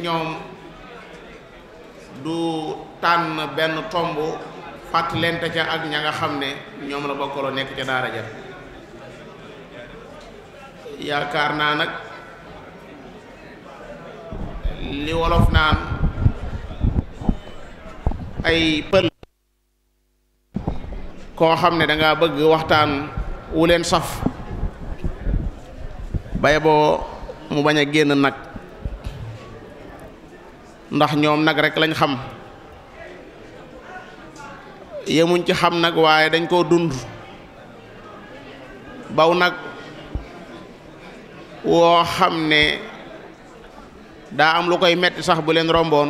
ñoom du tànn benn tomb fàttalente ca ak ña nga xam ne ñoom la bokkaloo nekk ca daara ja yaakaar naa nag li wolof naan ay pël koo xam ne danga bëgg waxtaan wu leen saf bay boo mu bañ a génn nag ndax ñoom nag rek lañ xam yemuñ ci xam nag waaye dañ koo dund baw nag woo xam ne daa am lu koy metti sax bu leen romboon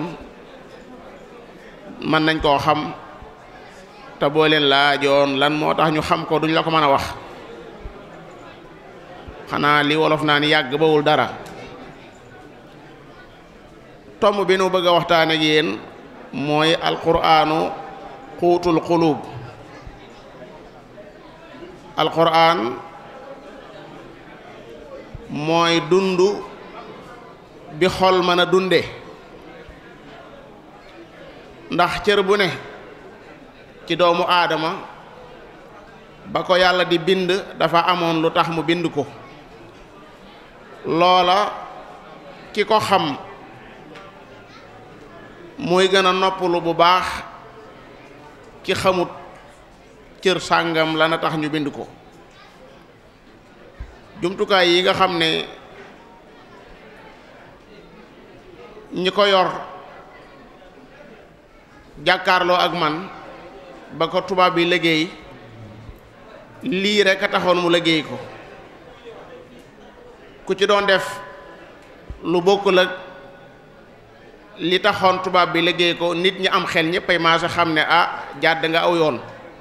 mën nañ koo xam te boo leen laajoon lan moo tax ñu xam ko duñ la ko mën a wax xanaa li wolof naa ni yàgg bawul dara tomb bi nu bëgg a waxtaan ak yéen mooy alquraanu xuutul xuluub alquraan mooy dund bi xol mën a dunde ndax cër bu ne ci doomu aadama ba ko yàlla di bind dafa amoon lu tax mu bind ko loola ki ko xam mooy gën a noppalu bu baax ki xamut cër sàngam la na tax ñu bind ko jumtukaay yi nga xam ne ñi ko yor jàkkaarloo ak man ba ko tubaab bi liggéey lii rek a taxoon mu liggéey ko ku ci doon def lu bokkul ak li taxoon tubaab bi liggéey ko nit ñi am xel ñëppay maase xam ne ah jàdd nga aw yoon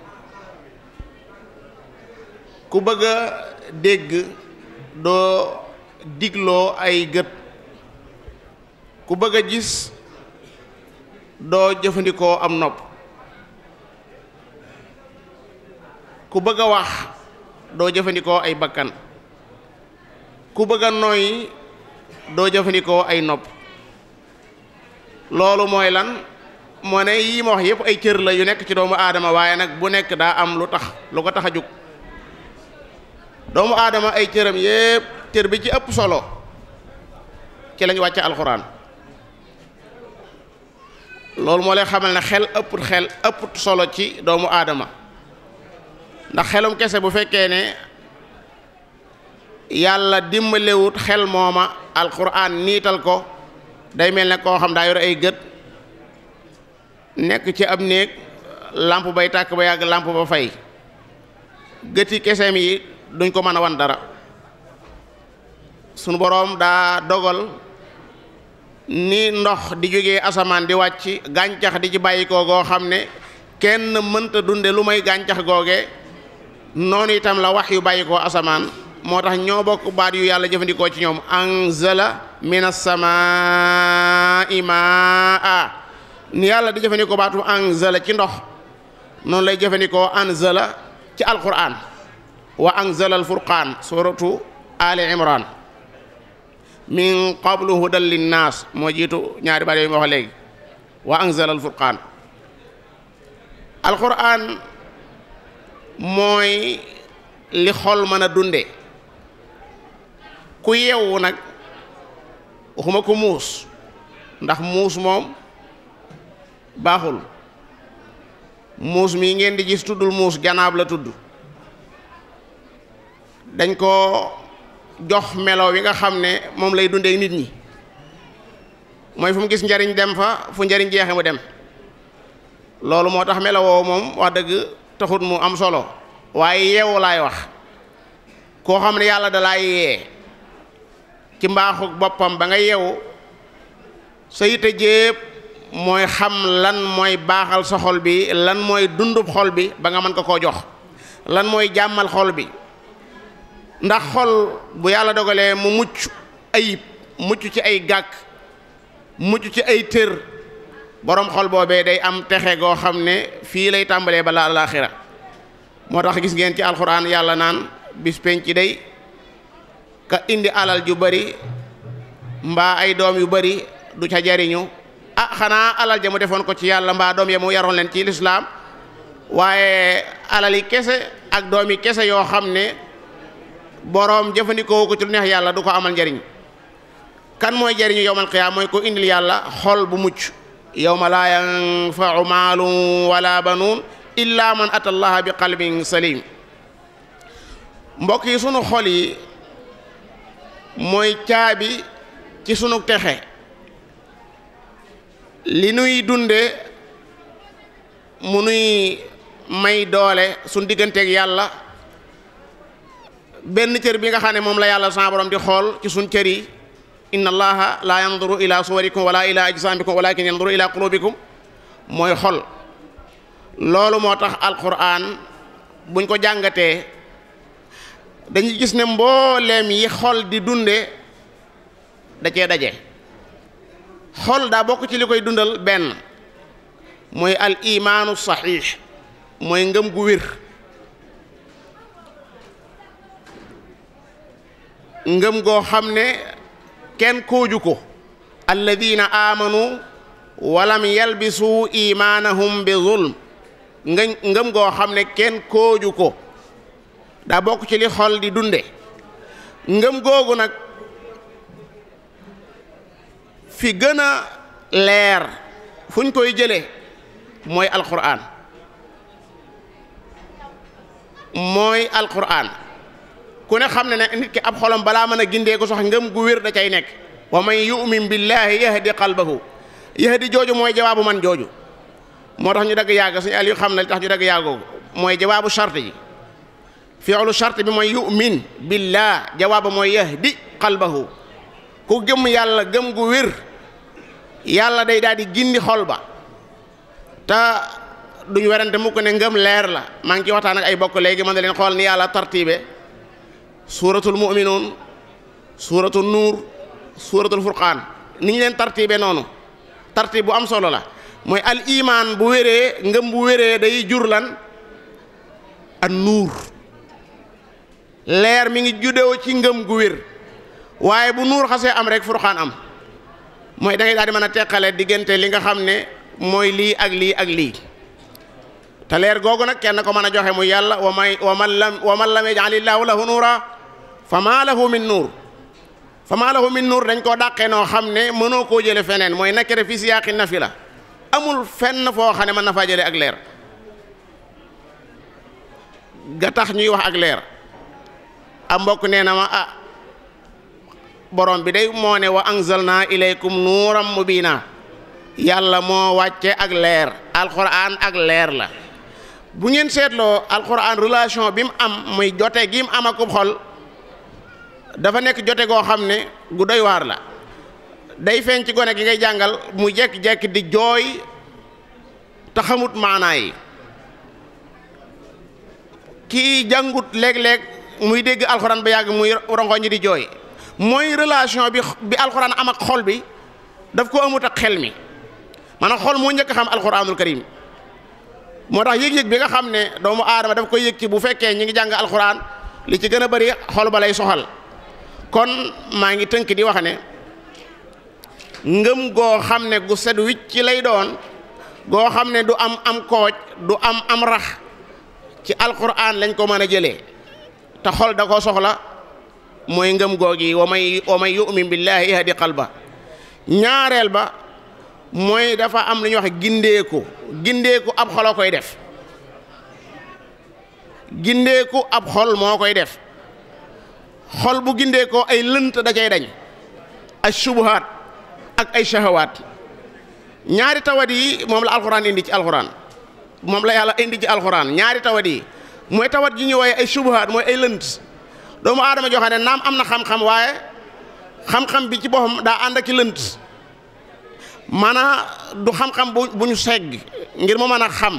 ku bëgg a dégg doo digloo ay gët ku bëgg a gis doo jëfandikoo am nopp ku bëgg a wax doo jëfandikoo ay bakkan ku bëgg a noyyi doo jëfandikoo ay nopp loolu mooy lan moo ne yii ma wax yëpp ay cër la yu nekk ci doomu aadama waaye nag bu nekk daa am lu tax lu ko tax a jóg doomu aadama ay cëram yëpp cër bi ci ëpp solo ci lañ wàcce alxuraan loolu moo lay xamal ne xel ëpput xel ëpput solo ci doomu aadama ndax xelum kese bu fekkee ne yàlla dimbalewut xel mooma alxuraan niital ko day mel ne koo xam daa yor ay gët nekk ci ab néeg lamp bay tàkk ba yàgg lamp ba fay gëti keseem yi duñ ko mën a wan dara sunu boroom daa dogal ni ndox di jógee asamaan di wàcc gàncax di ci bàyyi ko goo xam ne kenn mënta dunde lu may gàncax googe noonu itam la wax yu bàyyi koo asamaan moo tax ñoo bokk baat yu yàlla jëfandikoo ci ñoom anzala minas samaa'i maa ni yàlla di jëfandikoo baatu anzala ci ndox noonu lay jëfandikoo anzala ci alquran wa anzala alfurqaan suratu ali imran min qablu hudan linnaas moo jiitu ñaari baat yooyu ma wax léegi wa anzala alfurqaan alquran mooy li xol mën a dunde ku yeewu nag waxuma ko muus ndax muus moom baaxul muus mii ngeen di gis tuddul muus janaab la tudd dañ ko jox melo wi nga xam ne moom lay dundee nit ñi mooy fu mu gis njariñ dem fa fu njariñ jeexe mu dem loolu moo tax melo woowu moom wax dëgg taxut mu am solo waaye yeewu laay wax koo xam ne yàlla dalaa yee ci mbaaxu boppam ba nga yeewu sa yite jépp mooy xam lan mooy baaxal sa xol bi lan mooy dundub xol bi ba nga mën ko koo jox lan mooy jàmmal xol bi ndax xol bu yàlla dogalee mu mucc ayib mucc ci ay gàkk mucc ci ay tër boroom xol boobee day am texe goo xam ne fii lay tàmbalee balaa alaaxira moo tax gis ngeen ci alxuraan yàlla naan bis penc day ka indi alal ju bari mbaa ay doom yu bari du ca jariñu ah xanaa alal ja mu defoon ko ci yàlla mbaa doom ya mu yaroon leen ci lislaam waaye alali kese ak doomi kese yoo xam ne boroom jëfandikoo ko ci lu neex yàlla du ko amal njariñ kan mooy jariñu yowmal qiyaama mooy ko indil yàlla xol bu mucc yowma laa yanfau maalun wala banuun illa man ata allaha bi qalbin salim mbokk yi sunu xol yi mooy caabi ci sunu texe li nuy dunde mu nuy may doole suñ digganteeg yàlla benn cër bi nga xam ne moom la yàlla sa borom di xool ci suñ cër yi inna allaha la yanduru ila suwarikum wala ila ajsamikum walakin yanduru ila qulubikum mooy xol loolu moo tax alquran buñ ko jàngatee dañuy gis ne mbooleem yi xol di dunde da cee daje xol daa bokk ci li koy dundal benn mooy al imaanu saxiix mooy ngëm gu wér ngëm goo xam ne kenn kooju ko alladina amanu walam yalbisu imaanahum bi zulm nga ngëm goo xam ne kenn kooju ko daa bokk ci li xol di dunde ngëm googu nag fi gën a leer fu ñu koy jële mooy alquran mooy alquran ku ne xam ne ne nit ki ab xolam balaa mën a gindee ko sax ngëm gu wér da cay nekk wa man yu'min billahi yahdi qalbahu yahdi jooju mooy jawaabu man jooju moo tax ñu dagg yàgg suñu al yu xam ne li tax ñu dagg yàggoogu mooy jawaabu charte yi fi'lu charte bi mooy yu'min billah jawaabu mooy yahdi qalbahu ku gëm yàlla gëm gu wér yàlla day daal di gindi xol ba te duñ werante mukk ne ngëm leer la maa ngi ci waxtaan ak ay bokk léegi mën na leen xool ni yàlla tartibe suuratul mu'minuun suuratul nuur suuratul furqaan ni ñu leen tartibe noonu tartib bu am solo la mooy al imaan bu wéree ngëm bu wéree day jur lan an nuur leer mi ngi juddoo ci ngëm gu wér waaye bu nuur xasee am rek furqaan am mooy da ngay daal di mën a teqale diggante li nga xam ne mooy lii ak lii ak lii te leer googu nag kenn ko mën a joxe muy yàlla wa may wa man lam wa man lam yaj'alillaahu lahu nuura fa maa lahu min nuur fa maa lahu min nuur dañ koo dàqee noo xam ne mënoo koo jële feneen mooy nakere fi siyaaqi nafi la amul fenn foo xam ne mën na faa jële ak leer ga tax ñuy wax ak leer a mbokk nee na ma ah borom bi day moo ne wa anzalna ilaykum nuuram mubina yàlla moo wàcce ak leer alquran ak leer la bu ngeen seetloo alquran relation bi mu am muy jote gi mu am akub xol dafa nekk jote goo xam ne gu doy waar la day feeñ ci gone gi ngay jàngal mu jekk-jekk di jooy te xamut maanaa yi kii jàngut léeg-léeg muy dégg alxuraan ba yàgg muy rongo ñi di jooy mooy relation bi bi alxuraan am ak xol bi daf ko amut ak xel mi maanaam xol moo njëkk xam alxuraanul karim moo tax yëg-yëg bi nga xam ne doomu aadama daf koy yëg ci bu fekkee ñi ngi jàng alxuraan li ci gën a bari xol ba lay soxal kon maa ngi tënk di wax ne ngëm goo xam ne gu set wicc ci lay doon goo xam ne du am am kooj du am am rax ci alquran lañ ko mën a jëlee te xol da ko soxla mooy ngëm googi wa may wa may yu'min billahi yahdi qalba ñaareel ba mooy dafa am lu ñuy wax gindeeku gindeeku ab xolo koy def gindeeku ab xol moo koy def xol bu gindeekoo ay lënt da cay dañ ay subuhaat ak ay shahawaat ñaari tawat yi moom la alxuraan indi ci alxuraan moom la yàlla indi ci alxuraan ñaari tawat yi mooy tawat ji ñu wooye ay subuhaat mooy ay lënt doomu aadama joo xam ne naam am na xam-xam waaye xam-xam bi ci boppam daa ànd ak i lënt maanaam du xam-xam bu bu ñu segg ngir mu mën a xam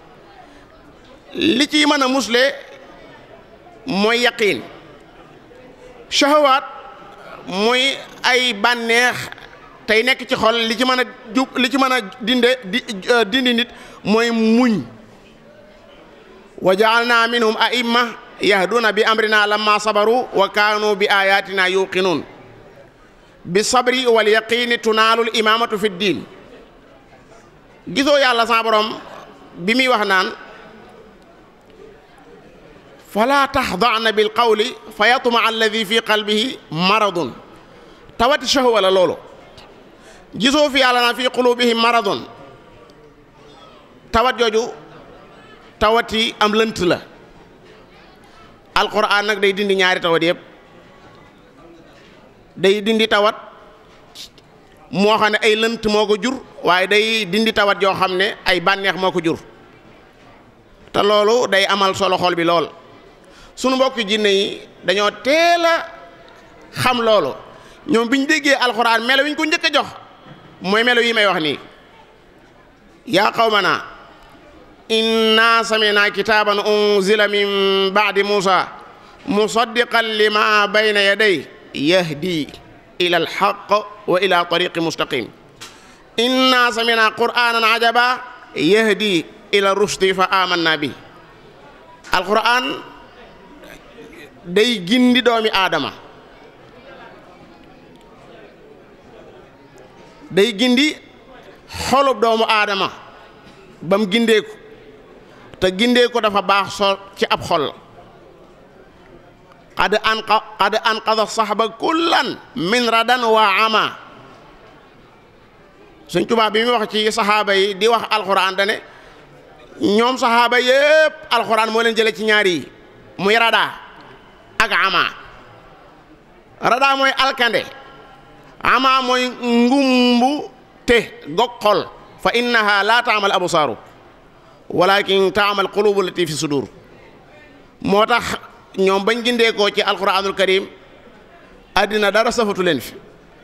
li ciy mën a musle mooy yaqiin shahawaat mooy ay bànneex tey nekk ci xol li ci mën a jub li ci mën a dinde di dindi nit mooy muñ wa jaalna minhum aimma yahduna bi amrina lamma sabaru wa kaanu bi ayatina yuqinuun bi sabri wal yaqini tunaalul imaamatu fi diin gisoo yàlla sa borom bi muy wax naan fala taxdana bil qawli fa yatma alladi fi qalbihi maradun tawati shahwa la loolu gisoo fi yàlla naan fi qulubihim maradun tawat jooju tawati am lënt la alquran nag day dindi ñaari tawat yëpp day dindi tawat moo xam ne ay lënt moo ko jur waaye day dindi tawat yoo xam ne ay bànneex moo ko jur te loolu day amal solo xol bi lool sunu mbokki jinne yi dañoo teel a xam loolu ñoom bi ñu déggee alxuraan melo wi ñu ko njëkk a jox mooy melo yi may wax nii yaa qawmana inna samina kitaban unzila min baadi musa musaddiqan lima bayna yaday yahdi ila alxaq wa ila tariqi mustaqim inna samina qur'anan ajaba yahdi ila rushdi fa amanna bi alquran day gindi doomi aadama day gindi xolub doomu aadama ba mu gindeeku te gindeeku dafa baax so ci ab xol qad anqa qad anqada saxba kullan min radan wa ama suñ tubaab bi muy wax ci saxaaba yi di wax alxuraan dane ñoom saxaaba yépp alxuraan moo leen jële ci ñaar yi muy rada ak ama rada mooy alkande ama mooy ngumbu te gog xol fa innaha la taamal absaaru walakin taamal qulubu lati fi sudur moo tax ñoom bañ gindeekoo ci alquranul karim addina dara safatu leen fi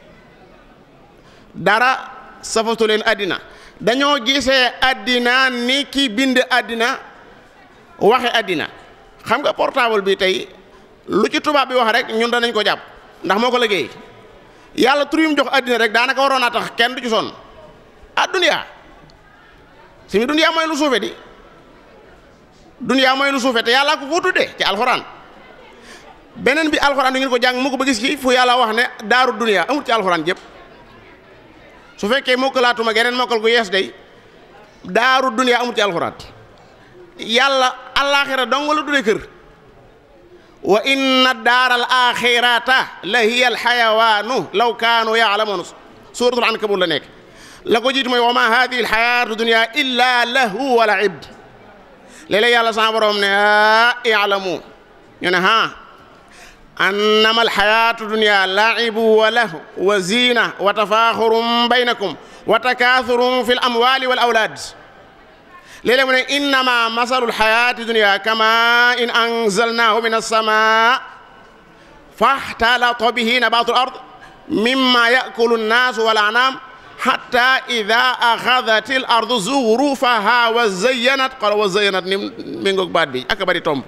dara safatu leen addina dañoo gisee addina ni ki bind addina waxe addina xam nga portable bi tey lu ci tubaab bi wax rek ñun danañ ko jàpp ndax moo ko liggéey yàlla tur yum jox addina rek daanaka waroon naa tax kenn du ci sonn ah duniyaa si mi duniyaa mooy lu suufe di duniyaa mooy lu suufe te yàlla ko foo tuddee ci alxuraan beneen bi alxuraan du ngeen ko jàng mu ko ba gis ci fu yàlla wax ne daaru duniyaa amul ci alxuraan jëpp su fekkee mokkalaatuma geneen mokkal gu yees day daaru duniyaa amul ci alxuraan yàlla alaaxira dong la tuddee kër wa inna daara al axirata la hiya al xayawaanu law kaanu yaalamuun suuratul ankabut la nekk la ko jiitu mooy wa ma hadihi al xayaatu dunia illa lahu wa laib léeg-léeg yàlla sama borom ne a ilamu ñu ne ha annama al xayaatu dunia laibu wa lahu wa zina wa tafaaxurum baynakum wa takaathurun fi l amwali wal awlaad léeg-léeg mu ne innama masalu lxayaati dunia kama in anzalnahu min alsama faxtalata bihi nabatu l ard mimma yakulu nnaasu wal anaam xata ida axadat l ardu zuxrufaha wa zayanat qala wa zayanat ni mi ngoog baat bi ak bari tomb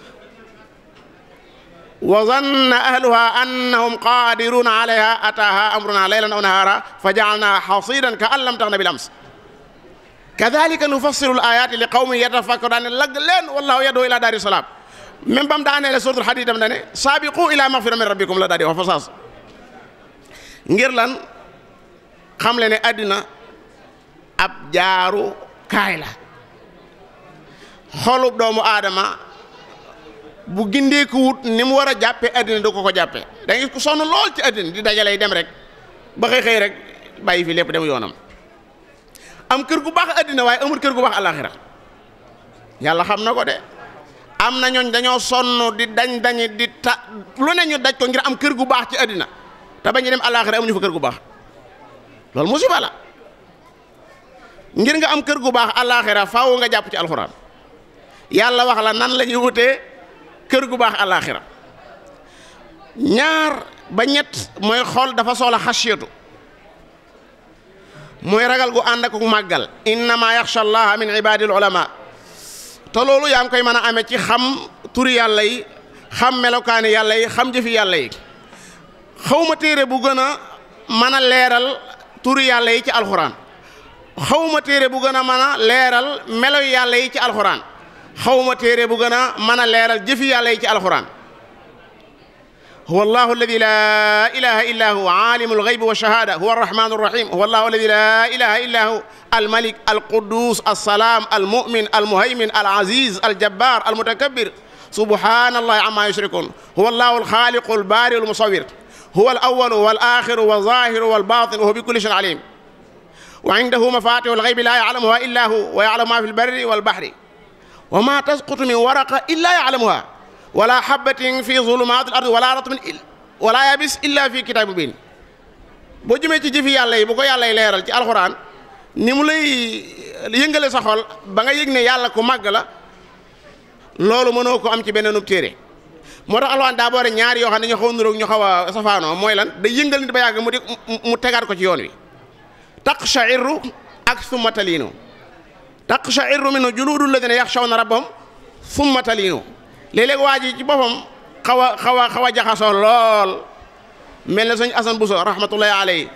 wa zanna ahluha annahum qadiruna alayha ataha amruna laylan aw nahara fa jaalnaha xasidan ka an lam taxna bil ams kadalika nufassilu ayaati li qawmin yatafakkarun lag leen wallahu yadoo ila daari salaam même bam daanee la suratul hadid dam dane saabiqu ila magfira min rabbikum la daal di wax fa saas ngir lan xam le ne àddina ab jaaru kaay la xolub doomu aadama bu gindeeku wut ni mu war a jàppe àddina du ko ko jàppe da ngay ko sonn lool ci àddina di dajalay dem rek ba xëy xëy rek bàyyi fi lépp dem yoonam am kër gu baax àddina waaye amul kër gu baax alaxira yàlla xam na ko de am na ñooñ dañoo sonn di dañ dañi di ta lu ne ñu daj ko ngir am kër gu baax ci àddina te bañu dem alaxira amuñu fa kër gu baax loolu musiba la ngir nga am kër gu baax alaxira faaw nga jàpp ci alxuraan yàlla wax la nan la ñuy wutee kër gu baax alaxira ñaar ba ñett mooy xool dafa soxla xasiyatu mooy ragal gu ànd ak màggal innama yaxsha allaha min ibadil ulama te loolu yaa ngi koy mën a amee ci xam turi yàlla yi xam melokaani yàlla yi xam jëfi yàlla yi xawma téere bu gën a mën a leeral turi yàlla yi ci alxuraan xawma téere bu gën a mën a leeral melo yàlla yi ci alxuraan xawma téere bu gën a mën a leeral jëfi yàlla yi ci alxuraan huwa allahu alladi la ilaha illa hu alimu alghaybi wa shahada huwa arrahmanu arrahim huwa allahu alladi la ilaha illa hu الملك القدوس السلام المؤمن المهيمن العزيز الجبار المتكبر سبحان الله عما يشركون هو الله الخالق البارئ المصور هو الأول والآخر والظاهر والباطن وهو بكل شيء عليم وعنده مفاتيح الغيب لا يعلمها إلا هو ويعلم ما في البر والبحر وما تسقط من ورقة إلا يعلمها ولا حبة في ظلمات الأرض ولا رطب ولا يابس إلا في كتاب مبين boo jëmee ci jëfi yàlla yi bu ko yàlla yi leeral ci alxuraan ni mu lay yëngale sa xol ba nga yëg ne yàlla ku màgg la loolu mënoo ko am ci beneenub téere moo tax alxuraan daa boole ñaari yoo xam ne ñu xaw a niroog ñu xaw a safaanoo mooy lan day yëngal nit ba yàgg mu di mu tegaat ko ci yoon wi taqsha'irru ak summa taliinu taqsha'irru minhu juluudu llaziina yaxshawna rabbahum summa taliinu léeg-léeg waa ji ci boppam xaw a xaw a xaw a jaxasoo lool mel na sëñ Asan Buso rahmatullahi alayhi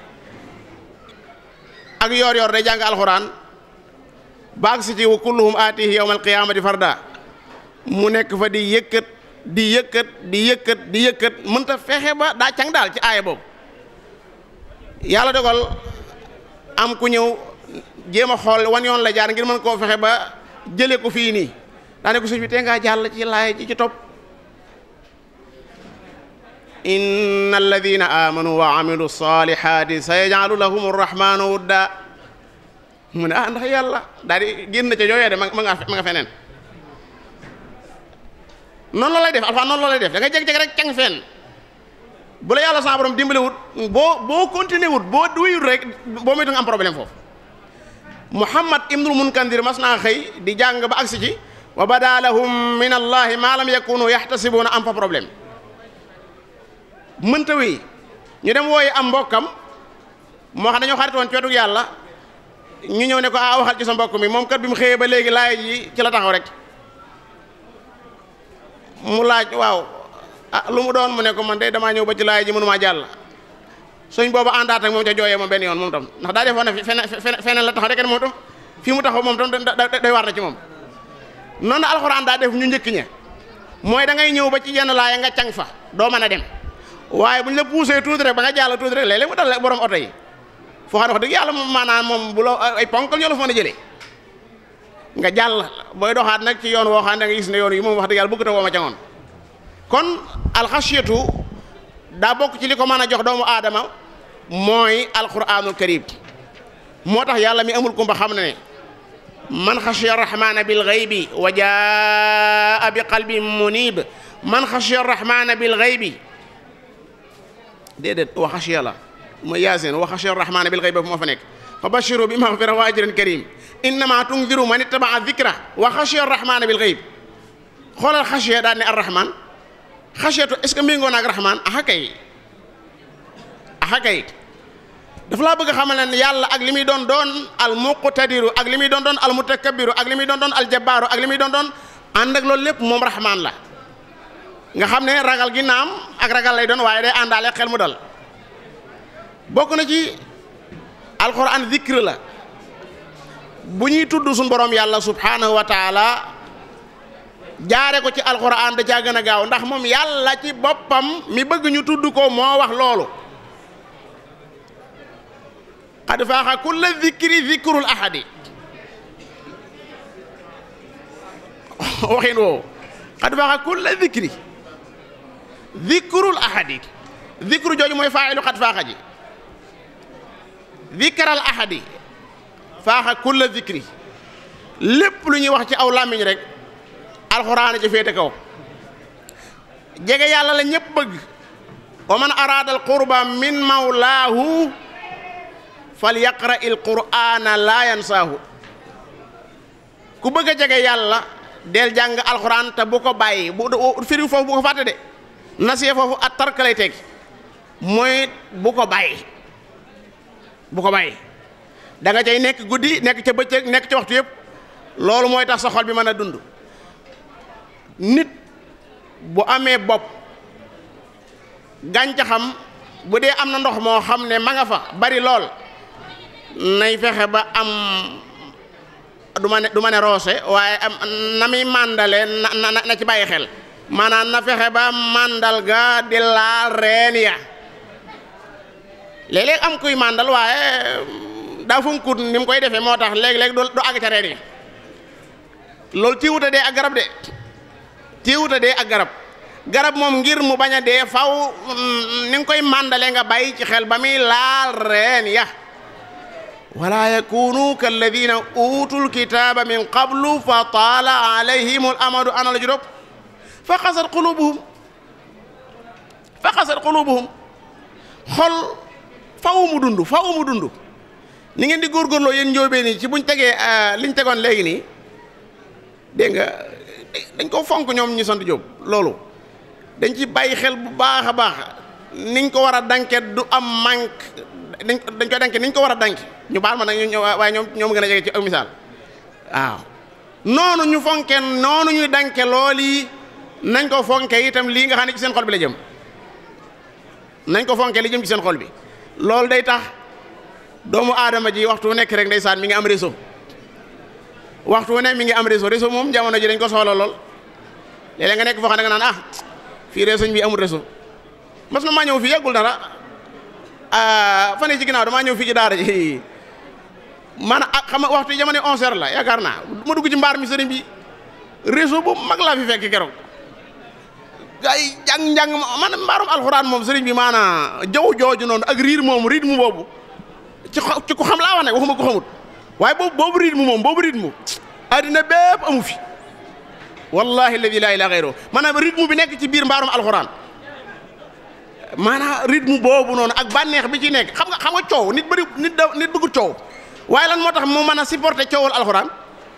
ak yoor yoor day jàng alxuraan baag si ci wa kulluhum aatihi yawma alqiyaamati farda mu nekk fa di yëkkat di yëkkat di yëkkat di yëkkat mënta fexe ba daa càng daal ci aaya boobu yàlla dogal am ku ñëw jéem a xool wan yoon la jaar ngir mën koo fexe ba jële ko fii nii daane ko suñ bi tee ngaa jàll ci laay ji ci topp inna alladina amanu wa amilu salihati sa yaj'alu lahum arrahmanu wudda mu ne ah ndax yàlla daal di génn ca yooyee de ma nga ma nga feneen noonu la lay def alfa noonu la lay def da nga jeg-jeg rek cang fenn bu la yàlla sa borom dimbali wut boo boo continuer wut boo wuyut rek boo moytu nga am problème foofu muhammad ibnul munkandir mas naa xëy di jàng ba agsi ci wa bada lahum min allahi ma lam yakunu yaxtasibuuna am fa problème mënta wéy ñu dem wooyi am mbokkam moo xam dañoo xaritoon ci wetu yàlla ñu ñëw ne ko a waxal ci sa mbokk mi moom kat bi mu xëyee ba léegi laay ji ci la taxaw rek mu laaj waaw ah lu mu doon mu ne ko man de damaa ñëw ba ci laay ji mënumaa jàll suñ boobu àndaat ak moom ca jooyee moom benn yoon moom tam ndax daa defoon ne feneen feneen la taxaw rek moom tam fii mu taxaw moom tam day war na ci moom noonu alxuraan daa def ñu njëkk ña mooy da ngay ñëw ba ci yenn laaya nga cang fa doo mën a dem waaye bu ñu la poussé tuuti rek ba nga jàll tuuti rek léeg-léeg mu dal borom oto yi foo xam ne wax dëgg yàlla moom maanaam moom bu la ay ponkal ñoo la fa mën a jëlee nga jàll booy doxaat nag ci yoon woo xam ne da nga gis ne yoon yi moom wax dëgg yàlla bëgg ta woo ma ca ngoon kon alxasiyatu daa bokk ci li ko mën a jox doomu aadama mooy alquranul karim moo tax yàlla mi amul kumba xam ne ne man xashiya rahmana bil ghaybi wa jaa bi qalbin munib man xashiya rahmana bil ghaybi déedéet wa xashiya la mooy yaasin wa xashiya rahmana bil ghaybi moo fa nekk fa bashiru bi maghfira wa ajrin karim innama tundiru man ittabaa dhikra wa xashiya rahmana bil ghayb xoolal xashiya daal ne arrahman xasiyatu est ce que méngoo naag rahman aha kay aha kay dafa laa bëgg a xamal ne yàlla ak li muy doon doon al muqtadiru ak li muy doon doon al mutakabbiru ak li muy doon doon al jabbaaru ak li muy doon doon ànd ak loolu lépp moom rahman la nga xam ne ragal gi naam ak ragal lay doon waaye day àndaale xel mu dal bokk na ci alquran zikr la bu ñuy tudd suñu borom yàlla subhanahu wa taala jaare ko ci alquran da caa gën a gaaw ndax moom yàlla ci boppam mi bëgg ñu tudd ko moo wax loolu qad faaxa kulla zikri zikrul ahadi waxin woowu qad faaxa kulla zikri zikrul ahadi zikru jooju mooy faa'ilu qad faaxa ji zikral ahadi faaxa kulla zikri lépp lu ñuy wax ci aw làmmiñ rek alxuraan ci féete kaw jege yàlla la ñëpp bëgg wa man araada al qurba min mawlaahu fal yaqra il qur'ana laa yansaahu ku bëgg a jege yàlla del jàng alxuraan te bu ko bàyyi bu firi foofu bu ko fàtte de nasiye foofu at tark lay teg mooy bu ko bàyyi bu ko bàyyi da nga cay nekk guddi nekk ca bëccëg nekk ca waxtu yëpp loolu mooy tax sa xol bi mën a dund nit bu amee bopp gàncaxam bu dee am na ndox moo xam ne ma nga fa bari lool nay fexe ba am du ma ne du ma ne roose waaye am na muy màndale na na na ci bàyyi xel maanaam na fexe ba màndal ga di laal reen ya léeg-léeg am kuy màndal waaye daa funkut ni mu koy defee moo tax léeg-léeg du du àgg ca reen ya loolu tiiwuta dee ak garab de tiiwuta dee ak garab garab moom ngir mu bañ a dee faw ni nga koy màndale nga bàyyi ci xel ba muy laal reen ya wala yakunu kalladina utul kitaba min qablu fa taala alayhim al amadu ana la juróom fa xasat qulubuhum fa xasat qulubuhum xol faw mu dund faw mu dund ni ngeen di góorgóorloo yéen njóobee nii ci buñ tegee liñ tegoon léegi nii dégg nga dañ ko fonk ñoom ñu sant Jóob loolu dañ ci bàyyi xel bu baax a baax niñ ko war a danke du am manque dañ dañ koy danke niñ ko war a danke ñu baal ma nag ñu waaye ñoom ñoom gën a jege ci ak misaal waaw noonu ñu fonke noonu ñuy danke lool yi nañ ko fonke itam lii nga xam ne ci seen xol bi la jëm nañ ko fonke li jëm ci seen xol bi loolu day tax doomu aadama ji waxtu nekk rek ndeysaan mi ngi am réseau waxtu wu ne mi ngi am réseau réseau moom jamono ji dañ ko soxla lool léeg-léeg nga nekk foo xam ne nga naan ah fii réseau bi amul réseau mas na maa ñëw fii yàggul dara fan yii ci ginnaaw damaa ñëw fii ci daara ji maanaam ah xam nga waxtu yi jamono onze heures la yaakaar naa ma dugg ci mbaar mi sëriñ bi réseau bu mag laa fi fekk keroog gaa yi jàng njàng man mbaarum alxuraan moom sëriñ bi maanaam jaww jooju noonu ak riir moom rythme boobu ci ci ku xam laa wax ne waxuma ko xamut waaye boobu boobu rythme moom boobu rythme addina bépp amu fi wallahi alladi laa ilaaha gayruhu maanaam rythme bi nekk ci biir mbaarum alxuraan maanaam rythme boobu noonu ak bànneex bi ci nekk xam nga xam nga coow nit bëri nit da nit bëggut coow waaye lan moo tax mu mën a supporter coowal alxuraan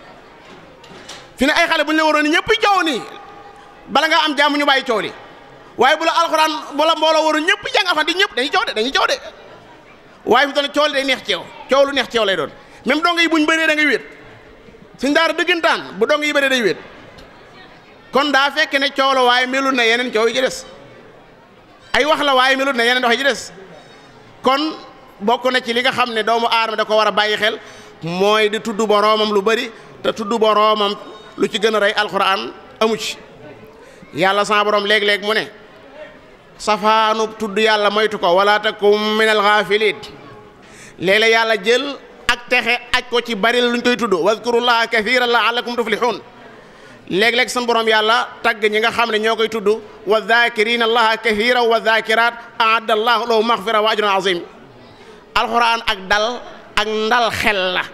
fi ne ay xale bu ñu la waroon ni ñëpp coow nii bala ngaa am jàmm ñu bàyyi coow li waaye bu la alxuraan bu la mbooloo waroon ñëpp jàng alxuraan di ñëpp dañuy coow de dañuy coow de waaye fi toll coow li day neex ceew coow lu neex ceew lay doon même dong yi buñ bëree da ngay wéet suñ daara dëggantaan bu dong yi bëree day wéet kon daa fekk ne coow la waaye melul na yeneen coow yi ci des ay wax la waaye melut na yeneen wax yi ci des kon bokk na ci li nga xam ne doomu aadama da ko war a bàyyi xel mooy di tudd boroomam lu bari te tudd boroomam lu ci gën a rey alxuraan amu ci yàlla sa borom léeg-léeg mu ne safaanu tudd yàlla moytu ko wala takum minal gaafiliin léeg-léeg yàlla jël ak texe aj ko ci bari luñ koy tudd wazkurullaha kathiran la'allakum tuflihun léeg-léeg san borom yàlla tagg ñi nga xam ne ñoo koy tudd wa zakirina allaha kathiran wa zakirat aadda allahu lahu maghfira wa ajran azim alquran ak dal ak ndal xel la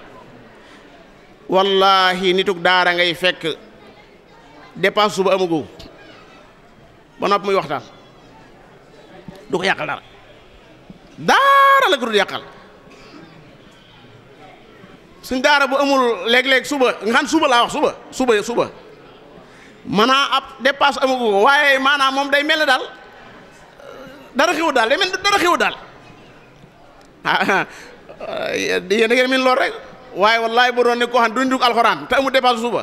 wallahi nituk daara ngay fekk dépense suba amagu ba nopp muy waxtaan du ko yàqal dara daara la ko dul yàqal suñ daara bu amul léeg-léeg suba nga xam suba laa wax suba suba suba maanaam ab dépasse amagu ko waaye maanaam moom day mel ne daal dara xewu daal day mel dara xewu daal ah yéen a ngeen min lool rek waaye wallahi bu doon ne koo xam duñ dugg alxuraan te amul dépasse suba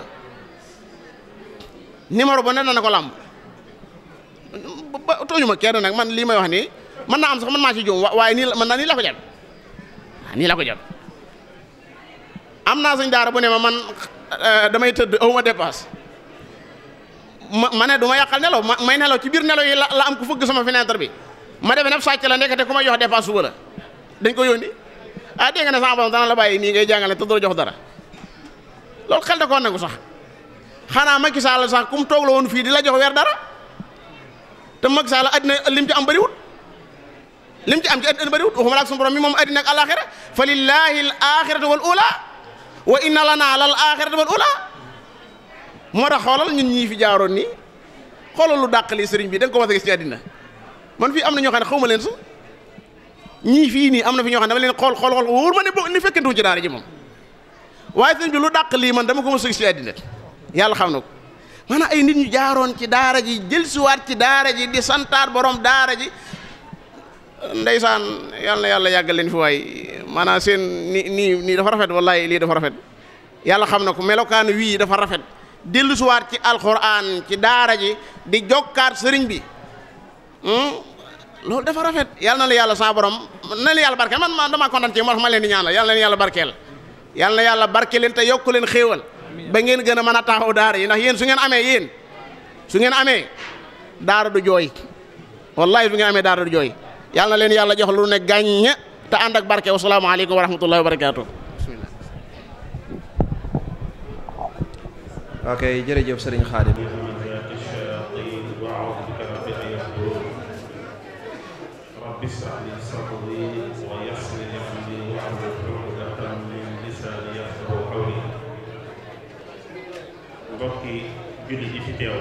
numéro ba ne na ko làmb ba tooñu ma kenn nag man lii may wax nii mën naa am sax man maa ci juum waaye nii la man naa nii la ko jot nii la ko jot am naa suñ daara bu ne ma man damay tëdd awuma dépasse ma ma ne du ma yàqal nelaw ma may nelaw ci biir nelaw yi la la am ku fëgg sama fenêtre bi ma defe ne sàcc la nekkate ku may jox dépasse suba la dañ ko yónni ah dégg nga ne sama borom dana la bàyyi nii ngay jàngale te doo jox dara loolu xel da koo nangu sax xanaa Macky Sall sax kum toog la woon fii di la jox weer dara te Macky Sall addina lim ci am bëriwut lim ci am ci addina bëriwut waxuma la ak suñu borom mi moom addina ak alaxira fa lillahi al axiratu wal ula wa inna lana lal axiratu wal ula moo tax xoolal ñun ñii fi jaaroon nii xoolal lu dàq lii sëriñ bi da nga ko mas a gis ci àddina man fii am na ñoo xam ne xaw ma leen su ñii fii nii am na fi ñoo xam ne dama leen xool xool xool wóor ma ne bo ni fekkantu ci daara ji moom waaye sëriñ bi lu dàq lii man dama ko mas a gis ci àddina yàlla xam na ko maanaam ay nit ñu jaaroon ci daara ji jël siwaat ci daara ji di santaat borom daara ji ndeysaan yàlla na yàlla yàggal leen fi waay maanaam seen ni nii nii dafa rafet wallahi lii dafa rafet yàlla xam na ko melokaan wii dafa rafet dellu siwaat ci alxuraan ci daara ji di jokkaat sëriñ bi loolu dafa rafet yàlla na la yàlla sa borom na la yàlla barkeel man man damaa kontaan ci moo tax ma leen di ñaanal yàlla na leen yàlla barkeel yàlla na yàlla barkeel leen te yokku leen xéewal ba ngeen gën a mën a taxaw daara yi ndax yéen su ngeen amee yéen su ngeen amee daara du jooy wallahi su ngeen amee daara du jooy yàlla na leen yàlla jox lu ne gàñña te ànd ak barke wasalaamaaleykum wa rahmatullahi wa barakaatu. ok jërëjëf sëriñ Xaadim rabbi ishrah li sadri wa yassir li amri wahlul uqdatan min lisaani yafqahu qawli mbokki julli yi fi teew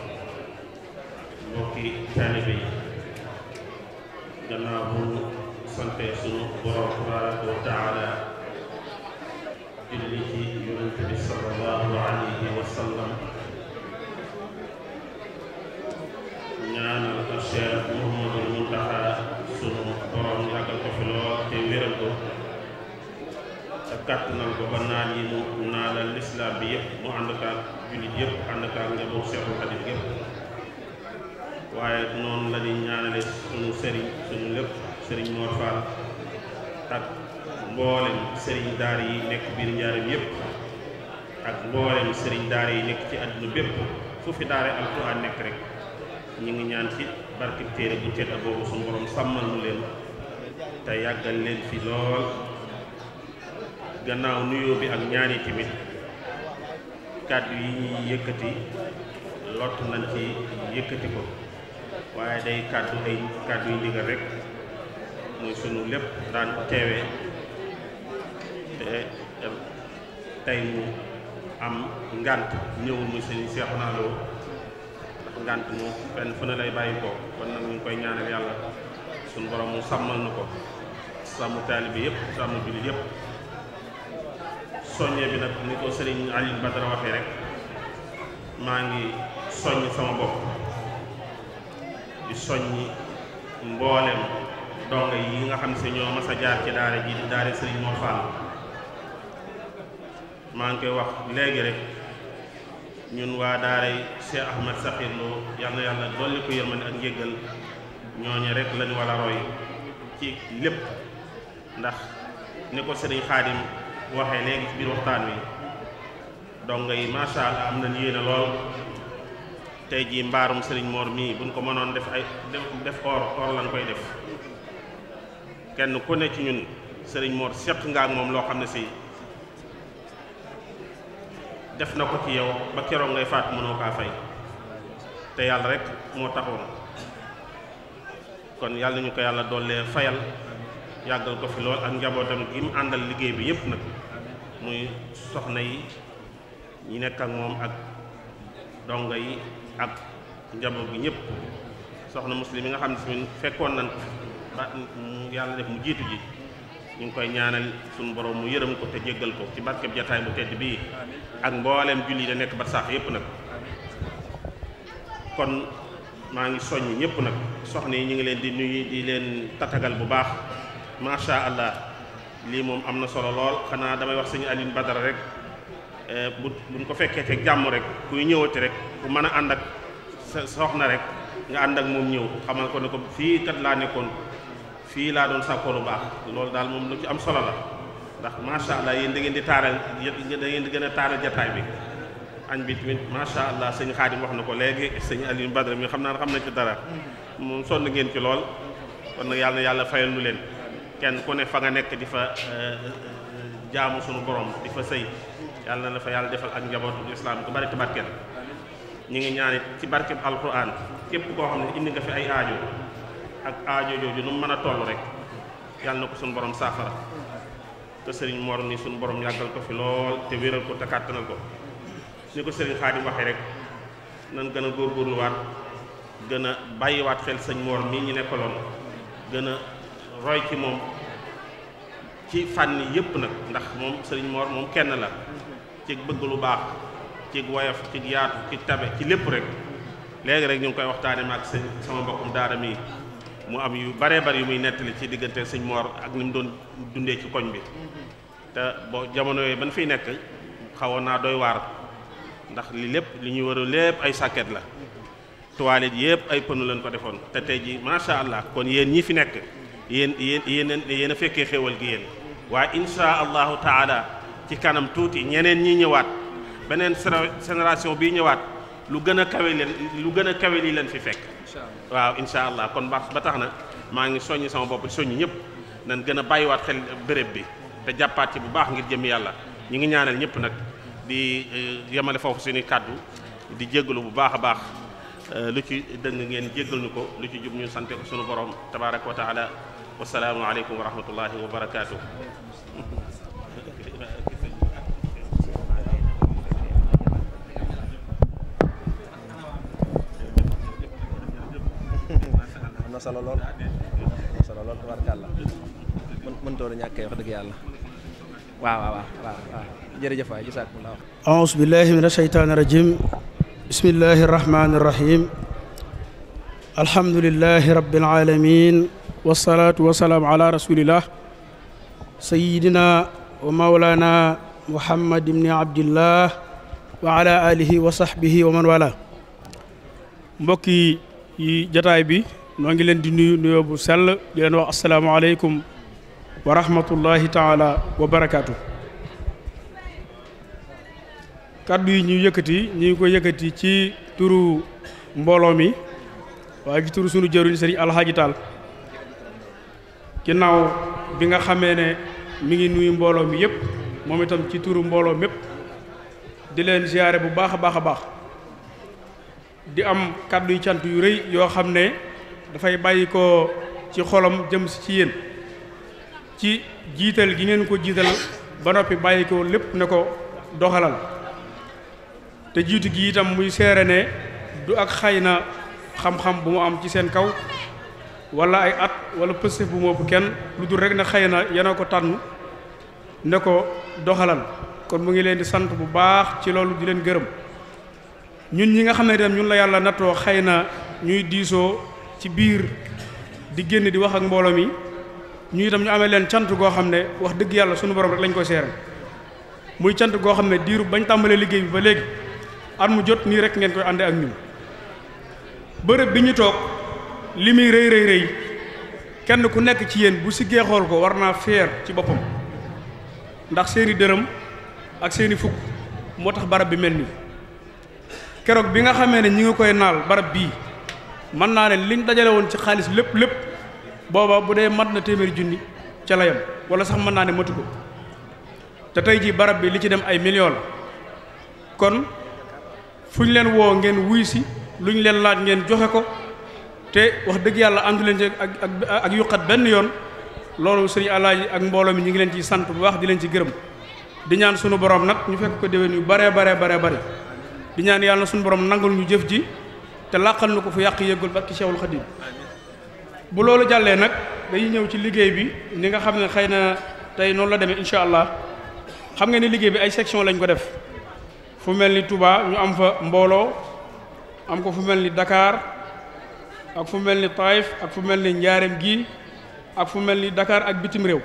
mbokki taalibe yi gannaaw bu sante sunu borom tabaraka wa taala julli ci yonent bi sallallahu alayhi wa sallam ñaanal ko Cheikh Mouhamadul Muntaxa sunu borom yàggal ko fi lool te wéral ko te kàttanal ko ba naan yi mu naalal lislaam bi yëpp mu ànd kaak jullit yëpp ànd kaak njaboot Cheikhul Xadim yëpp waaye noonu la ñuy ñaanale sunu sëriñ sunu lépp sëriñ Mor Fall ak mboolem sëriñ daara yi nekk biir njaarim yëpp ak mboolem sëriñ daara yi nekk ci àdduna bépp fu fi daara alxuraan nekk rek ñu ngi ñaan ci barkeb téere bu tedd boobu suñu borom sàmmal nu leen te yàggal leen fi lool gannaaw nuyoo bi ak ñaani tamit kàddu yi ñuy yëkkati lott nañ ci yëkkati ko waaye day kàddu ay kàddu yu ndigal rek muy sunu lépp daan teewee te tey mu am ngànt ñëwul muy sëñ Seexu naa loo ndax ngànt moom fenn fu ne lay bàyyi ko kon nag ñu ngi koy ñaanal yàlla suñu borom mu sàmmal na ko sàmm taalibe yëpp sàmm jullit yëpp soññee bi nag ni ko sëriñ Aliou Badara waxee rek maa ngi soññ sama bopp di soññi mboolem donga yi nga xam ne si ñoo mas a jaar ci daara ji di daara sëriñ Mor Fall maa ngi koy wax léegi rek ñun waa daaray Cheikh Ahmad Sakhir Lo yal na yàlla dolli ko yërmande ak njéggal ñooñu rek lañu war a roy ci lépp ndax ni ko sëriñ Xaadim waxee léegi ci biir waxtaan wi donga yi macha allah am nañ yéene lool tey jii mbaarum sëriñ Mor mii buñ ko mënoon def ay def or or lañ koy def kenn ku ne ci ñun sëriñ Mor seq nga ak moom loo xam ne si def na ko ci yow ba keroog ngay faat mënoo kaa fay te yàlla rek moo taxoon kon yàlla ñu ko yàlla doole fayal yàggal ko fi lool ak njabootam gi mu àndal liggéey bi yépp nag muy soxna yi ñi nekk ak moom ak dongo yi ak njaboot gi ñëpp soxna muslim yi nga xam ne si fekkoon nañ ko ba yàlla def mu jiitu ji ñu ngi koy ñaanal suñu borom mu yërëm ko te jéggal ko ci barkeb jataay bu tedd bii ak mbooleem julli da nekk ba saax yépp nag kon maa ngi soññ ñëpp nag soxna yi ñu ngi leen di nuyu di leen tatagal bu baax macha allah lii moom am na solo lool xanaa damay wax sëñ Alioune Badara rek bu buñ ko fekkee te jàmm rek kuy ñëwati rek ku mën a ànd ak sa soxna rek nga ànd ak moom ñëw xamal ko ne ko fii kat laa nekkoon fii laa doon sàkkoo lu baax loolu daal moom lu ci am solo la ndax macha allah yéen da ngeen di taaral da ngeen di gën a taaral jataay bi añ bi tamit macha allah sëñ Xaadim wax na ko léegi sëñ Alioune Badara mi xam naa xam na ci dara moom sonn ngeen ci lool kon nag yàlla na yàlla fayal nu leen kenn ku ne fa nga nekk di fa jaamu sunu borom di fa sëy yàlla na la fa yàlla defal ak njabootu islam ku bari te barkeel ñu ngi ñaanit ci barkeb alquran képp koo xam ne indi nga fi ay aajo ak aajo jooju nu mu mën a toll rek yàlla na ko sunu borom saafara te sëriñ Mor ni sunu borom yàggal ko fi lool te wéral ko te kàttanal ko ni ko sëriñ Xaadim waxee rek nan gën a góorgóorluwaat gën a bàyyiwaat xel sëñ Mor mii ñu nekkaloon gën a roy ci moom ci fànn yëpp nag ndax moom sëriñ Mor moom kenn la ci bëgg lu baax ci woyof ci yaatu ci tabe ci lépp rek léegi rek ñu ngi koy waxtaane maag sëñ sama mbokkum daara mi mu am yu baree bari yu muy nettali ci diggante sëñ Mor ak ni mu doon dundee ci koñ bi te boo jamono yooyu ban fiy nekk xawoon naa doy waar ndax li lépp li ñuy war a lépp ay sàkket la toilette yëpp ay pënu leen ko defoon te tey ji macha allah kon yéen ñi fi nekk yéen yéen yéen yéen a fekkee xéwal gi yéen waaye insha allahu taala ci kanam tuuti ñeneen ñi ñëwaat beneen génération bii ñëwaat lu gën a kawe leen lu gën a kawe lii leen fi fekk waaw insha allah kon ba ba tax na maa ngi soññi sama bopp soññi ñëpp nan gën a bàyyiwaat xel béréb bi te jàppaat ci bu baax ngir jëm yàlla ñi ngi ñaanal ñëpp nag di yemale foofu suñuy kàddu di jéggalu bu baax a baax lu ci dëng ngeen jéggal ñu ko lu ci jub ñu sante ko sunu borom tabaraka wa taala wasalaamu aleykum wa rahmatullahi wa barakaatu. am na solo lool am na solo lool tabaarkàlla mën mëntoo la ñàkkee wax dëgg yàlla waaw waaw waaw waaw jërëjëf waay jazakumullah أعوذ بالله من الشيطان الرجيم بسم الله الرحمن الرحيم الحمد لله رب العالمين والصلاة والسلام على رسول الله سيدنا ومولانا محمد بن عبد الله وعلى آله وصحبه ومن والاه mbokki yi jataay bi noo ngi leen di nuyu nuyoo bu sell di leen wax asalaamaaleykum wa rahmatullahi taala wa barakaatu. kàddu yi ñuy yëkkati ñu ngi ko yëkkati ci turu mbooloo mi waaye ci turu sunu jëruñ sëriñ alxaaji taal ginnaaw bi nga xamee ne mi ngi nuyu mbooloo mi yëpp moom itam ci turu mbooloo mépp di leen ziyaare bu baax a baax a baax di am kàddu yu cant yu rëy yoo xam ne dafay bàyyi ko ci xolam jëm si ci yéen ci jiital gi ngeen ko jiital ba noppi bàyyi ko lépp ne ko doxalal te jiitu gi itam muy seere ne du ak xay na xam-xam bu mu am ci seen kaw wala ay at wala pësëf bu mu ëpp kenn lu dul rek ne xëy na yena ko tànn ne ko doxalal kon mu ngi leen di sant bu baax ci loolu di leen gërëm ñun ñi nga xam ne itam ñun la yàlla nattoo xëy na ñuy diisoo ci biir di génn di wax ak mbooloo mi ñu itam ñu amee leen cant goo xam ne wax dëgg yàlla sunu borom rek lañ koy seere muy cant goo xam ne diiru bañ tàmbalee liggéey bi ba léegi at mu jot nii rek ngeen koy àndee ak ñun bërëb bi ñu toog li muy rëy rëy rëy kenn ku nekk ci yéen bu siggee xool ko war naa feer ci boppam ndax seeni dërëm ak seeni fukk moo tax barab bi mel nii keroog bi nga xamee ne ñi ngi koy naal barab bii mën naa ne liñ dajale woon ci xaalis lépp lépp booba bu dee mat na téeméeri junni ca la yam wala sax mën naa ne matu ko te tey jii barab bi li ci dem ay millions la kon fu ñu leen woo ngeen wuy si lu ñu leen laaj ngeen joxe ko te wax dëgg yàlla àndu leen ci ak ak ak yuqat benn yoon loolu sëriñ Alaaji ak mbooloo mi ñu ngi leen ci sant bu baax di leen ci gërëm di ñaan sunu borom nag ñu fekk ko déwén yu baree baree baree bare di ñaan yàlla na sunu borom nangul ñu jëf ji te làqal na ko fu yàq yëggul barki Cheikhul Khadim bu loolu jàllee nag dañuy ñëw ci liggéey bi ni nga xam ne xëy na tey noonu la demee incha allah xam nga ni liggéey bi ay section lañ ko def fu mel ni Touba ñu am fa mbooloo am ko fu mel ni Dakar ak fu mel ni Taïf ak fu mel ni Njaareem gi ak fu mel ni Dakar ak bitim réew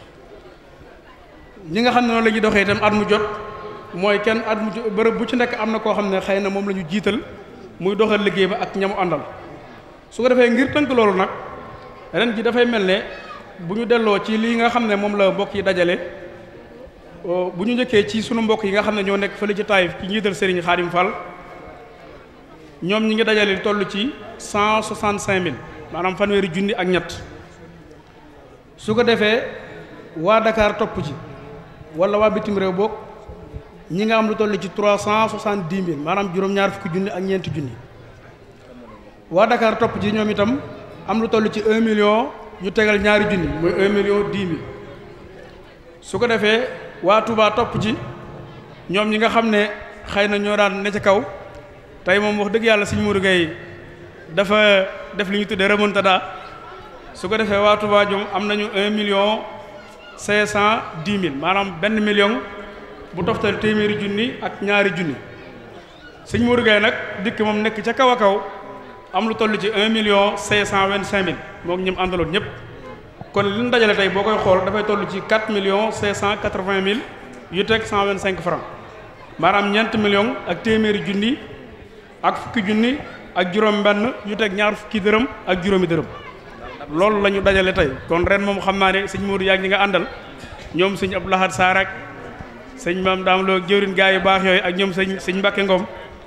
ñi nga xam ne noonu la ñuy doxee itam at mu jot mooy kenn at mu bërëb bu ci nekk am na koo xam ne xëy na moom la ñu jiital muy doxal liggéey ba ak ñamu àndal su ko defee ngir tënk loolu nag ren ji dafay mel ne bu ñu delloo ci lii nga xam ne moom la mbokk yi dajale bu ñu njëkkee ci sunu mbokk yi nga xam ne ñoo nekk fële ci Taïf ci njiital Serigne Khadim Fall ñoom ñi ngi dajale toll ci cent soixante cinq mille maanaam fanweeri junni ak ñett su ko defee waa Dakar topp ci wala waa bitim réew boog ñi nga am lu toll ci trois cent soixante dix mille maanaam juróom-ñaar fukki junni ak ñeenti junni waa Dakar topp ci ñoom itam am lu toll ci un million yu tegal ñaari junni mooy un million dix mille su ko defee waa Touba topp ci ñoom ñi nga xam ne xëy na ñoo daan ne ca kaw tey moom wax dëgg yàlla Sëriñ Modou Gueye dafa def li ñu tuddee remontada su ko defee waa Touba ñoom am nañu un million cinq cent dix mille maanaam benn million bu toftal téeméeri junni ak ñaari junni Sëriñ Modou Gueye nag dikk moom nekk ca kaw a kaw am lu toll ci un million cinq cent vingt cinq mille moo ñëm àndaloon ñëpp kon li ñu dajale tey boo koy xool dafay toll ci quatre millions cinq cent quatre vingt mille yu teg cent vingt cinq francs maanaam ñeent millions ak téeméeri junni ak fukki junni ak juróom-benn yu teg ñaar fukki dërëm ak juróomi dërëm loolu la ñu dajale tey kon ren moom xam naa ne sëñ Modou yaag ñi nga àndal ñoom sëñ Abdou Lahad Sarr ak sëñ Maam Daam Lo jëwrin gaa yu baax yooyu ak ñoom sëñ sëñ Mbacke Ngom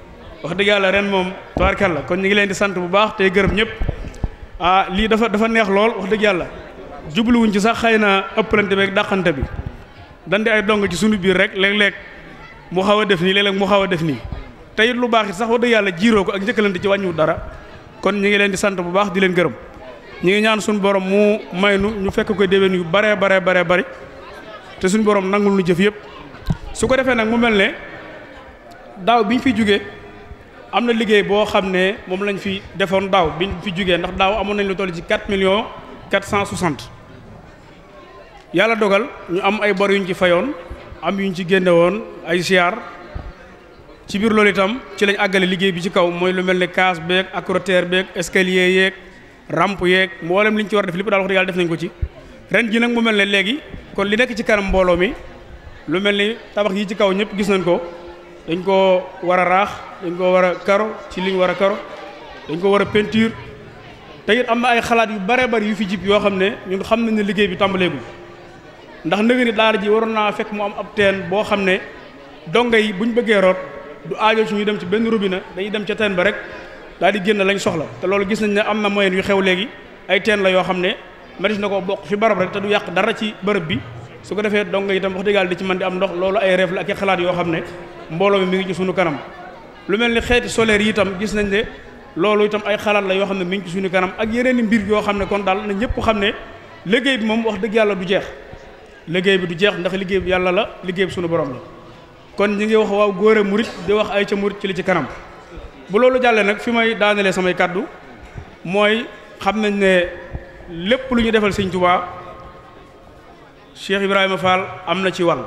wax dëgg yàlla ren moom tubaarkàlla kon ñu ngi leen di sant bu baax tey gërëm ñëpp ah lii dafa dafa neex lool wax dëgg yàlla jubluwuñ ci sax xëy na ëppalante beeg dàqante bi dan di ay dong ci sunu biir rek léeg-léeg mu xaw a def nii léeg-léeg mu xaw a def nii te it lu baax it sax wax dëgg yàlla jiiroo ko ak njëkkalante ci wàññiwut dara kon ñu ngi leen di sant bu baax di leen gërëm ñu ngi ñaan suñu borom mu may nu ñu fekk koy déwén yu baree baree baree bari te suñu borom nangul nu jëf yëpp su ko defee nag mu mel ne daaw bi ñu fi jógee am na liggéey boo xam ne moom lañ fi defoon daaw bi ñu fi jógee ndax daaw amoon nañ lu toll ci 4 millions 460 yàlla dogal ñu am ay bor yu ñu ci fayoon am yu ñu ci génne woon ay siyaar ci biir loolu itam ci lañ àggale liggéey bi ci kaw mooy lu mel ne case beeg acrotère beeg escalier yeeg rampe yeeg mboolem li ñu ci war a def lépp daal wax dëgg yàlla def nañ ko ci ren ji nag mu mel ne léegi kon li nekk ci kanam mbooloo mi lu mel ni tabax yi ci kaw ñëpp gis nañ ko dañ ko war a raax dañ ko war a karo ci liñ war a karo dañ ko war a peinture te it am na ay xalaat yu bare bari yu fi jib yoo xam ne ñun xam nañ ne liggéey bi tàmbaleegul ndax nëgë ni daara ji waroon naa fekk mu am ab teen boo xam ne donga yi buñ bëggee root du aajo ci ñu dem ci benn robinet dañuy dem ca teen ba rek daal di génn lañ soxla te loolu gis nañ ne am na moyen yu xew léegi ay teen la yoo xam ne manis na ko bokk fi barab rek te du yàq dara ci bërëb bi su ko defee donga itam wax dëgg yàlla di ci mën di am ndox loolu ay rêve la ak i xalaat yoo xam ne mbooloo mi mi ngi ci sunu kanam lu mel ni xeeti solaire yi itam gis nañ ne loolu itam ay xalaat la yoo xam ne mi ngi ci suñu kanam ak yeneen i mbir yoo xam ne kon daal na ñëpp xam ne liggéey bi moom wax dëgg yàlla du jeex liggéey bi du jeex ndax liggéey bi yàlla la liggéey bi suñu borom la kon ñi ngi wax waaw góore murit di wax ay ca murit ci li ci kanam bu loolu jàllee nag fi may daanelee samay kàddu mooy xam nañ ne lépp lu ñu defal sëñ Tuubaa Cheikh Ibrahima Fall am na ci wàll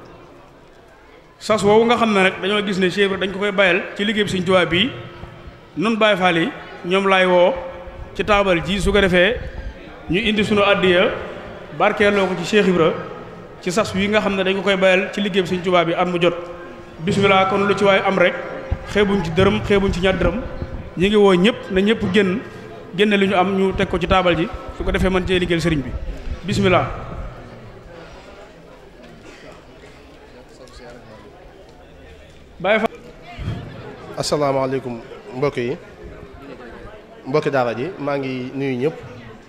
sas woowu nga xam ne rek dañoo gis ne Cheikh dañ ko koy bayal ci liggéey bi sëñ Tuubaa bii nun Baay Faal yi ñoom laay woo ci taabal ji su ko defee ñu indi sunu àddiya barkeeloo ko ci Cheikh Ibra ci sas wi nga xam ne dañ ko koy bayal ci liggéey bi sëñ Tuubaa bi at mu jot bismillah kon lu ci waay am rek xeebuñ ci dërëm xeebuñ ci ñaar dërëm ñi ngi woo ñëpp na ñëpp génn génne li ñu am ñu teg ko ci taabal ji su ko defee mën cee liggéeyal sëriñ bi bismillah Baay Faal asalaamaaleykum mbokk yi mbokki daara ji maa ngi nuyu ñëpp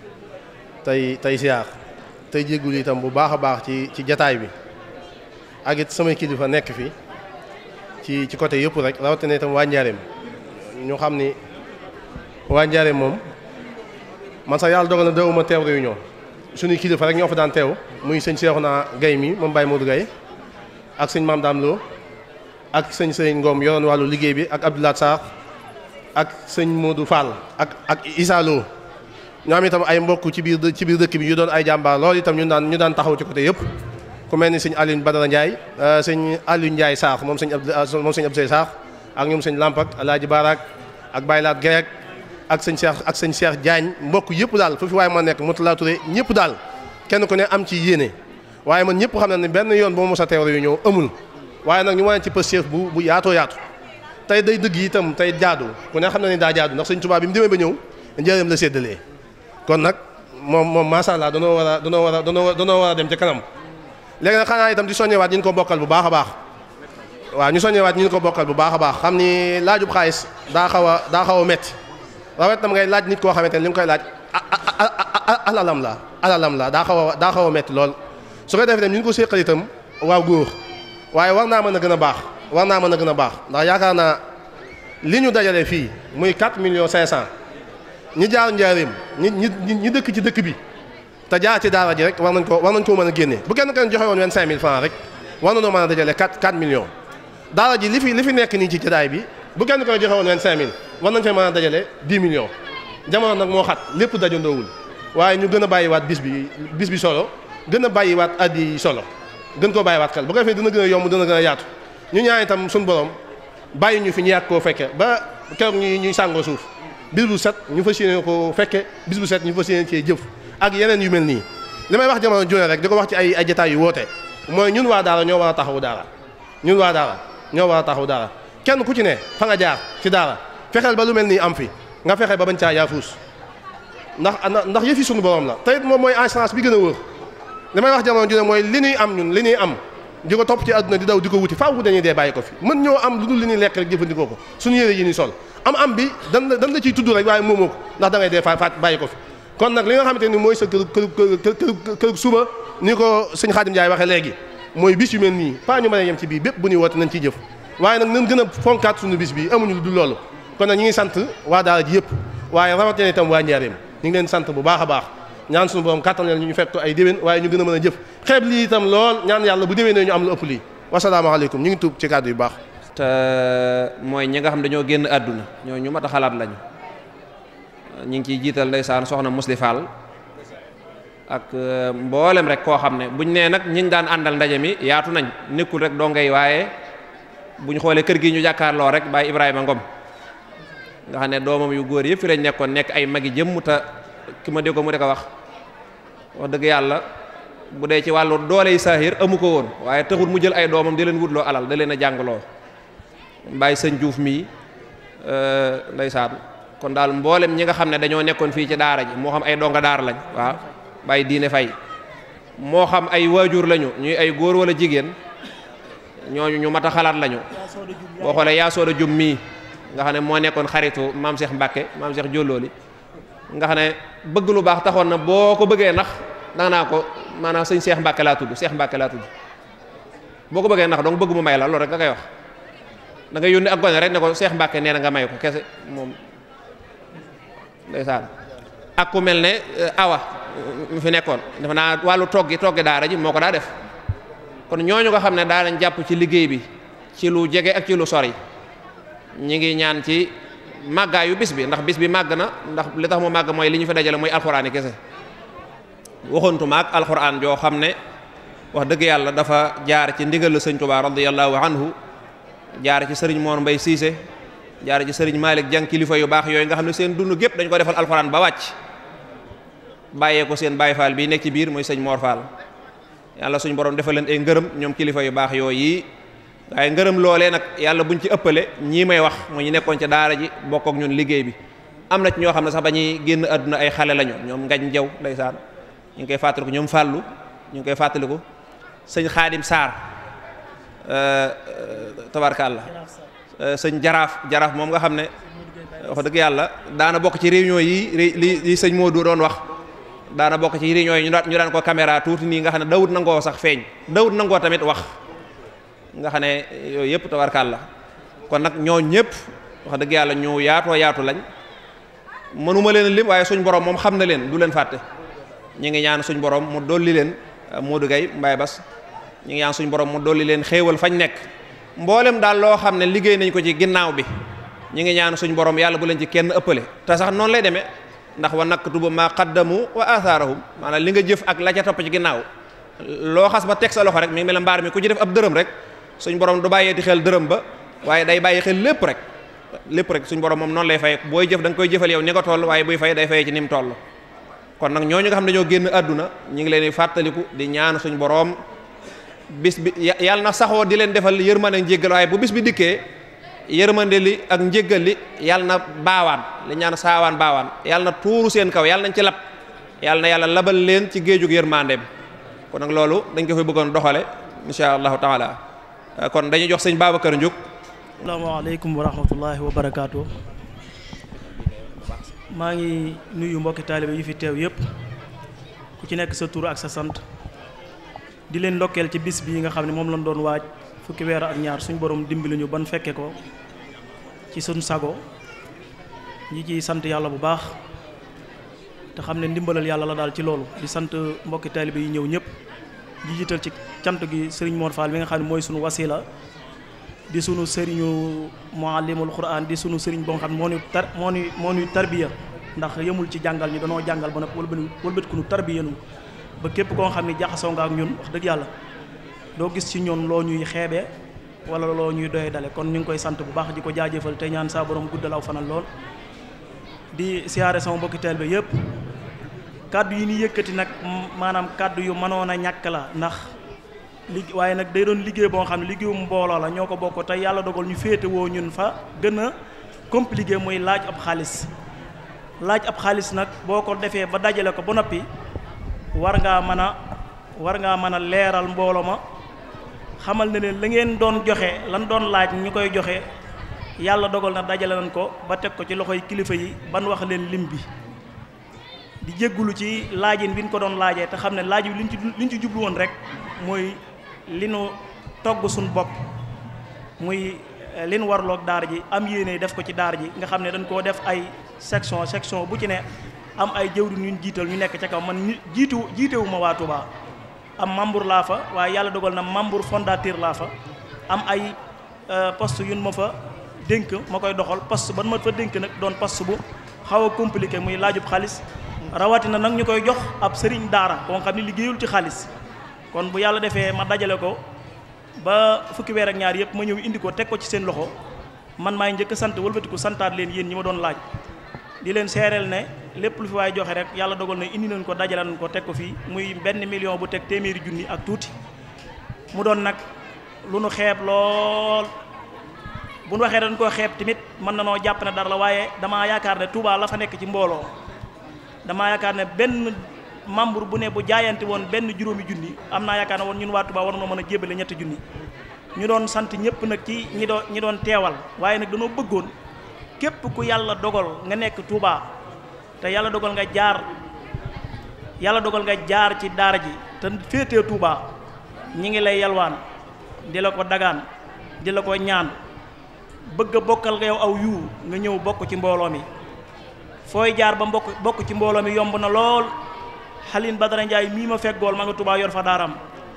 tey tey siyaar tey jéggul itam bu baax a baax ci ci jataay bi ak it samay kilifa nekk fi ci ci côté yëpp rek rawatina itam waa Njaareem ñu xam ni waa Njaareem moom man sax yàlla dogal na dawuma teew réunion suñuy kilifa rek ñoo fa daan teew muy sëñ Seexuna Gay mi moom Baye Modou Gay ak sëñ Maam Daam Lo ak sëñ sëñ Ngom yoroon wàllu liggéey bi ak Abdoulaye Sarr ak sëñ Modou Fall ak ak Issa Lo ñoo am itam ay mbokk ci biir ci biir dëkk bi yu doon ay jàmbaar loolu itam ñu daan ñu daan taxaw ci côté yëpp ku mel ni sëñ Alioune Badara Ndiaye sëñ Aliou Ndiaye Sarr moom sëñ Abdou moom sëñ Abdou Sarr ak ñoom sëñ Lampak Alaaji Barak ak Baylaat Gerek ak sëñ Cheikh ak sëñ Cheikh Diagne mbokk yëpp daal fu fi waaye ma nekk Moutala Touré ñëpp daal kenn ku ne am ci yéene waaye man ñëpp xam na ne benn yoon bu ma mos a teew yu ñëw amul waaye nag ñu wane ci pëstéef bu bu yaatoo yaatu tey day dëgg itam tey jaadu ku ne xam na ni daa jaadu ndax sëñ Tuubaa bi mu demee ba ñëw njëriñam la séddalee kon nag moom moom macha allah danoo war a danoo war a danoo war a dem ca kanam léegi nag xanaa itam di soññewaat ñu ko bokkal bu baax a baax waaw ñu soññewaat ñu ko bokkal bu baax a baax xam ni laajub xaalis daa xaw a daa xaw a métti rawet tam ngay laaj nit koo xamante ne li nga koy laaj alalam la alalam la daa xaw a daa xaw a métti lool su ko defee tam ñu ko séqal itam waaw góor waaye war naa mën a gën a baax war naa mën a gën a baax ndax yaakaar naa li ñu dajale fii muy 4 millions 500 ñi jaar njaareem ñi ñi ñi dëkk ci dëkk bi te jaar ci daara ji rek war nañ ko war nañ koo mën a génne bu kenn kenn joxe woon 25000 francs rek war nañoo mën a dajale 4 4 millions daara ji li fi li fi nekk nii ci jataay bi bu kenn kenn joxe woon 25000 war nañ fee mën a dajale 10 millions jamono nag moo xat lépp dajandoowul waaye ñu gën a bàyyiwaat bis bi bis bi solo gën a bàyyiwaat addi solo gën koo bàyyiwaat xel bu ko defee dina gën a yomb dina gën a yaatu ñu ñaan itam suñu borom bàyyi ñu fi ñu yàgg koo fekke ba keroog ñuy ñuy sàngoo suuf bis bu set ñu fas yéene ko fekke bis bu set ñu fas yéene cee jëf ak yeneen yu mel nii li may wax jamono june rek di ko wax ci ay ay jataay yu woote mooy ñun waa daara ñoo war a taxawu daara ñun waa daara ñoo war a taxawu daara kenn ku ci ne fa nga jaar ci daara fexeel ba lu mel nii am fi nga fexe ba bañ caa yaafuus ndax ndax yëfi suñu borom la te it moom mooy assurance bi gën a wóor li may wax jamono june mooy li ñuy am ñun li ñuy am di ko topp ci àdduna di daw di ko wuti faaw dañuy dee bàyyi ko fi mën ñoo am lu dul li ñuy lekk rek jëfandikoo ko suñu yére yi ni sol am am bi dan la dan la ciy tudd rek waaye moomoo ko ndax da ngay dee fa faat bàyyi ko fi kon nag li nga xamante ni mooy sa kër kër kër kër suba ni ko sëñ Xaadim Njaay waxee léegi mooy bis yu mel nii pas ñu mën a yem ci bii bépp bu ñuy woote nañ ciy jëf waaye nag nañ gën a fonkaat suñu bis bi amuñu lu dul loolu kon nag ñu ngi sant waa daara ji yëpp waaye rawatina itam waa Njaareem ñu ngi leen sant bu baax a baax ñaan suñu borom kàttan leen ñu fekk ay déwén waaye ñu gën a mën a jëf xeeb lii itam lool ñaan yàlla bu déwénee ñu am lu ëpp lii wasalaamaaleykum ñu ngi tuub ci kàddu yu baax te mooy ñi nga xam dañoo génn àdduna ñoo ñu mat a xalaat lañu ñu ngi ciy jiital ndeysaan soxna Musli Fall ak mboolem rek koo xam ne buñ nee nag ñiñ daan àndal ndaje mi yaatu nañ nekkul rek doo ngay waaye buñ xoolee kër gi ñu jàkkaarloo rek Baye Ibrahima Ngom nga xam ne doomam yu góor yëpp fi lañ nekkoon nekk ay magi jëmm te ki ma dégg ko mu di ko wax wax dëgg yàlla bu dee ci wàllu doole yi saahir amu ko woon waaye taxul mu jël ay doomam di leen wutloo alal da leen a jàngaloo Baye sëñ Diouf mii ndeysaan kon daal mboolem ñi nga xam ne dañoo nekkoon fii ci daara ji moo xam ay donga daara lañ waaw Baye diine fay moo xam ay waajur lañu ñuy ay góor wala jigéen ñooñu ñu mat a xalaat lañu boo xoolee yaa sooda jum mii nga xam ne moo nekkoon xaritu maam Cheikh Mbacke maam Cheikh Jollooli nga xam ne bëgg lu baax taxoon na boo ko bëggee nax danga naa ko maanaam sëñ Cheikh Mbacke laa tudd Cheikh Mbacke laa tudd boo ko bëggee nax donc bëgg mu may la loolu rek nga koy wax da ngay yónni ak gone rek ne ko Cheikh Mbacke nee na nga may ko kese moom ndeysaan ak ku mel ne awa mu fi nekkoon dafa naa wàllu toggi toggi daara ji moo ko daa def kon ñooñu nga xam ne daa lañ jàpp ci liggéey bi ci lu jege ak ci lu sori ñi ngi ñaan ci màggaayu bis bi ndax bis bi màgg na ndax li tax mu màgg mooy li ñu fi dajale mooy alxuraan yi kese waxantuma ak alxuraan joo xam ne wax dëgg yàlla dafa jaar ci ndigal la sëñ Tuubaa radiyallahu anhu jaar ci sëriñ Mor Mbay Siise jaar ci sëriñ Malick Jang kilifa yu baax yooyu nga xam ne seen dund gépp dañ ko defal alxuraan ba wàcc bàyyee ko seen Baay Faal bii nekk ci biir mooy sëñ Mor Fall yàlla suñ borom defal leen ay ngërëm ñoom kilifa yu baax yooyu yi waaye ngërëm loolee nag yàlla buñ ci ëppale ñii may wax mu ñu nekkoon ca daara ji bokk ak ñun liggéey bi am na ci ñoo xam ne sax ba ñuy génn àdduna ay xale lañu ñoom ngañ jaw ndeysaan ñu ngi koy fàttaliku ñoom fàllu ñu ngi koy fàttaliku sëñ xaadim saar tabarkàlla sëñ jaraaf jaraaf moom nga xam ne wax dëgg yàlla daana bokk ci réunion yi li li sëñ Modou doon wax daana bokk ci réunion yi ñu daan ñu daan ko caméra tuuti nii nga xam ne dawut nangoo sax feeñ dawut nangoo tamit wax nga xam ne yooyu yëpp tabarkàlla kon nag ñoo ñëpp wax dëgg yàlla ñu yaatoo yaatu lañ mënuma leen lim waaye suñ borom moom xam na leen du leen fàtte ñu ngi ñaan suñ borom mu dolli leen Modou Gueye Mbaye Bas ñu ngi ñaan suñ borom mu dolli leen xéewal fañ nekk mboolem daal loo xam ne liggéey nañ ko ci ginnaaw bi ñu ngi ñaan suñ borom yàlla bu leen ci kenn ëppale te sax noonu lay demee ndax wa naktubu ma qaddamu wa athaarahum maanaam li nga jëf ak la ca topp ci ginnaaw loo xas ba teg sa loxo rek mi ngi mel mbaar mi ku ci def ab dërëm rek suñ borom du bàyyeeti xel dërëm ba waaye day bàyyi xel lépp rek lépp rek suñ borom moom noonu lay fay booy jëf da nga koy jëfal yow ni nga toll waaye buy fay day fay ci ni mu toll kon nag ñooñu nga xam ne dañoo génn àdduna ñu ngi leen di fàttaliku di ñaan suñ borom bis bi yàlla na saxoo di leen defal yërmande ak njéggal waaye bu bis bi dikkee yërmande li ak njéggal li yàlla na baawaan li ñaan saawaan baawaan yàlla na tuuru seen kaw yàlla nañ ci lab yàlla na yàlla labal leen ci géejug yërmandeem kon nag loolu dañ ko fay bëggoon doxale insha allahu taala kon dañuy jox sëñ Babacar Ndiouk asalaamaaleykum wa rahmatullahi wa barakaatu maa ngi nuyu mbokki taalibe yi fi teew yépp ku ci nekk sa tur ak sa sant di leen ndokkeel ci bis bii nga xam ne moom lañ doon waaj fukki weer ak ñaar suñ borom dimbali ñu ban fekke ko ci suñ sago ñi ciy sant yàlla bu baax te xam ne ndimbalal yàlla la daal ci loolu di sant mbokki taalibe yi ñëw ñëpp di jiital ci cant gi sëriñ Mor Fall bi nga xam ne mooy sunu wasila di sunu sëriñu muallimul quran di sunu sëriñ boo xam ne moo ñu tar moo ñu moo ñu tarbiya ndax yemul ci jàngal ñu danoo jàngal ba nag wëlbati wëlbati ku nu tarbiya nu ba képp koo xam ne jaxasoo nga ak ñun wax dëgg yàlla doo gis ci ñoon loo ñuy xeebee wala loo ñuy doye dale kon ñu ngi koy sant bu baax di ko jaajëfal te ñaan saa borom guddal aw fanal lool di siyaare sama mbokki taalibe yépp kàddu yi ni yëkkati nag maanaam kàddu yu mënoon a ñàkk la ndax li waaye nag day doon liggéey boo xam ne liggéeyum mbooloo la ñoo ko bokk te yàlla dogal ñu féete woo ñun fa gën a compliqué muy laaj ab xaalis laaj ab xaalis nag boo ko defee ba dajale ko ba noppi war ngaa mën a war ngaa mën a leeral mbooloo ma xamal ne leen la ngeen doon joxe lan doon laaj ñu koy joxe yàlla dogal na dajale nañ ko ba teg ko ci loxoy kilifa yi ban wax leen lim bi di jéggulu ci laajin bi ñu ko doon laajee te xam ne laaj bi liñ ci liñ ci jublu woon rek mooy li nu togg suñ bopp muy li nu warloog daara ji am yéene def ko ci daara ji nga xam ne dañ koo def ay section section bu ci ne am ay jëwriñ ñu jiital ñu nekk ca kaw man ñu jiitu jiitewuma waa Touba am membre laa fa waaye yàlla dogal na membre fondateur laa fa am ay poste yun ma fa dénk ma koy doxal poste ban ma fa dénk nag doon poste bu xaw a compliqué muy laajub xaalis rawatina nag ñu koy jox ab sëriñ daara koo xam ne liggéeyul ci xaalis kon bu yàlla defee ma dajale ko ba fukki weer ak ñaar yëpp ma ñëw indi ko teg ko ci seen loxo man maay njëkk sant wëlbatiku santaat leen yéen ñi ma doon laaj di leen seereel ne lépp lu fi waay joxe rek yàlla dogal na indi nañ ko dajale nañ ko teg ko fii muy benn million bu teg téeméeri junni ak tuuti mu doon nag lu nu xeeb lool bu nu waxee dañ koo xeeb tamit mën na noo jàpp ne dara la waaye damaa yaakaar ne Touba la fa nekk ci mbooloo damaa yaakaar ne benn membre bu ne bu jaayante woon benn juróomi junni am naa yaakaar ne woon ñun waa Touba war noo mën a jébale ñetti junni ñu doon sant ñëpp nag ci ñi doon ñi doon teewal waaye nag dañoo bëggoon képp ku yàlla dogal nga nekk Touba te yàlla dogal nga jaar yàlla dogal nga jaar ci daara ji te féetee Touba ñi ngi lay yalwaan di la ko dagaan di la ko ñaan bëgg a bokkal nga yow aw yu nga ñëw bokk ci mbooloo mi fooy jaar ba mbokk bokk ci mbooloo mi yomb na lool Xalin Badara Ndiaye mii ma feggool ma nga Touba yor fa daaram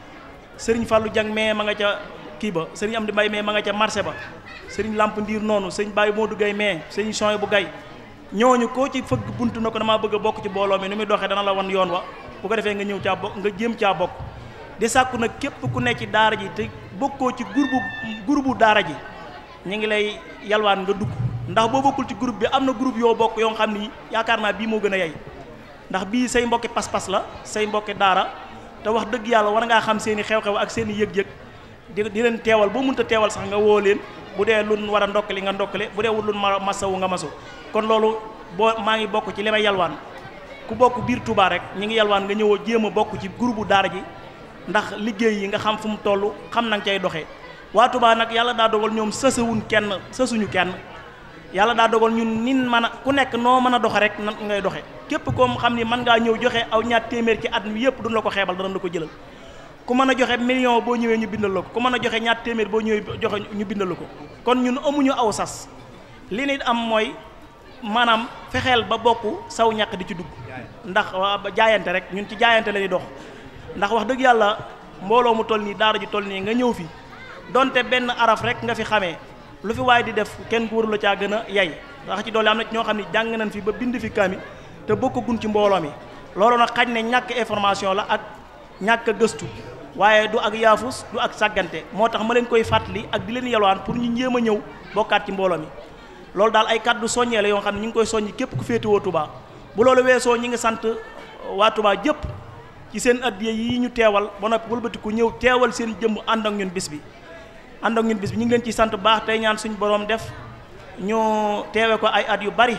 sëriñ Fallou Diang mais ma nga ca kii ba sëriñ Amdi Mbay mais ma nga ca marché ba sëriñ Lamp Ndiir noonu sëriñ Baye Modou Gay mais sëriñ Soy bu Gay ñooñu koo ci fëgg bunt na ko damaa bëgg a bokk ci mbooloo mi nu muy doxee dana la wan yoon wa bu ko defee nga ñëw caa bokk nga jéem caa bokk di sàkku nag képp ku nekk ci daara ji te bokkoo ci groupe groupe daara ji ñu ngi lay yalwaan nga dugg ndax boo bokkul ci groupe bi am na groupe yoo bokk yoo xam ni yaakaar naa bii moo gën a yey ndax bii say mbokki pas-pas la say mbokki daara te wax dëgg yàlla war ngaa xam seen i xew-xew ak seen i yëg-yëg di di leen teewal boo mënta teewal sax nga woo leen bu dee lun war a ndokkali nga ndokkale bu dee wut lun ma masawu nga masu kon loolu boo maa ngi bokk ci li may yalwaan ku bokk biir Touba rek ñi ngi yalwaan nga ñëwoo jéem a bokk ci groupe daara ji ndax liggéey yi nga xam fu mu toll xam na nga cay doxee waa Touba nag yàlla daa dogal ñoom sësawuñ kenn sësuñu kenn yàlla daa dogal ñun nin mën a ku nekk noo mën a doxe rek nan ngay doxe képp koo xam ni mën ngaa ñëw joxe aw ñaar téeméer ci at mi yëpp duñ la ko xeebal danañ la ko jëlal ku mën a joxe million boo ñëwee ñu bindal la ko ku mën a joxe ñaar téeméer boo ñëwee joxe ñu bindal la ko kon ñun amuñu aw sas li nit am mooy maanaam fexeel ba bokk saw ñàkk di ci dugg ndax jaayante rek ñun ci jaayante la ñuy dox ndax wax dëgg yàlla mbooloo mu toll nii daara ji toll nii nga ñëw fi donte benn araf rek nga fi xamee lu fi waaye di def kenn ku warula caa gën a yay ndax ci doole am na ñoo xam ne jàng nañ fi ba bind fi kaami te bokkagun ci mbooloo mi loolu nag xañ ne ñàkk information la ak ñàkk a gëstu waaye du ak yaafus du ak sàggante moo tax ma leen koy fàttali ak di leen yalwaan pour ñu njéem a ñëw bokkaat ci mbooloo mi loolu daal ay kàddu soññee la yoo xam ne ñu ngi koy soññi képp ku féetewoo Touba bu loolu weesoo ñi ngi sant waa Touba jëpp ci seen addiya yi ñu teewal ba noppi wëlbati ku ñëw teewal seen jëmm ànd ak ñun bis bi ànd ak ñun bis bi ñu ngi leen ci sant baax tey ñaan suñu borom def ñu teewe ko ay at yu bari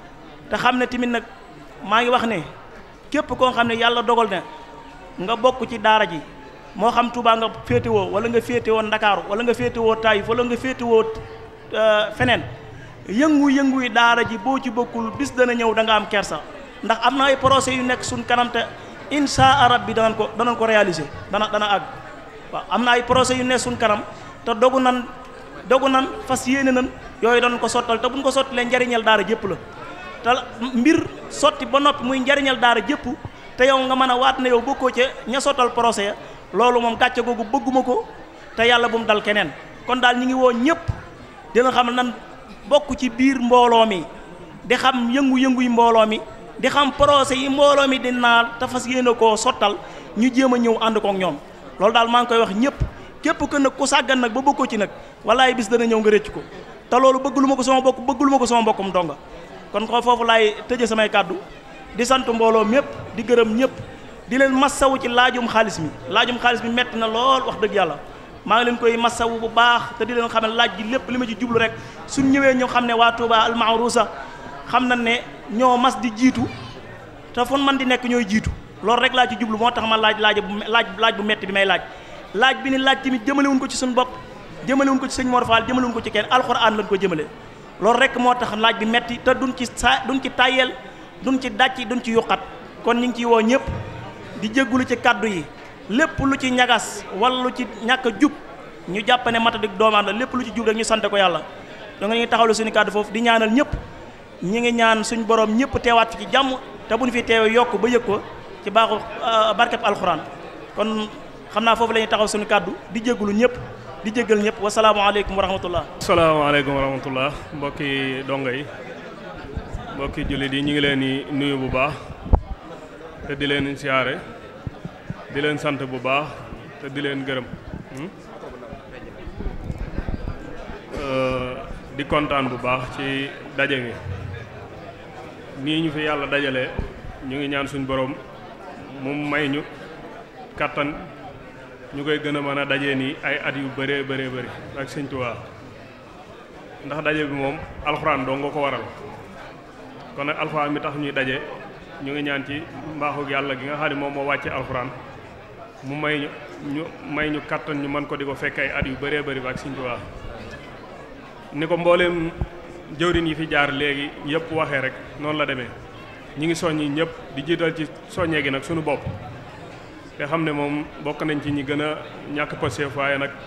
te xam ne tamit nag maa ngi wax ne képp koo xam ne yàlla dogal na nga bokk ci daara ji moo xam Touba nga féetewoo wala nga féetewoo Ndakaaru wala nga féetewoo Taïf wala nga féetewoo feneen yëngu-yëngu yi daara ji boo ci bokkul bis dana ñëw da nga am kersa ndax am na ay procès yu nekk suñ kanam te insha arab bi danañ ko danañ ko réaliser dana dana àgg waaw am na ay procès yu nekk suñ kanam te dogu nan dogu nan fas yéene nan yooyu danañ ko sottal te buñ ko sottalee njariñal daara jëpp la te mbir sotti ba noppi muy njariñal daara jëpp te yow nga mën a waat ne yow bokkoo ca ña sottal procès ya loolu moom gàcce googu bëgguma ko te yàlla bu mu dal keneen kon daal ñi ngi woo ñëpp dina xam nan bokk ci biir mbooloo mi di xam yëngu-yëngu yi mbooloo mi di xam procès yi mbooloo mi di naal te fas yéene koo sottal ñu jéem a ñëw ànd kook ñoom loolu daal maa ngi koy wax ñëpp képp que nag ku sàggan nag ba bokkoo ci nag walaay bis dana ñëw nga rëcc ko te loolu bëggulu ma ko sama bokk bëggulu ma ko sama mbokkum donga kon ko foofu laay tëje samay kàddu di sant mbooloo mépp di gërëm ñëpp di leen massawu ci laajum xaalis mi laajum xaalis mi metti na lool wax dëgg yàlla maa ngi leen koy massawu bu baax te di leen xam ne laaj gi lépp li ma ci jublu rek suñ ñëwee ñu xam ne waa Touba almaarusa xam na ne ñoo mas di jiitu te fun man di nekk ñooy jiitu loolu rek laa ci jublu moo tax ma laaj laaj bu laaj laaj bu metti bi may laaj laaj bi ni laaj tamit jëmalewuñ ko ci suñu bopp jëmalewuñ ko ci sëñ Mor Fall jëmalewuñ ko ci kenn alxuraan lañ ko jëmale loolu rek moo tax laaj bi metti te duñ ci saa duñ ci tàyyeel duñ ci dàcc duñ ci yuqat kon ñu ngi ciy woo ñëpp di jéggulu ci kaddu yi lépp lu ci ñagas wala lu ci ñàkk a jub ñu jàpp ne matadik doomaan la lépp lu ci jub rek ñu sante ko yàlla da nga ngi taxawlu suñu kaddu foofu di ñaanal ñëpp ñi ngi ñaan suñ borom ñëpp teewaat fi ci jàmm te buñ fi teewee yokk ba yëg ko ci baaxu barkeb alxuraan kon xam naa foofu la ñuy taxaw suñu kaddu di jéggulu ñëpp di jéggal ñëpp wasalaamaaleykum wa rahmatullah asalaamaaleykum wa rahmatullah mbokki donga yi mbokki jullit yi ñu ngi leen di nuyu bu baax te di leen siyaare di leen sant bu baax te di leen gërëm di kontaan bu baax ci daje gi nii ñu fi yàlla dajale ñu ngi ñaan suñ borom mu may ñu kattan ñu koy gën a mën a daje nii ay at yu bëree bëree bëri ak sëñ Tuubaa ndax daje bi moom alxuraan doo nga ko waral kon nag alxuraan mi tax ñuy daje ñu ngi ñaan ci mbaaxu yàlla gi nga xam ne moom moo wàcce alxuraan mu may ñu ñu may ñu kattan ñu mën ko di ko fekk ay at yu bëree bëri ba ak sëñ Tuubaa ni ko mbooleem jëwriñ yi fi jaar léegi yëpp waxee rek noonu la demee ñi ngi soññi ñëpp di jiital ci soññee gi nag suñu bopp te xam ne moom bokk nañ ci ñi gën a ñàkk pëseef waaye nag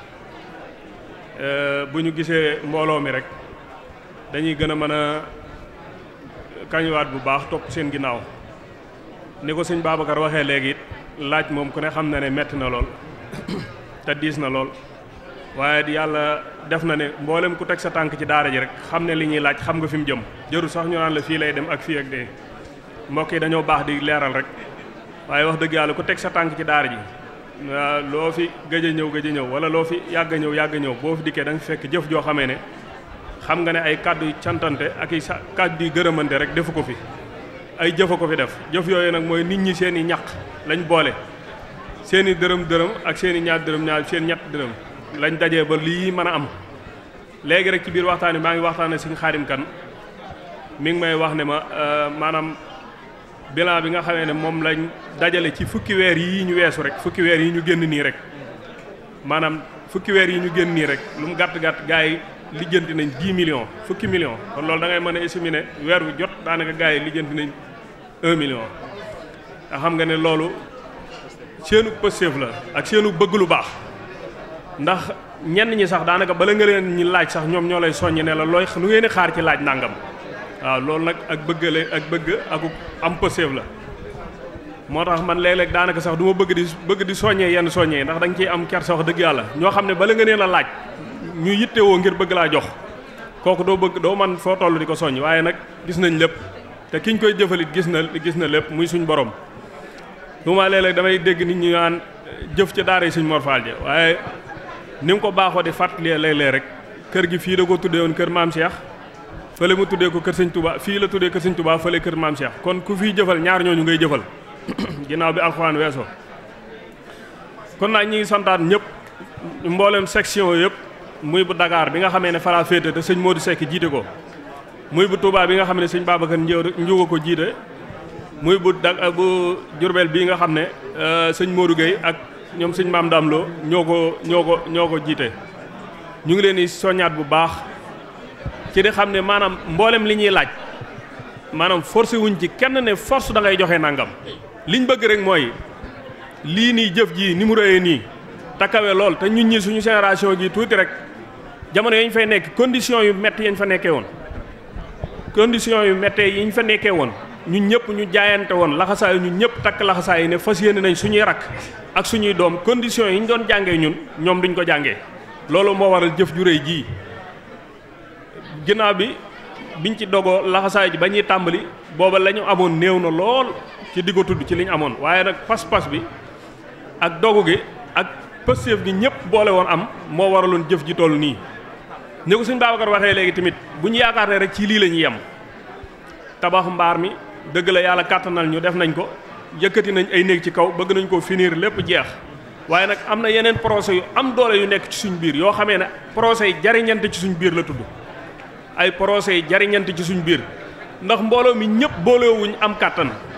bu ñu gisee mbooloo mi rek dañuy gën a mën a kañuwaat bu baax topp seen ginnaaw ni ko sëñ Babacar waxee léegi it laaj moom ku ne xam na ne metti na lool te diis na lool waaye yàlla def na ne mboolem ku teg sa tànk ci daara ji rek xam ne li ñuy laaj xam nga fi mu jëm jërul sax ñu naan la fii lay dem ak fii ak dee mbokk yi dañoo baax di leeral rek waaye wax dëgg yàlla ku teg sa tànk ci daara ji loo fi gëj a ñëw gëj a ñëw wala loo fi yàgg a ñëw yàgg a ñëw boo fi dikkee da nga fekk jëf joo xamee ne xam nga ne ay kàddu yu cantante ak i sa kàddu yu gërëmante rek defu ko fi ay jëfa ko fi def jëf yooyu nag mooy nit ñi seen i ñaq lañ boole seen i dërëm dërëm ak seen i ñaar dërëm ñaar seen ñett dërëm lañ dajee ba lii mën a am léegi rek ci biir waxtaan wi maa ngi waxtaan ak suñu xaarim kan mi ngi may wax ne ma maanaam bilan bi nga xamee ne moom lañ dajale ci fukki weer yii ñu weesu rek fukki weer yi ñu génn nii rek maanaam fukki weer yi ñu génn nii rek lu mu gàtt gàtt gars yi lijjanti nañ 10 millions fukki millions kon loolu da ngay mën a estimer ne weer wu jot daanaka gars yi lijjanti nañ 1 million. nga xam nga ne loolu seenu pësteef la ak seenu bëgg lu baax ndax ñenn ñi sax daanaka bala nga leen ñi laaj sax ñoom ñoo lay soññ ne la looy lu ngeen di xaar ci laaj nangam. waaw loolu nag ak bëggale ak bëgg ak am pëseef la moo tax man léeg-léeg daanaka sax du ma bëgg di bëgg di soññee yenn soññee ndax da nga ciy am kersa wax dëgg yàlla ñoo xam ne bala nga nee la laaj ñu yittewoo ngir bëgg laa jox kooku doo bëgg doo man foo toll di ko soññ waaye nag gis nañ lépp te kiñ koy jëfalit gis na gis na lépp muy suñ borom lu ma léeg-léeg damay dégg nit ñi naan jëf ca daara yi suñ Mor Fall ja waaye ni nga ko baaxoo di fàttalee léeg-léeg rek kër gi fii da ko tuddee woon kër maam Cheikh fële mu tuddee ko kër sëñ Touba fii la tuddee kër sëñ Touba fële kër maam Cheikh kon ku fiy jëfal ñaar ñooñu ngay jëfal ginnaaw bi alxuraan weesoo kon nag ñi ngi santaat ñëpp mboolem section yëpp muy bu Dakar bi nga xamee ne fara féete te sëñ Modou Seck jiite ko muy bu Touba bi nga xam ne sëñ Babacar Njuga ko jiite muy bu da bu Jurbel bii nga xam ne sëñ Modou Gueye ak ñoom sëñ Maam Dam Lo ñoo ko ñoo ko ñoo ko jiite ñu ngi leen di soññaat bu baax ci di xam ne maanaam mboolem li ñuy laaj maanaam forcé wuñ ci kenn ne force da ngay joxe nangam liñ bëgg rek mooy lii nii jëf ji ni mu rëyee nii takkawe lool te ñun ñi suñu génération gi tuuti rek jamono yañ fay nekk condition yu métti yañ fa nekkee woon condition yu métti yi ñu fa nekkee woon ñun ñëpp ñu jaayante woon laxasaay ñun ñëpp takk laxasaay yi ne fas yéene nañ suñuy rakk ak suñuy doom condition yi ñu doon jàngee ñun ñoom duñ ko jàngee loolu moo waral jëf ju rëy jii ginnaaw bi biñ ci dogoo laxasaay ji ba ñuy tàmbali booba la ñu amoon néew na lool ci di ko tudd ci li ñu amoon waaye nag pas-pas bi ak dogu gi ak pëstéef gi ñëpp boole woon am moo waraloon jëf ji toll nii ni ko suñ Babacar waxee léegi tamit bu ñu yaakaar ne rek ci lii la ñuy yem tabax mbaar mi dëgg la yàlla kàttanal ñu def nañ ko yëkkati nañ ay néeg ci kaw bëgg nañ ko finir lépp jeex waaye nag am na yeneen procès yu am doole yu nekk ci suñ biir yoo xamee ne procès yi jariñante ci suñ biir la tudd ay procès yi jariñante ci suñ biir ndax mbooloo mi ñëpp boolewuñ am kàttan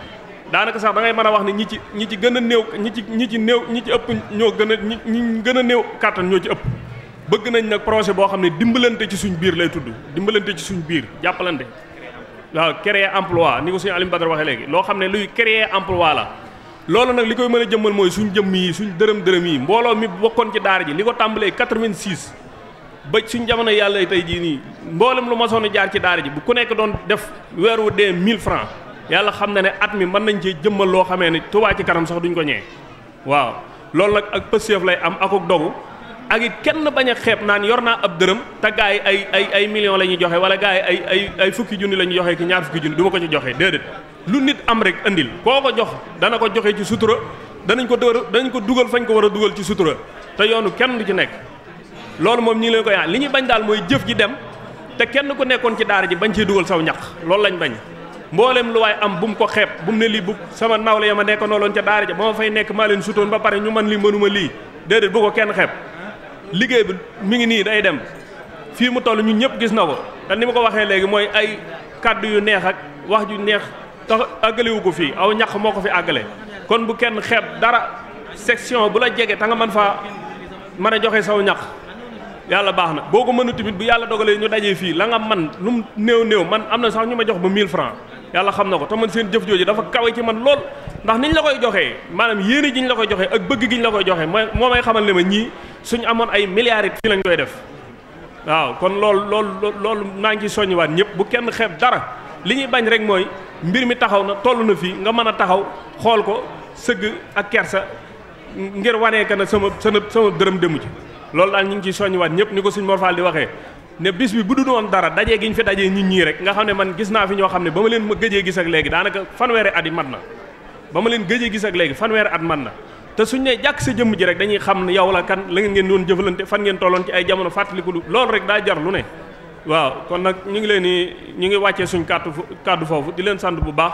daanaka sax da ngay mën a wax ne ñi ci ñi ci gën a néew ñi ci ñi ci néew ñi ci ëpp ñoo gën a ñi ñi gën a néew kàttan ñoo ci ëpp bëgg nañ nag projet boo xam ne dimbalante ci suñ biir lay tudd dimbalante ci suñ biir jàppalante waaw créer emploi ni ko suñu Alioune Badara waxee léegi loo xam ne luy créer emploi la loolu nag li koy mën a jëmmal mooy suñ jëmm yi suñ dërëm dërëm yi mbooloo mi bokkoon ci daara ji li ko tàmbalee 86 ba suñ jamono yàlla tey jii nii mboolem lu masoon a jaar ci daara ji bu ku nekk doon def weer wu dee 1000 francs yàlla xam na ne at mi mën nañ cee jëmmal loo xamee ne Touba ci kanam sax duñ ko ñee waaw loolu nag ak pëseef lay am akuk dogu ak it kenn bañ a xeeb naan yor naa ab dërëm te gaa yi ay ay ay millions la ñuy joxe wala gaa yi ay ay ay fukki junni la ñuy joxe ki ñaar fukki junni du ma ko ci joxe déedéet lu nit am rek andil koo ko jox dana ko joxe ci sutura danañ ko dër danañ ko dugal fañ ko war a dugal ci sutura te yoonu kenn du ci nekk loolu moom ñi ngi leen ko yaa li ñu bañ daal mooy jëf ji dem te kenn ku nekkoon ci daara ji bañ ciy dugal saw ñaq loolu lañ bañ mboolem lu waay am bu mu ko xeeb bu mu ne lii bu sama nawle ya ma nekk nooloon ca daara ja ba ma fay nekk maa leen sutoon ba pare ñu man lii mënuma lii déedéet bu ko kenn xeeb liggéey bi mi ngi nii day dem fii mu toll ñun ñëpp gis na ko te ni ma ko waxee léegi mooy ay kàddu yu neex ak wax ju neex tax àggalewu ko fii aw ñaq moo ko fi àggale kon bu kenn xeeb dara section bu la jege ta nga mën faa mën a joxe saw ñaq yàlla baax na boo ko mënu tamit bu yàlla dogalee ñu dajee fii la nga man lu mu néew néew man am na sax ñu ma jox ba 1000 francs yàlla xam na ko te man seen jëf jooju dafa kawe ci man lool ndax niñ la koy joxee maanaam yéene ji ñu la koy joxee ak bëgg gi ñu la koy joxee mooy moo may xamal ne ma ñii suñu amoon ay milliards it fii lañ koy def waaw kon loolu loolu loolu naa ngi ci soññiwaat ñëpp bu kenn xeeb dara li ñuy bañ rek mooy mbir mi taxaw na toll na fii nga mën a taxaw xool ko sëgg ak kersa ngir wanee ka na sama sama sama dërëm demu ci loolu daal ñu ngi ciy soññiwaat ñëpp ni ko suñ Mor Fall di waxee ne bis bi bu du doon dara dajee gi ñu fi dajee nit ñii rek nga xam ne man gis naa fi ñoo xam ne ba ma leen ma gëjee gis ak léegi daanaka fanweeri at yi mat na ba ma leen gëjee gis ak léegi fanweeri at mat na te suñ ne jàkk sa jëmm ji rek dañuy xam ne yow la kan la ngeen doon jëfalante fan ngeen tolloon ci ay jamono fàttaliku lu loolu rek daa jar lu ne waaw kon nag ñu ngi leen di ñu ngi wàccee suñ kàddu kàddu foofu di leen sant bu baax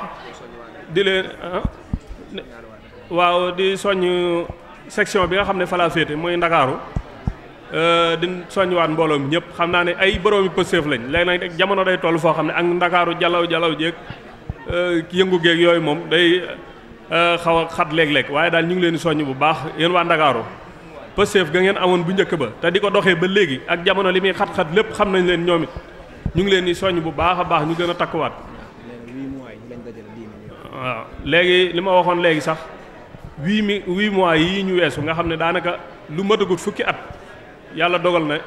di leen waaw di soññ section bi nga xam ne fa laa féete mooy Ndakaaru di soññiwaat mbooloo mi ñëpp xam naa ne ay boroomi pëseef lañ léegi nag jamono day toll foo xam ne ak ndakaaru jalaw jalaw jéeg yëngu géeg yooyu moom day xaw a xat léeg-léeg waaye daal ñu ngi leen di soññ bu baax yéen waa ndakaaru pëseef ga ngeen amoon bu njëkk ba te di ko doxee ba léegi ak jamono li muy xat-xat lépp xam nañ leen ñoom it ñu ngi leen di soññ bu baax a baax ñu gën a takkuwaat waaw léegi li ma waxoon léegi sax huit mi huit mois yii ñu weesu nga xam ne daanaka lu matagut fukki at yàlla dogal na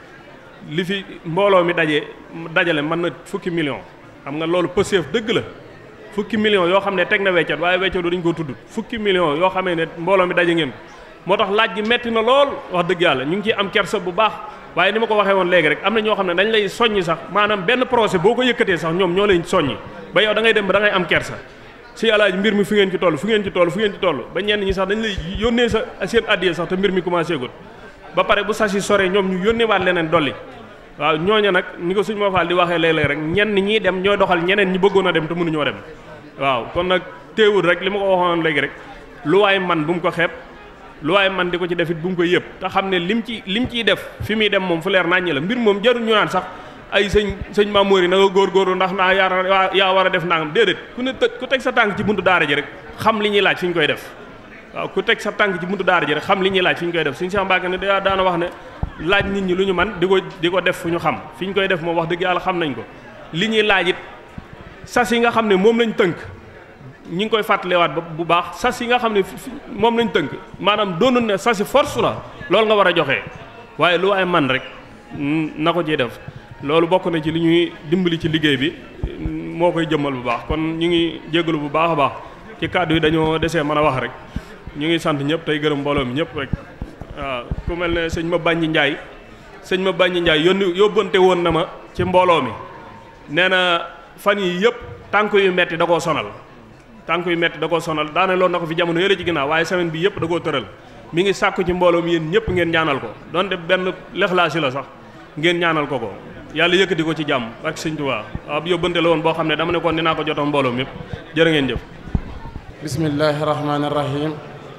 li fi mbooloo mi daje dajale mën na fukki million xam nga loolu pëseef dëgg la fukki million yoo xam ne teg na weccat waaye weccat dañu ko tudd fukki million yoo xamee ne mbooloo mi daje ngeen moo tax laaj gi metti na lool wax dëgg yàlla ñu ngi ciy am kersa bu baax waaye ni ma ko waxee woon léegi rek am na ñoo xam ne dañ lay soññi sax maanaam benn projet boo ko yëkkatee sax ñoom ñoo lay soññi ba yow da ngay dem ba da ngay am kersa si alaaj mbir mi fu ngeen ci toll fu ngeen ci toll fu ngeen ci toll ba ñenn ñi sax dañ lay yónnee sa seen addiya sax te mbir mi commencé gul ba pare bu sasi sore ñoom ñu yónneewaat leneen dolli waaw ñooñu nag ni ko suñ moo faal di waxee léeg-léeg rek ñenn ñii dem ñooy doxal ñeneen ñi bëggoon a dem te mënuñoo dem waaw kon nag téewul rek li ma ko waxoon léegi rek lu waay man bu mu ko xeeb lu waay man di ko ci def it bu mu ko yëpp te xam ne lim ci lim ciy def fi muy dem moom fu leer naññi la mbir moom jarul ñu naan sax ay sëñ sëñ Mamour yi na nga góorgóorlu ndax naa yaa yaa war a def nangam déedéet ku ne ku teg sa tànk ci buntu daara ji rek xam li ñuy laaj fi ñu koy def waaw ku teg sa tànk ci buntu daara ji rek xam li ñuy laaj fi ñu koy def suñu Cheikh Mbacke ne da daana wax ne laaj nit ñi lu ñu man di ko di ko def fu ñu xam fi ñu koy def moom wax dëgg yàlla xam nañ ko li ñuy laaj it sas yi nga xam ne moom lañ tënk ñi ngi koy fàttalewaat ba bu baax sas yi nga xam ne moom lañ tënk maanaam doonul ne sasi force la loolu nga war a joxe waaye lu ay man rek na ko ciy def loolu bokk na ci li ñuy dimbali ci liggéey bi moo koy jëmmal bu baax kon ñu ngi jégalu bu baax a baax ci kàddu yi dañoo desee mën a wax rek ñu ngi sant ñëpp tey gërëm mbooloo mi ñëpp rek waaw ku mel ne sëñ ma bàññi njaay sëñ ma bàññi njaay yónni yóbbante woon na ma ci mbooloo mi nee na fan yi yëpp tànk yu metti da koo sonal tànk yu metti da koo sonal daane loolu na ko fi jamono yële ci ginnaaw waaye semaine bi yëpp da koo tëral mi ngi sàkku ci mbooloo mi yéen ñëpp ngeen ñaanal ko donte benn lexlaasi la sax ngeen ñaanal ko ko yàlla yëkkati ko ci jàmm ak sëñ Tuubaa waaw yóbbante la woon boo xam ne dama ne kon dinaa ko jotoon mbooloo mi yëpp jërë ngeen jëf bismillahi rahmaani rahim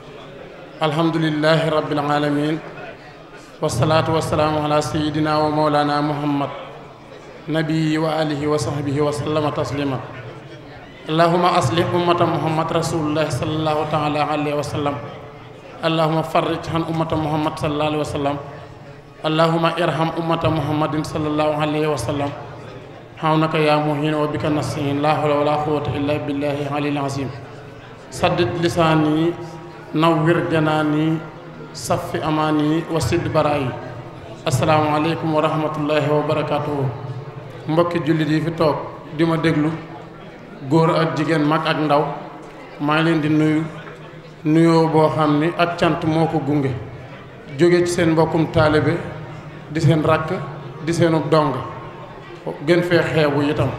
alhamdulilahi rabbil alamin wasalaatu wasalaamu ala sayidina wa mawlana muhammad nabii wa alihi wa sahbihi wa sallama taslima allahuma aslih ummata muhammad rasulullahi salallahu taala alayhi wa sallam allahuma farrij han ummata muhammad salallahu alayhi wa sallam allahuma irham ummata muhammadin salallahu alayhi wa sallam hawnaka ya muhin wa bika nastain la hawla wala quwwata illa billahi alil azim saddid lisaani nawwir janaani saffi amaani wa sidd baraayi asalaamaaleykum wa rahmatullahi wa barakaatuhu mbokki jullit yi fi toog di ma déglu góor ak jigéen mag ak ndaw maa ngi leen di nuyu nuyoo boo xam ni ak cant moo ko gunge jóge ci seen mbokkum taalibe di seen rakk di seenu dong gën fee xeebu itam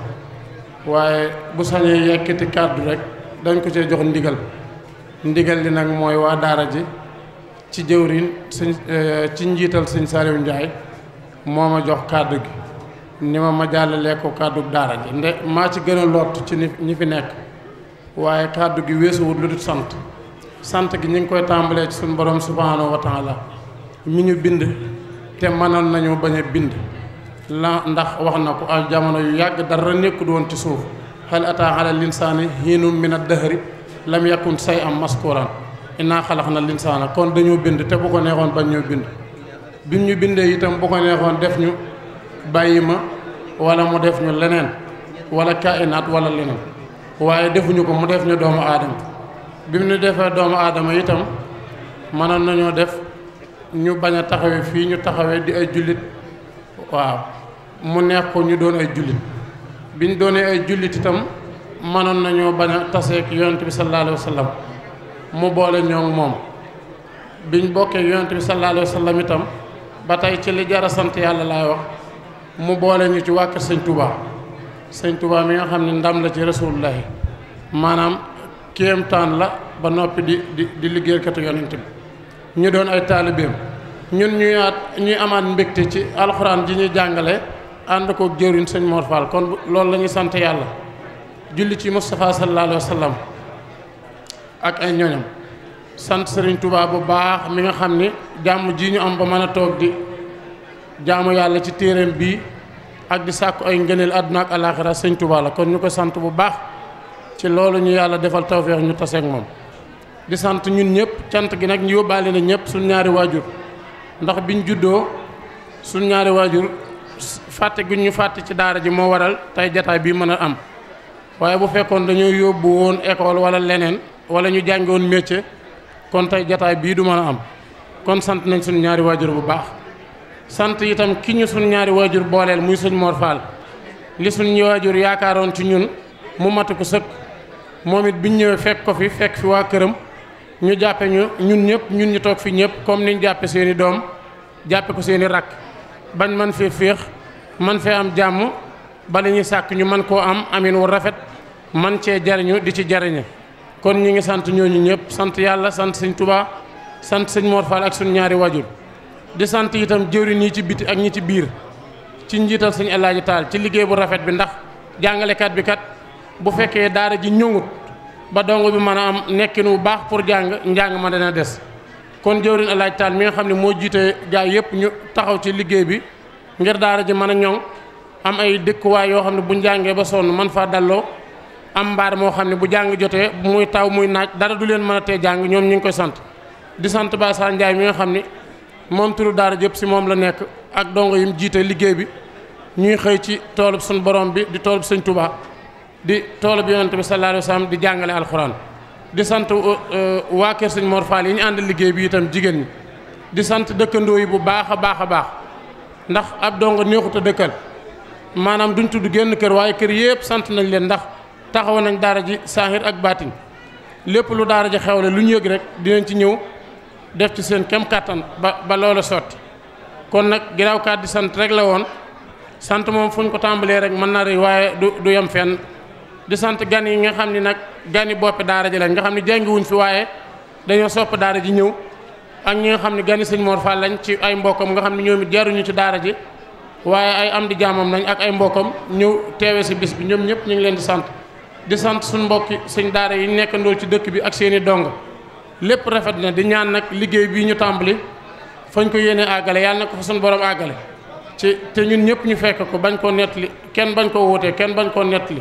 waaye bu sañee yekkati kàddu rek dañ ko cee jox ndigal ndigal li nag mooy waa daara ji ci jëwriñ sëñ ci njiital sëñ Saliou Ndiaye moo ma jox kàddu gi ni ma ma jàllalee ko kàddu daara ji nde maa ci gën a lott ci ni ñi fi nekk waaye kàddu gi weesuwut lu dul sant sant gi ñu ngi koy tàmbalee ci suñu borom subhanahu wa taala mi ñu bind te mënoon nañu bañ a bind la ndax wax na ko ay jamono yu yàgg dara nekkul woon ci suuf hal ataa ala linsaani hiinun min ad-dahri lam yakun say am maskuran innaa xalaqna linsaana kon dañoo bind te bu ko neexoon bañ ñoo bind bi ñu bindee itam bu ko neexoon def ñu bàyyi ma wala mu def ñu leneen wala kainaat wala leneen waaye defuñu ko mu def ñu doomu aadama bi mu ñu defee doomu aadama itam mënoon nañoo def ñu bañ a taxawee fii ñu taxawee di ay jullit waaw mu neex ko ñu doon ay jullit biñ doonee ay jullit itam mënoon nañoo bañ a taseek yonent bi sallallahu alayhi wa sallam mu boole ñoo moom biñ bokkee yonent bi sallallahu alayhi wa sallam itam ba tey ci li jar a sant yàlla laay wax mu boole ñu ci waa kër sëñ Touba sëñ Touba mi nga xam ne ndam la ci rasulullahi maanaam kéemtaan la ba noppi di di di liggéeykatu yonent bi ñu doon ay taalibeem ñun ñuy at ñuy amaat mbégte ci alxuraan ji ñuy jàngale ànd ko jëriñ sëñ Mor Fall kon loolu la ñuy sant yàlla julli ci Moustapha sallallahu alayhi wa sallam ak ay ñoñam sant Serigne Touba bu baax mi nga xam ni jàmm ji ñu am ba mën a toog di jaamu yàlla ci téereem bii ak di sàkku ay ngëneel àdduna ak alaaxira sëñ Touba la kon ñu ko sant bu baax ci loolu ñu yàlla defal tawféex ñu taseeg moom di sant ñun ñëpp cant gi nag ñu yóbbaale na ñëpp suñ ñaari waajur ndax biñ juddoo suñ ñaari waajur fàtte gi ñu fàtte ci daara ji moo waral tey jataay bii mën a am waaye bu fekkoon dañoo yóbbu woon école wala leneen wala ñu jàngi woon métier kon tey jataay bii du mën a am kon sant nañ suñu ñaari waajur bu baax sant itam ki ñu suñu ñaari waajur booleel muy sëñ Mor Fall li suñu waajur yaakaaroon ci ñun mu matu ko sëkk moom it biñ ñëwee fekk ko fi fekk fi waa këram ñu jàppe ñu ñun ñëpp ñun ñu toog fi ñëpp comme niñ jàppe seeni doom jàppe ko seeni rakk bañ man fee féex man fee am jàmm bala ñuy sàkk ñu man koo am amin wu rafet man cee jariñu di ci jariñe kon ñi ngi sant ñooñu ñëpp sant yàlla sant sëñ Touba sant sëñ Mor Fall ak suñu ñaari wajur di sant itam jëwriñ ñi ci biti ak ñi ci biir ci njiital sëñ El Hadji Tall ci liggéey bu rafet bi ndax jàngalekat bi kat bu fekkee daara ji ñëngut ba dongo bi mën a am nekkin wu baax pour jàng njàng ma dana des kon jëwriñ El Hadji Tall mi nga xam ne moo jiite gaa yëpp ñu taxaw ci liggéey bi ngir daara ji mën a ñoŋ am ay dëkkuwaay yoo xam ne bu njàngee ba sonn man faa dalloo am mbaar moo xam ne bu jàng jotee muy taw muy naaj dara du leen mën a tee jàng ñoom ñu ngi koy sant di sant Bassa Ndiaye mi nga xam ni moom turu daara jëpp si moom la nekk ak dongo yi mu jiite liggéey bi ñuy xëy ci toolub suñu borom bi di toolub sëñ Touba di toolub yonent bi sallallahu alayhi wa sallam di jàngale alxuraan di sant waa kër sëñ Mor Fall yi ñu ànd liggéey bi itam jigéen ñi di sant dëkkandoo yi bu baax a baax a baax ndax ab dongo neexut a dëkkal maanaam duñ tudd génn kër waaye kër yëpp sant nañ leen ndax taxaw nañ daara ji saahir ak baatin lépp lu daara ji xewle lu ñu yëg rek dinañ ci ñëw def ci seen kem kàttan ba ba loola sotti kon nag ginnaaw kàddu sant rek la woon sant moom fu ñu ko tàmbalee rek mën na rëy waaye du du yem fenn di sant gan yi nga xam ni nag gani boppi daara ji lañ nga xam ne jàngiwuñ fi waaye dañoo sopp daara ji ñëw ak ñi nga xam ne gani sëñ Mor Fall lañ ci ay mbokkam nga xam ne ñoom it jaruñu ci daara ji waaye ay am di jaamam nañ ak ay mbokkam ñëw teewe si bis bi ñoom ñëpp ñu ngi leen di sant di sant suñu mbokki sëñ daara yi nekkandool ci dëkk bi ak seeni dong lépp rafet na di ñaan nag liggéey bii ñu tàmbali fañ ko yéene àggale yàlla na ko fa suñu borom àggale ci te ñun ñëpp ñu fekk ko bañ koo nettali kenn bañ koo wóotee kenn bañ koo nettali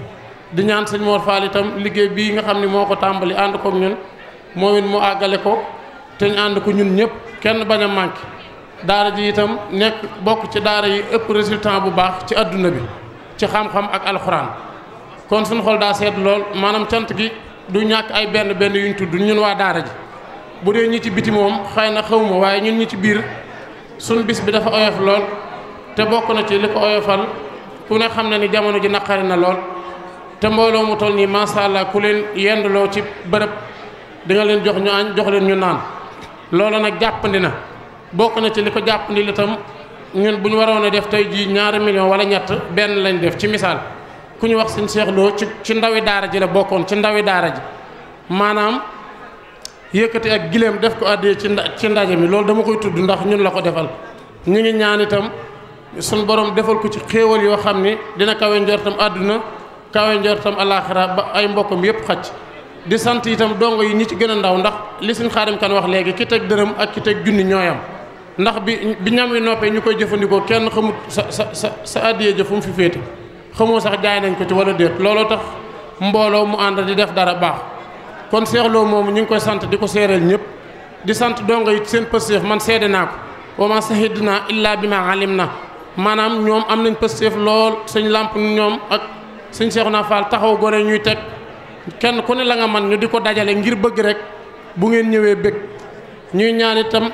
di ñaan sëñ Mor Fall itam liggéey bii nga xam ne moo ko tàmbali ànd kook ñun moom it mu àggale ko te ñu ànd ko ñun ñëpp kenn bañ a manqué daara ji itam nekk bokk ci daara yi ëpp résultat bu baax ci adduna bi ci xam-xam ak alxuraan kon suñu xol daa seet lool maanaam cant gi du ñàkk ay benn benn yuñ tudd ñun waa daara ji bu dee ñi ci biti moom xëy na xawma waaye ñun ñi ci biir suñ bis bi dafa oyof lool te bokk na ci li ko oyofal ku ne xam na ni jamono ji naqari na lool te mbooloo mu toll nii macha allah ku leen yendloo ci bërëb di nga leen jox ñu añ jox leen ñu naan loolu nag jàppandi na bokk na ci li ko jàppandi li tam ñun bu ñu waroon a def tey jii ñaari million wala ñett benn lañ def ci misaal ku ñu wax suñ seexloo ci ci ndawi daara ji la bokkoon ci ndawi daara ji maanaam yëkkati ak gileem def ko àddee ci ci ndaje mi loolu dama koy tudd ndax ñun la ko defal ñu ngi ñaan itam suñ borom defal ko ci xéewal yoo xam ni dina kawe njortam àdduna kawe njortam alaaxira ba ay mbokkam yépp xacc di sant itam dongo yi ñi ci gën a ndaw ndax li suñ xaadim kan wax léegi ki teg dërëm ak ki teg junni ñooyam ndax bi bi ñam wi noppee ñu koy jëfandikoo kenn xamut sa sa sa sa àddiyee jëf fu mu fi féete xamoo sax jaay nañ ko ci wala déet looloo tax mbooloo mu ànd di def dara baax kon seexloo moomu ñu ngi koy sant di ko séeréel ñëpp di sant dongo yi seen pësteef man seede naa ko wa ma sahidna illa bi ma alim na maanaam ñoom am nañ pësteef lool sëñ làmp ñoom ak sëñ seexu naa faal taxaw gone ñuy teg kenn ku ne la nga man ñu di ko dajale ngir bëgg rek bu ngeen ñëwee bëgg ñuy ñaan itam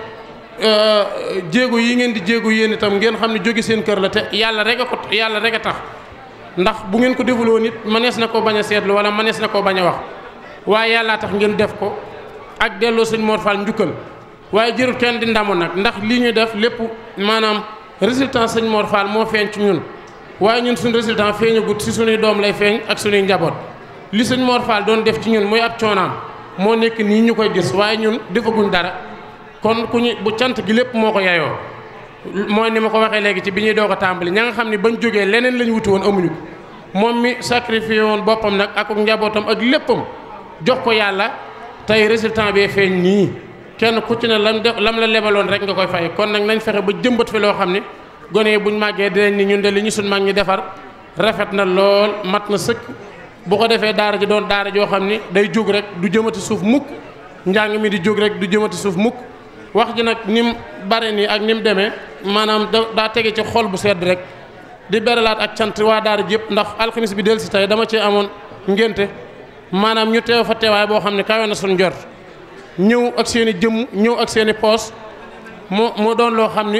jéego yi ngeen di jéego yéen itam ngeen xam ne jóge seen kër la te yàlla rek a ko yàlla rek a tax ndax bu ngeen ko defuloo nit mënees na koo bañ a seetlu wala mënees na koo bañ a wax waaye yàllaa tax ngeen def ko ak delloo sëñ Mor Fall njukkal waaye jërul kenn di ndamu nag ndax lii ñu def lépp maanaam résultat sëñ Mor Fall moo feeñ ci ñun waaye ñun suñ résultat feeñagut si suñuy doom lay feeñ ak suñuy njaboot li sëñ Mor Fall doon def ci ñun muy ab coonaam moo nekk nii ñu koy gis waaye ñun defaguñ dara kon ku ñu bu cant gi lépp moo ko yayoo mooy ni ma ko waxee léegi ci bi ñuy doog a tàmbali ña nga xam ne bañ jógee leneen lañ wuti woon amuñu ko moom mi sacrifié woon boppam nag ak njabootam ak léppam jox ko yàlla tey résultat bee feeñ nii kenn ku ci ne lam def lam la lebaloon rek nga koy fay kon nag nañ fexe ba jëmbat fi loo xam ne gone yi buñ màggee dinañ ni ñun de li ñu suñ mag ñi defar rafet na lool mat na sëkk bu ko defee daara ji doon daara joo xam ni day jóg rek du jëmati suuf mukk njàng mi di jóg rek du jëmati suuf mukk wax ji nag ni mu bare nii ak ni mu demee maanaam da daa tege ci xol bu sedd rek di beralaat ak cant waa daara ji yëpp ndax alxamis bi del si tey dama ci amoon ngénte maanaam ñu teew fa teewaay boo xam ne kawe na suñ jot ñëw ak seen i jëmm ñëw ak seen i poos moo moo doon loo xam ni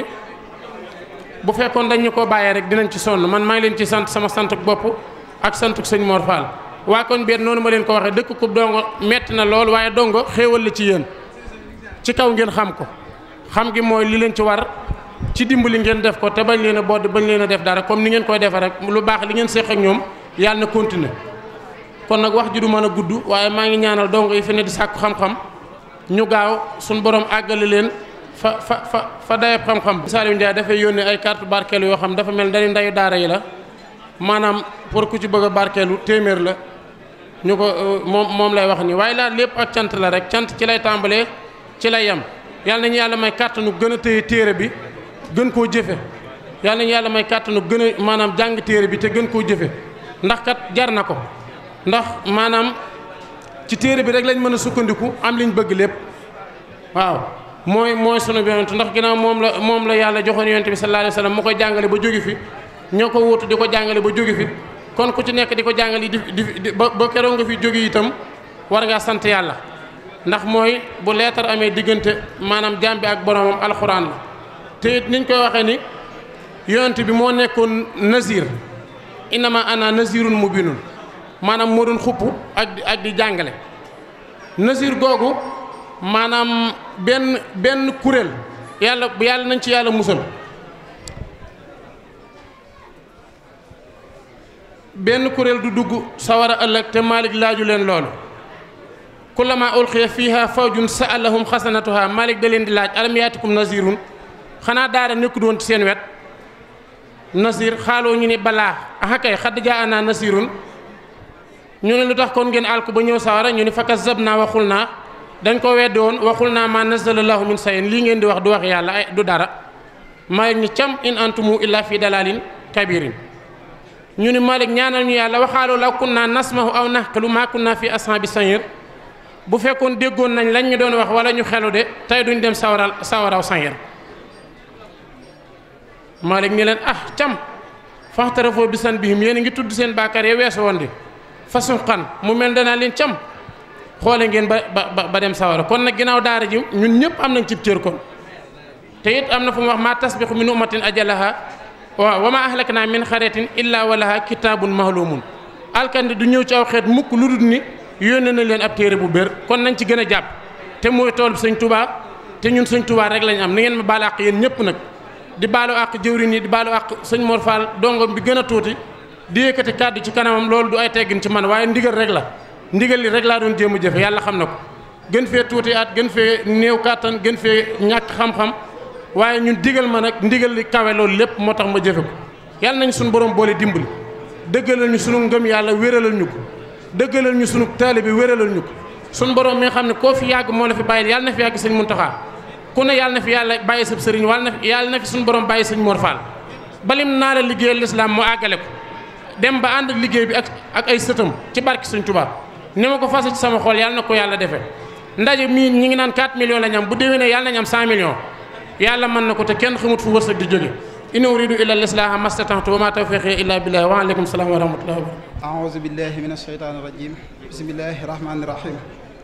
bu fekkoon dañ ñu koo bàyyee rek dinañ ci sonn man maa ngi leen ci sant sama santuk bopp ak santuk sëñ Mor Fall waa koñ beet noonu ma leen ko waxee dëkk kub dongo metti na lool waaye dongo xéewal la ci yéen ci kaw ngeen xam ko xam gi mooy li leen ci war ci dimbali ngeen def ko te bañ leen a bodd bañ leen a def dara comme ni ngeen koy defee rek lu baax li ngeen séq ak ñoom yàlla na continuer kon nag wax ji du mën a gudd waaye maa ngi ñaanal dongo yi fi ne di sàkku xam-xam ñu gaaw suñ borom àggale leen fa fa fa fa dayab xam-xam Saliou Ndiaye dafay yónnee ay carte barkeelu yoo xam dafa mel dañu ndayu daara yi la maanaam pour ku ci bëgg a barkeelu téeméer la ñu ko moom moom lay wax ni waaye laa lépp ak cant la rek cant ci lay tàmbalee ci lay yem yàlla nañu yàlla may kàttanu gën a téye téere bi gën koo jëfe yàlla nañu yàlla may kàttanu gën a maanaam jàng téere bi te gën koo jëfe ndax kat jar na ko ndax maanaam ci téere bi rek lañ mën a sukkandiku am liñ bëgg lépp waaw mooy mooy sunu yonent ndax ginnaaw moom la moom la yàlla joxoon yonent bi sallallahu alayhi wasallam mu koy jàngale ba jóge fi ñoo ko wuutu di ko jàngale ba jóge fi kon ku ci nekk di ko jàngale di di ba ba keroog nga fi jóge itam war ngaa sant yàlla ndax mooy bu leetar amee diggante maanaam jaam bi ak boromam alxuraan la te it niñ koy waxee ni yonent bi moo nekkoon nazir innama ana nazirun mubinun maanaam moo doon xupp ak ak di jàngale nazir googu maanaam benn benn kuréel yàlla yàlla nañ ci yàlla musal benn kuréel du dugg sawara ëllëg te Malik laaju leen loolu kullama ulqiya fiha fawjun sa'alahum xasanatuha Malik da leen di laaj alam yaatikum nazirun xanaa daara nekkul woon ci seen wet nasir xaaloo ñu ni balaa aha kay xadd jaa ana nasirun ñu ne lu tax kon ngeen alku ba ñëw sawara ñu ni fakka zab naa waxul naa dañ ko weddi woon waxul naa ma nazalallahu min sayin lii ngeen di wax du wax yàlla ay du dara Malik ni cam in antumu illa fi dalalin kabirin ñu ni Malik ñaanal ñu yàlla waxaaloo law kunna nasmahu aw naqlu ma kunna fi ashabi sa'ir bu fekkoon déggoon nañ lañ ñu doon wax wala ñu xelu de tey duñ dem sawaral sawaraw sa'ir Malik ni leen ah cam faxtarafoo bisan bihim yéen a ngi tudd seen baakaar ya weesu woon di façon xan mu mel danaa leen cam xoole ngeen ba ba ba dem sawara kon nag ginnaaw daara ji ñun ñëpp am nañ cib cër kon te it am na fu mu wax maa tasbiqu min ummatin ajalaha waaw wa ma ahlakna min xaretin illa walaha kitaabun mahlumun alkandi du ñëw ci aw xeet mukk lu dul ni yónnee na leen ab téere bu bér kon nañ ci gën a jàpp te mooy tool bi sëñ tubaa te ñun sëñ tubaa rek lañ am ni ngeen ma baal àq yéen ñëpp nag di baalu àq jëwrin yi di baalu àq sëñ Mor Fall dongom bi gën a tuuti di yëkkati kàddu ci kanamam loolu du ay teggin ci man waaye ndigal rek la ndigal li rek laa doon jéem a jëfe yàlla xam na ko gën fee tuuti at gën fee néew kàttan gën fee ñàkk xam-xam waaye ñun digal ma nag ndigal li kawe loolu lépp moo tax ma jëfe ko yàlla nañ suñu borom boole dimbali dëggalal ñu sunu ngëm yàlla wéralal ñu ko dëggalal ñu sunu taalibe wéralal ñu ko suñu borom mi nga xam ne koo fi yàgg moo la fi bàyyil yàlla na fi yàgg sëñ Muntaxa ku ne yàlla na fi yàlla bàyyi sab sëriñ wàlla na fi yàlla na fi suñu borom bàyyi sëñ Mor Fall balim naa la liggéeyal lislaam mu àggale ko dem ba ànd ak liggéey bi ak ak ay sëtam ci barki Sëñ Tuubaa ni ma ko fase ci sama xol yàlla na ko yàlla defee ndaje mii ñi ngi naan 4 millions la ñu am bu déwénee yàlla nañu am 100 millions yàlla mën na ko te kenn xamut fu wërsëg di jóge in uridu illa al-islaha mastata'tu wa ma tawfiqi illa billah wa aleykum salaam wa rahmatullahi wa barakatuh aouzu billahi min asheytaani rajim bismillahi rahmaani rahim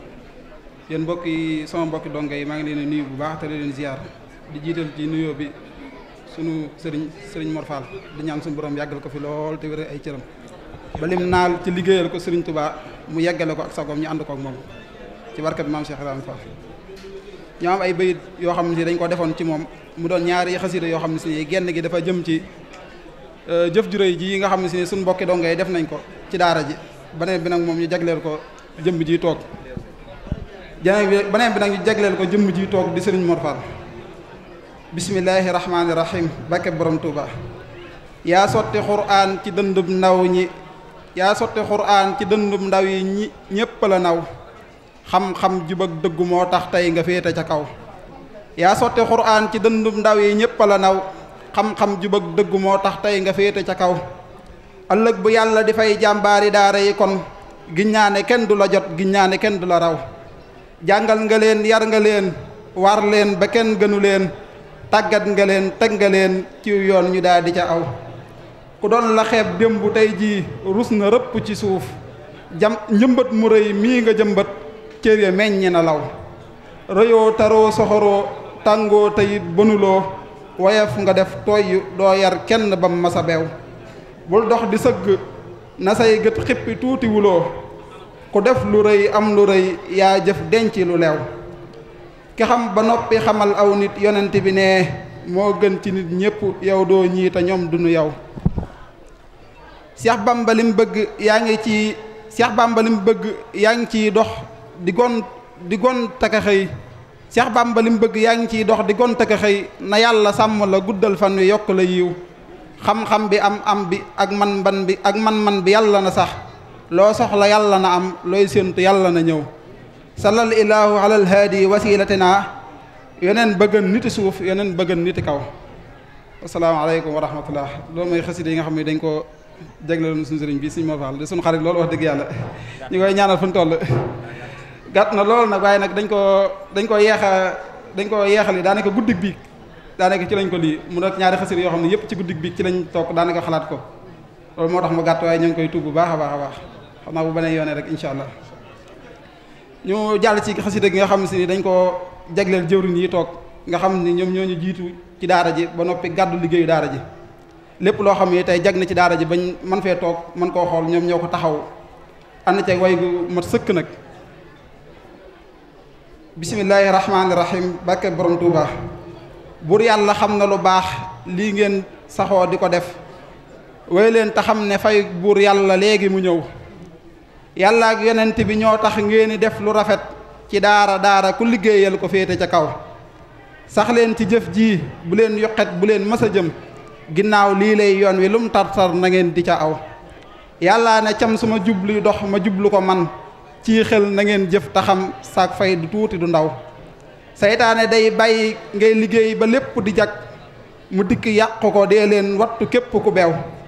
yéen mbokk yi sama mbokki donga yi maa ngi leen di nuyu bu baax te leen ziar di jiital ci nuyoo bi sunu sëriñ sëriñ Mor Fall di ñaan suñu borom yàggal ko fi lool te wéral ay cëram ba lim naal ci liggéeyal ko sëriñ Touba mu yeggale ko ak sagoom ñu ànd ko ak moom ci barkat maam Cheikh Ibrahima Fall ñoo am ay bayit yoo xam ne si dañ ko defoon ci moom mu doon ñaari xasida yoo xam ne si genn gi dafa jëm ci jëf ju réy ji nga xam ne si suñu mbokki donga yi def nañ ko ci daara ji beneen bi nag moom ñu jagleel ko jëmm ji toog jeneen bi beneen bi nag ñu jagleel ko jëmm ji toog di sëriñ Mor Fall bismillaahi rahmaani rahim bakke borom Touba yaa sotti xuraan ci dëndub ndaw ñi yaa sotti xuraan ci dëndub ndaw yi ñi ñépp la naw xam-xam jub ak dëggu moo tax tey nga féete ca kaw yaa sotti xuraan ci dëndub ndaw yi ñépp la naw xam-xam jub ak dëggu moo tax tey nga féete ca kaw ëllëg bu yàlla di fay jàmbaari daara yi kon giññaane kenn du la jot giññaane kenn du la raw jàngal nga leen yar nga leen war leen ba kenn gënu leen tàggat nga leen teg nga leen ci yoon ñu daal di ca aw ku doon la xeeb démb tey jii rus na rëpp ci suuf jam njëmbat mu rëy mii nga jëmbat cër ya meññi na law rëyoo taroo soxoroo tàngoo teyit bënuloo woyef nga def tooy doo yar kenn bam masa beew bul dox di sëgg na say gët xippi tuuti wuloo ku def lu rëy am lu rëy yaa jëf denc lu leew ki xam ba noppi xamal aw nit yonent bi ne moo gën ci nit ñépp yow doo ñii te ñoom duñu yow Seex Bamba lim bëgg yaa ngi ci Seex Bamba lim bëgg yaa ngi ciy dox di gon di gon taka xëy Seex Bamba lim bëgg yaa ngi ciy dox di gon taka xëy na yàlla sàmm la guddal fan wi yokk la yiw xam-xam bi am am bi ak man-man bi ak man-man bi yàlla na sax loo soxla yàlla na am looy séentu yàlla na ñëw salal ilaahu alal haadi wasilatina yeneen bëggan niti suuf yeneen bëggan niti kaw asalaamaaleykum wa rahmatullah loolu mooy xasida yi nga xam ne dañ ko jagleeloon suñu sëriñ bi suñu Mor Fall di suñu xarit loolu wax dëgg yàlla ñu koy ñaanal fu ñu toll gàtt na loolu nag waaye nag dañ ko dañ ko yeexa dañ ko yeexal yi daanaka guddig bi daanaka ci lañ ko lii mu nekk ñaari xasida yoo xam ne yëpp ci guddig bi ci lañ toog daanaka xalaat ko loolu moo tax mu gàtt waaye ñu ngi koy tuub bu baax a baax a baax xam naa bu beneen yoonee rek incha allah ñu jàll ci xasida gi nga xam si ni dañ ko jagleel jëwriñ yi toog nga xam ni ñoom ñoo ñu jiitu ci daara ji ba noppi gàddu liggéeyu daara ji lépp loo xam ne tey jag na ci daara ji bañ man fee toog mën koo xool ñoom ñoo ko taxaw ànd ceeg way gu mat sëkk nag bismillaahi rahmaani rahim barke borom Tuuba buur yàlla xam na lu baax lii ngeen saxoo di ko def way leen te xam ne fay buur yàlla léegi mu ñëw yàlla ak yonent bi ñoo tax ngeen def lu rafet ci daara daara ku liggéeyal ko féete ca kaw sax leen ci jëf ji bu leen yoqet bu leen mës a jëm ginnaaw lii lay yoon wi lum tar-tar na ngeen di ca aw yàllaa ne cam suma jublu dox ma jublu ko man ci xel na ngeen jëf taxam saak fay du tuuti du ndaw saytaane day bàyyi ngay liggéey ba lépp di jag mu dikk yàq ko dee leen wattu képp ku beew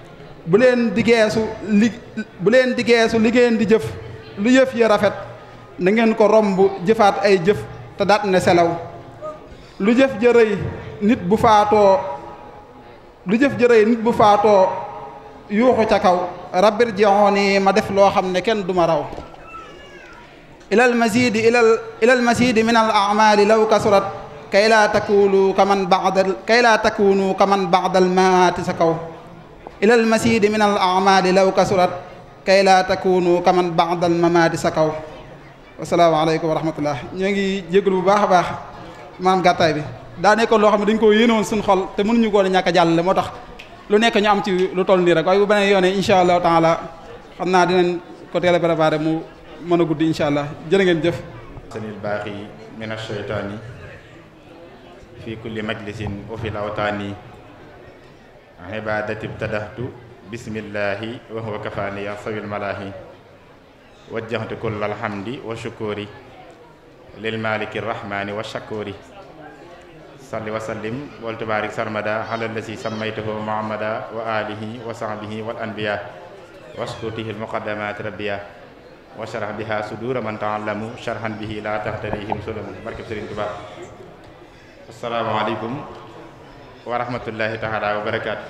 bu leen di geesu li bu leen di geesu li ngeen di jëf lu yëf yi rafet na ngeen ko romb jëfaat ay jëf te daat ne selaw lu jëf jërëy nit bu faatoo lu jëf jërëy nit bu faatoo yuuxu ca kaw rabbir ji'ooni ma def loo xam ne kenn du ma raw ilal masidi ilal ilal masidi min al a'mali law kasurat kay laa takunu kaman ba'dal kay laa takunu kaman ba'dal maati sa kaw ilal masidi min al a'mali law kasurat kay laa takunu kaman ba'dal mamaati sa kaw asalaamaaleykum wa rahmatullah ñoo ngi jégalu bu baax a baax maam gàttaay bi daa nekkoon loo xam ne dañ koo yéenoon suñu xol te mënuñu koo ne ñàkk a jàllale moo tax lu nekk ñu am ci lu toll nii rek waaye bu beneen yoonee incha allahu taala xam naa dinañ ko teel a préparé mu mën a guddi incha allah jërë ngeen jëf sanil baaxi min asheytaani fi kulli majlisin wa fi lawtaani ibadati ibtadahtu bismillahi wa huwa kafaani ya sawil malaahi wajjahtu kulla alhamdi wa shukuri lil maliki rahmani wa shakuri salli wa sallim wal tubaarik sarmada ala allasi sammaytahu muhammada wa alihi wa sahbihi wal anbiya waskutihi almuqaddamat rabbiya wa sharah biha sudura man taallamu sharhan bihi la tahtarihim sulamu barkeb Sëriñ Tuubaa assalaamu aleykum wa rahmatullahi taala wa barakaatu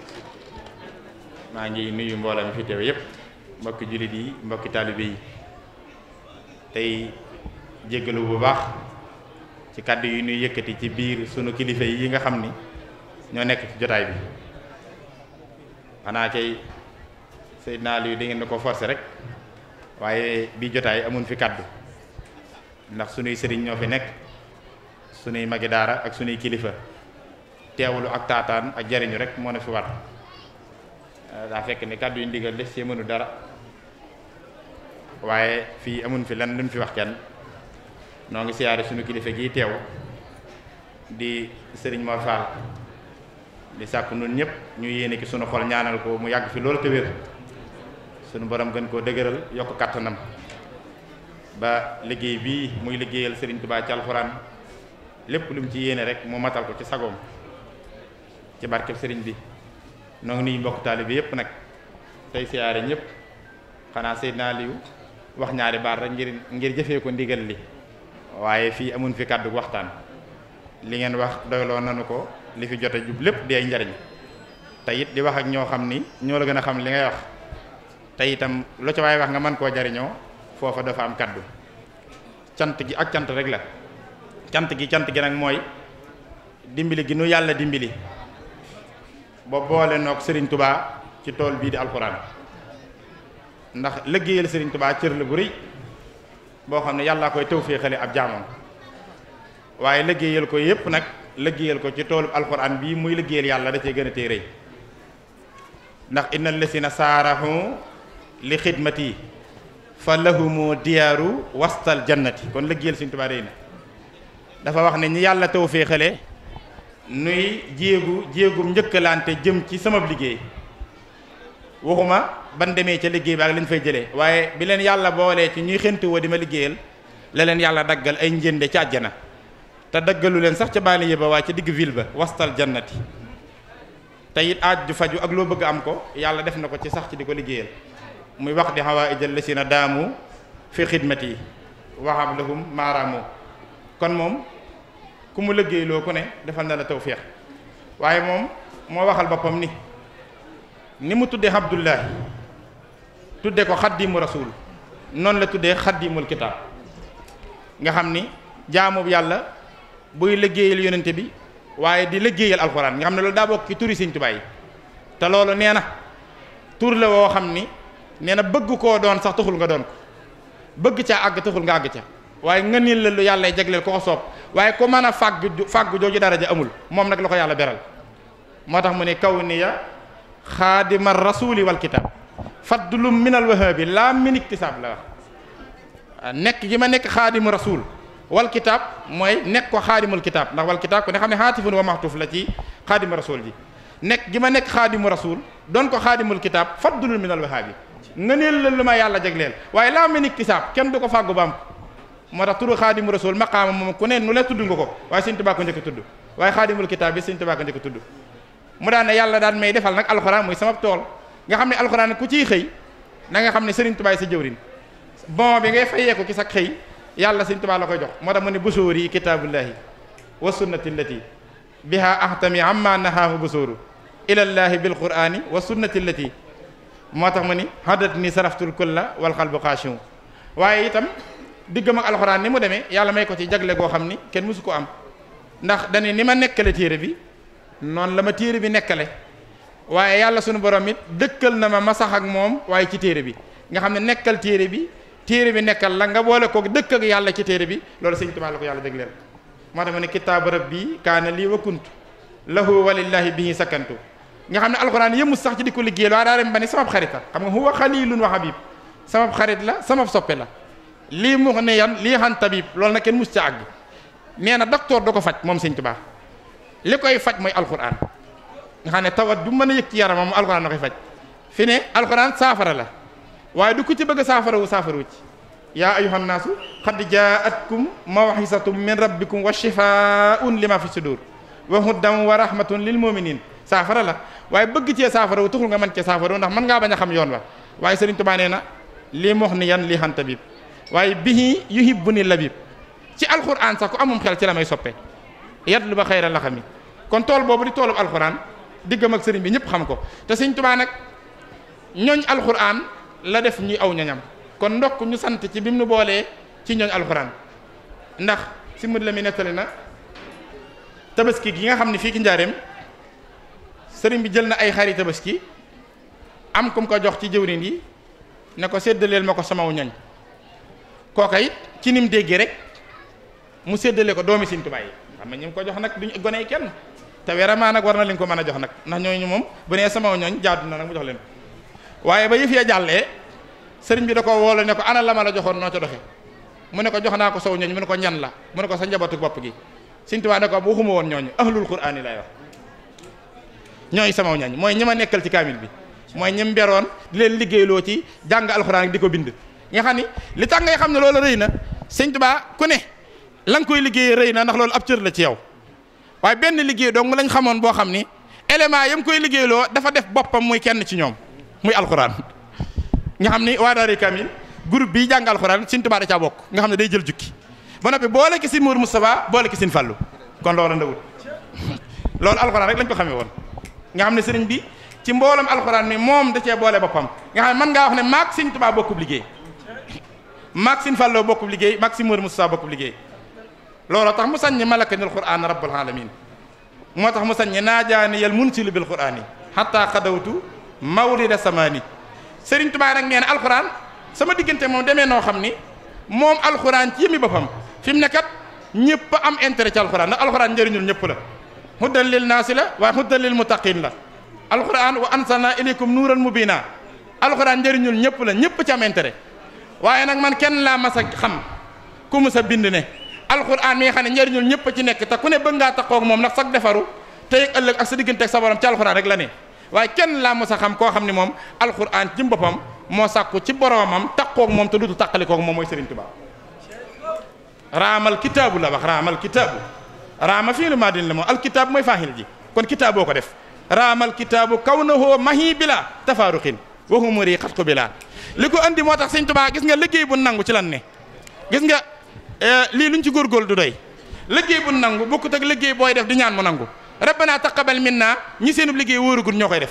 maa ngi nuyu mbooloo mi fi teew yépp mbokki jullit yi mbokki taalibe yi tey jéggalu bu baax ci kàddu yi ñuy yëkkati ci biir sunu kilifa yi nga xam ni ñoo nekk ci jotaay bi xanaa kay Seydina Aliou da ngeen na ko forcer rek waaye bii jotaay amun fi kàddu ndax sunuy sëriñ ñoo fi nekk sunuy magi daara ak sunuy kilifa teewlu ak taataan ak jariñu rek moo na fi war daa fekk ni kàddu yu ndigal des ci mënu dara waaye fii amun fi lan luñ fi wax kenn noo ngi siyaare sunu kilifa gi teew di sëriñ Mor Fall di sàkk nun ñëpp ñu yéene ki sunu xol ñaanal ko mu yàgg fi loolu te wér sunu borom gën koo dëgëral yokk kattanam ba liggéey bii muy liggéeyal sëriñ Tuubaa ci alxuraan lépp lu mu ci yéene rek mu matal ko ci sagoom ci barkeb sëriñ bi noo ngi nuyu mbokk taalibe yépp nag tey siyaare ñëpp xanaa Seydina Aliou wax ñaari baat rek ngir ngir jëfee ko ndigal li waaye fii amun fi kàddu waxtaan li ngeen wax doyloo nanu ko li fi jote jub lépp di ay njariñ te it di wax ak ñoo xam ni ñoo la gën a xam li ngay wax te itam lu ca waaye wax nga mën koo jariñoo foofa dafa am kàddu cant gi ak cant rek la cant gi cant gi nag mooy dimbali gi nu yàlla dimbali ba boole noog Serigne Touba ci tool bii di alxuraan ndax liggéeyal Serigne Touba cër la bu rëy boo xam ne yàllaa koy tawféexale ab jaamam waaye liggéeyal ko yépp nag liggéeyal ko ci toolu alxuraan bii muy liggéeyal yàlla da cee gën a tee rëy ndax inna lesina saarahu li xidmati fa lahumu diyaaru wastal jannati kon liggéeyal Serigne Touba rëy na dafa wax ne ñi yàlla tawféexale nuy jéegu jéegum njëkkalante jëm ci sama liggéey waxuma ban demee ca liggéey ba ak lañ fay jëlee waaye bi leen yàlla boolee ci ñuy xentu woo di ma liggéeyal la leen yàlla daggal ay njënde ci àjjana te daggalu leen sax ca baani yëba waaye ca digg ville ba wastal jannati te it aaj ju faju ak loo bëgg am ko yàlla def na ko ci sax ci di ko liggéeyal muy wax di xawaa ijal la si na daamu fi xidmati waxab lahum maaraamu kon moom ku mu liggéeyloo ku ne defal na la tawféex waaye moom moo waxal boppam ni ni mu tuddee Abdullahi tudde ko xaddimu rasul noonu la tuddee xaddimul kitaab nga xam ni jaamu yàlla buy liggéeyal yonente bi waaye di liggéeyal alxuraan nga xam ne loolu daa bokk ci turi Sëriñ Tuubaa yi te loolu nee na tur la woo xam ni nee na bëgg koo doon sax taxul nga doon ko bëgg caa àgg taxul nga àgg ca waaye nga niil la lu yàlla jagleel ko ko soob waaye ku mën a fàgg fàgg jooju daraja amul moom nag la ko yàlla beral moo tax mu ne kaw ni ya xaadima rasuli wal kitab faddulum minal wahabi laa min iktisaab la wax nekk gi ma nekk xaadimu rasul wal kitab mooy nekk ko xaadimul kitab ndax wal kitab ku ne xam ne xaatifun wa maxtuuf la ci xaadimu rasul ji nekk gi ma nekk xaadimu rasul doon ko xaadimul kitab faddulum minal wahabi nga niil la lu ma yàlla jagleel waaye laa min iktisaab kenn du ko fàggu ba am moo tax turu xaadimu rasul maqaama moom ku ne nu la tudd nga ko waaye Sëriñ Tuubaa ko njëkk tudd waaye xaadimul kitaab bi Sëriñ Tuubaa ko njëkk tudd mu daan ne yàlla daan may defal nag alxuraan muy sama tool nga xam ne alxuraan ku ciy xëy na nga xam ne Serigne Touba sa jëwrin bon bi ngay fayee ko ci sa xëy yàlla Serigne Touba la koy jox moo tax mu ne busóor yi kitaabullahi wa sunnati allati biha ahtami amma nahaahu busóoru ilallahi bil qurani wa sunnati allati moo tax mu ni hadat ni saraftul kulla wal qalbu xaashiu waaye itam diggam ak alxuraan ni mu demee yàlla may ko ci jagle goo xam ni kenn mësu ko am ndax dañu ni ma nekkale téere bi noonu la ma téere bi nekkale waaye yàlla sunu borom it dëkkal na ma ma sax ak moom waaye ci téere bi nga xam ne nekkal téere bi téere bi nekkal la nga boole ko dëkk ak yàlla ci téere bi loolu sëñ Tuubaa la ko yàlla dégleel moo tax mu ne kitaabu rabbi kaana lii wa kuntu lahu walillahi bihi sakantu nga xam ne alxuraan yëmut sax ci di ko liggéeyal waaye daa dem ba ni sama xarit la xam nga huwa xalilun wa habib sama xarit la sama soppe la lii mu ne yan lii xan tabib loolu nag kenn mus ca àgg nee na docteur da ko faj moom sëñ Tuubaa li koy faj mooy alxuraan nga xam ne tawat du mën a yëg ci yaramam alxuraan da koy faj fi ne alxuraan saafara la waaye du ku ci bëgg a saafara wu saafara wu ci yaa ayuhan naasu xad jaatkum mawxisatum min rabbikum wa shifaun lima fi sudur wa hudan wa rahmatun lil muminin saafara la waaye bëgg cee saafara wu taxul nga mën cee saafara wu ndax mën ngaa bañ a xam yoon wa waaye Sëriñ Tuubaa nee na lii mox ni yan lii xan tabib waaye bihi yuhibbu ni labib ci alxuraan sax ku amum xel ci la may soppe yatlu ba xayra la xami kon tool boobu di toolub alxuraan diggam ak sëriñ bi ñëpp xam ko te Sëriñ Tuubaa nag ñooñ alxuraan la def ñuy aw ñoñam kon ndokk ñu sant ci bi mu nu boolee ci ñooñ alxuraan ndax si mud la mi nettali na tabaski gi nga xam ne fii ki njaareem sëriñ bi jël na ay xari tabaski am kum ko jox ci jëwrin yi ne ko séddaleel ma ko samaw ñoñ kooka it ci nim déggee rek mu séddale ko doomi Sëriñ Tuubaa yi xam nga ñu ko jox nag duñ gone yi kenn te vraiment nag war na leen ko mën a jox nag ndax ñooñu moom bu nee samaw ñooñ jaadu na nag mu jox leen waaye ba yëf ya jàllee sëriñ bi da ko woolo ne ko ana la ma la joxoon noo ca doxe mu ne ko jox naa ko sow ñooñ mu ne ko ñan la mu ne ko sa njabootu bopp gi Sëriñ Tuubaa ne ko waxuma woon ñooñu ahlul quraan yi lay wax ñooy samaw ñooñ mooy ñi ma nekkal ci kaamil bi mooy ñim beroon di leen liggéeyloo ci jàng alxuraan di ko bind nga xam ni li tax ngay xam ne loolu rëy na Sëriñ Tuubaa ku ne la nga koy liggéeyee rëy na ndax loolu ab cër la ci yow waaye benn liggéey dong lañ xamoon boo xam ni élément yam koy liggéeyloo dafa def boppam muy kenn ci ñoom muy alxuraan nga xam ni waa daari kamil groupe bii jàng alxuraan Sëriñ Tuubaa da caa bokk nga xam ne day jël jukki ba noppi boole ki si Mour Moustapha boole ki sin Fallu kon loolu ndawut loolu alxuraan rek lañ ko xamee woon nga xam ne sëriñ bi ci mboolam alxuraan mi moom da cee boole boppam nga xam ne mën ngaa wax ne maag Sëriñ Tuubaa bokkub liggéey maag sin Fallu bokkub liggéey maag si Mour Moustapha bokkub liggéey looloo tax mu saññi malakanil qur'aan rabbul alamin moo tax mu saññi naajaani yal munsilu bil qur'aani hatta xadawtu mawlida samaani Sëriñ Tuubaa nag nee na alxuraan sama diggante moom demee noo xam ni moom alxuraan ci yëmi boppam fi mu ne kat ñëpp am intérêt ci alxuraan ndax alxuraan njëriñul ñëpp la hudan lil naasi la waaye hudan lil muttaqin la alxuraan wa ansalna ilaykum nuuran mubina alxuraan njëriñul ñëpp la ñëpp ci am intérêt waaye nag man kenn laa mas a xam ku mu sa bind ne alxuraan mi nga xam ne njëriñul ñëpp ci nekk te ku ne bëgg ngaa taxaw ak moom ndax sax defaru tey ak ëllëg ak sa diggante ak sa borom ci alxuraan rek la ne waaye kenn laa mos a xam koo xam ne moom alxuraan ci boppam moo sàkku ci boromam taxaw ak moom te dutu tàqali koog moom mooy Serigne Touba raamal kitaabu la wax raamal kitaabu raama fii lu maa din la moom alkitaab mooy faaxil ji kon kitaaboo ko def raamal kitaabu kaw na hoo mahi bila tafaaruxin waxu muri xat ko bila li ko andi moo tax Serigne Touba gis nga liggéey bu nangu ci lan ne gis nga lii luñ ci góorgóorlu du doy liggéey bu nangu bokkut ak liggéey booy def di ñaan mu nangu rabbana taqabbal minna ñi seenub liggéey wóorugul ñoo koy def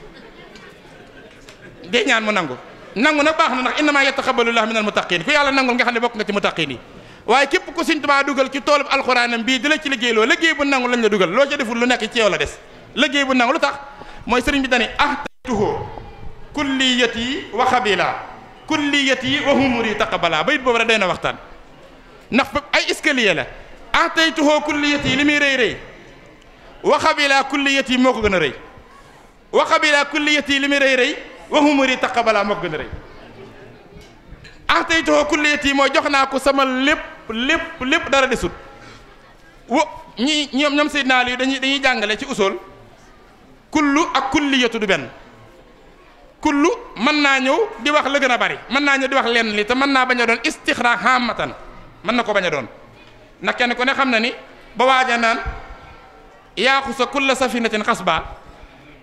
de ñaan mu nangu nangu nag baax na ndax innama yataqabbalu llahu minal muttaqin ku yàlla nangul nga xam ne bokk nga ci muttaqin yi waaye képp ku Sëriñ Tuubaa dugal ci toolub alxuraanam bii di la ci liggéey loo liggéey bu nangu lañ la dugal loo ca deful lu nekk ci yow la des liggéey bu nangu lu tax mooy sëriñ bi dani ahtaytuhu kulliyati wa xabila kulliyati wa humuri taqabbala bayit boobu rek day na waxtaan ndax ay escalier la ahtaytuhu kulliyati li muy rëy rëy wa xabila kulliyati moo ko gën a rëy wa xabila kulliyati li muy rëy rëy wa humuri taqabbala moo ko gën a rëy ahtaytuhu kulliyati mooy jox naa ko sama lépp lépp lépp dara desut wo ñi ñoom ñoom Seydina Ali dañuy dañuy jàngale ci usul kullu ak kulliyatu du benn kullu mën naa ñëw di wax la gën a bari mën naa ñëw di wax lenn li te mën naa bañ a doon istixraa hamatan mën na ko bañ a doon ndax kenn ku ne xam na ni ba waaja naan yaaxu sa kulla safinatin xasba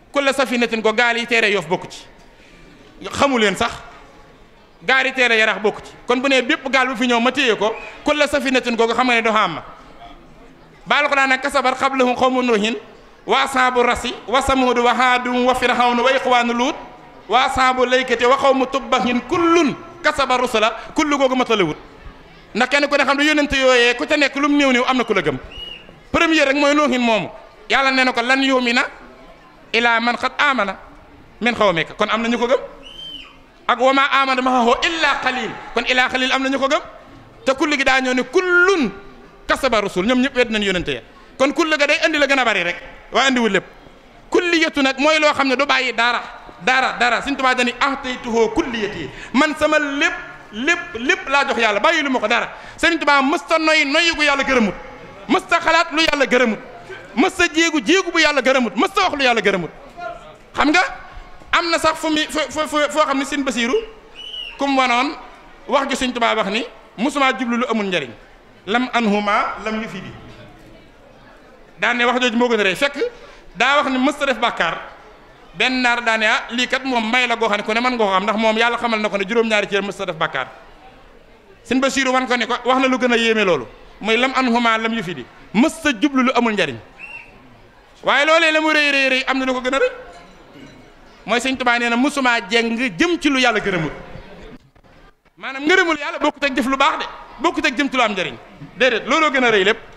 kulla safinatin ko gaal yi teere yof bokku ci xamu leen sax gaal yi teere yarax bokku ci kon bu nee bépp gaal bu fi ñëw ma téye ko kulla safinatin googu xam nga ne do xam ma baal ko daan nag kasabar xablahum xawmu nuuhin wa asaabu rasi wa samuudu wa haadum wa firxawnu wa iqwaanu luut wa asaabu laykati wa xawmu tubbahin kullun kasaba rusula kullu googu matalewut ndax kenn ku ne xam ne yónnente yooyee ku ca nekk lu mu néew néew am na ku la gëm premier rek mooy nuuhin moomu yàlla nee na ko lan yumina ila man xat amana min xawmika kon am na ñu ko gëm ak wa ma amana maahu illa qalil kon illa qalil am na ñu ko gëm te kulli gi daa ñëw ne kullun kasaba rusul ñoom ñëpp wedd nañ yónnente ya kon kulli ga day andi la gën a bari rek waaye andiwul lépp kulliyatu nag mooy loo xam ne du bàyyi dara dara dara Sëñ Tuubaa dani ahtaytuhu kulliyati man sama lépp lépp lépp laa jox yàlla bàyyi lu ma ko dara Sëñ Tuubaa mësta noy noyi gu yàlla gërëmut mësta xalaat lu yàlla gërëmut mësta jéegu jéegu bu yàlla gërëmut mësta wax lu yàlla gërëmut xam nga am na sax fu mu fo foo xam ne Sëñ Basiiru kum wanoon wax ju Sëñ Tuubaa wax ni musuma jublu lu amul njariñ lam anhuma lam yu fi di daan ne wax jooju moo gën a rëy fekk daa wax ni mësta def bàkkaar benn naar daa ne ah lii kat moom may la goo xam ne ku ne mën nga ko xam ndax moom yàlla xamal na ko ne juróom-ñaari cër mësta def bàkkaar Sëñ Basiiru wan ko ne ko wax na lu gën a yéeme loolu mooy lam anhuma lam yu fi di mësta jublu lu amul njariñ waaye loolee la mu rëy rëy rëy am na lu ko gën a rëy mooy Sëñ Tuubaa nee na mësumaa jeng jëm ci lu yàlla gërëmul maanaam ngërëmul yàlla bokkut ak jëf lu baax de bokkut ak jëm ci lu am njariñ déedéet looloo gën a rëy lépp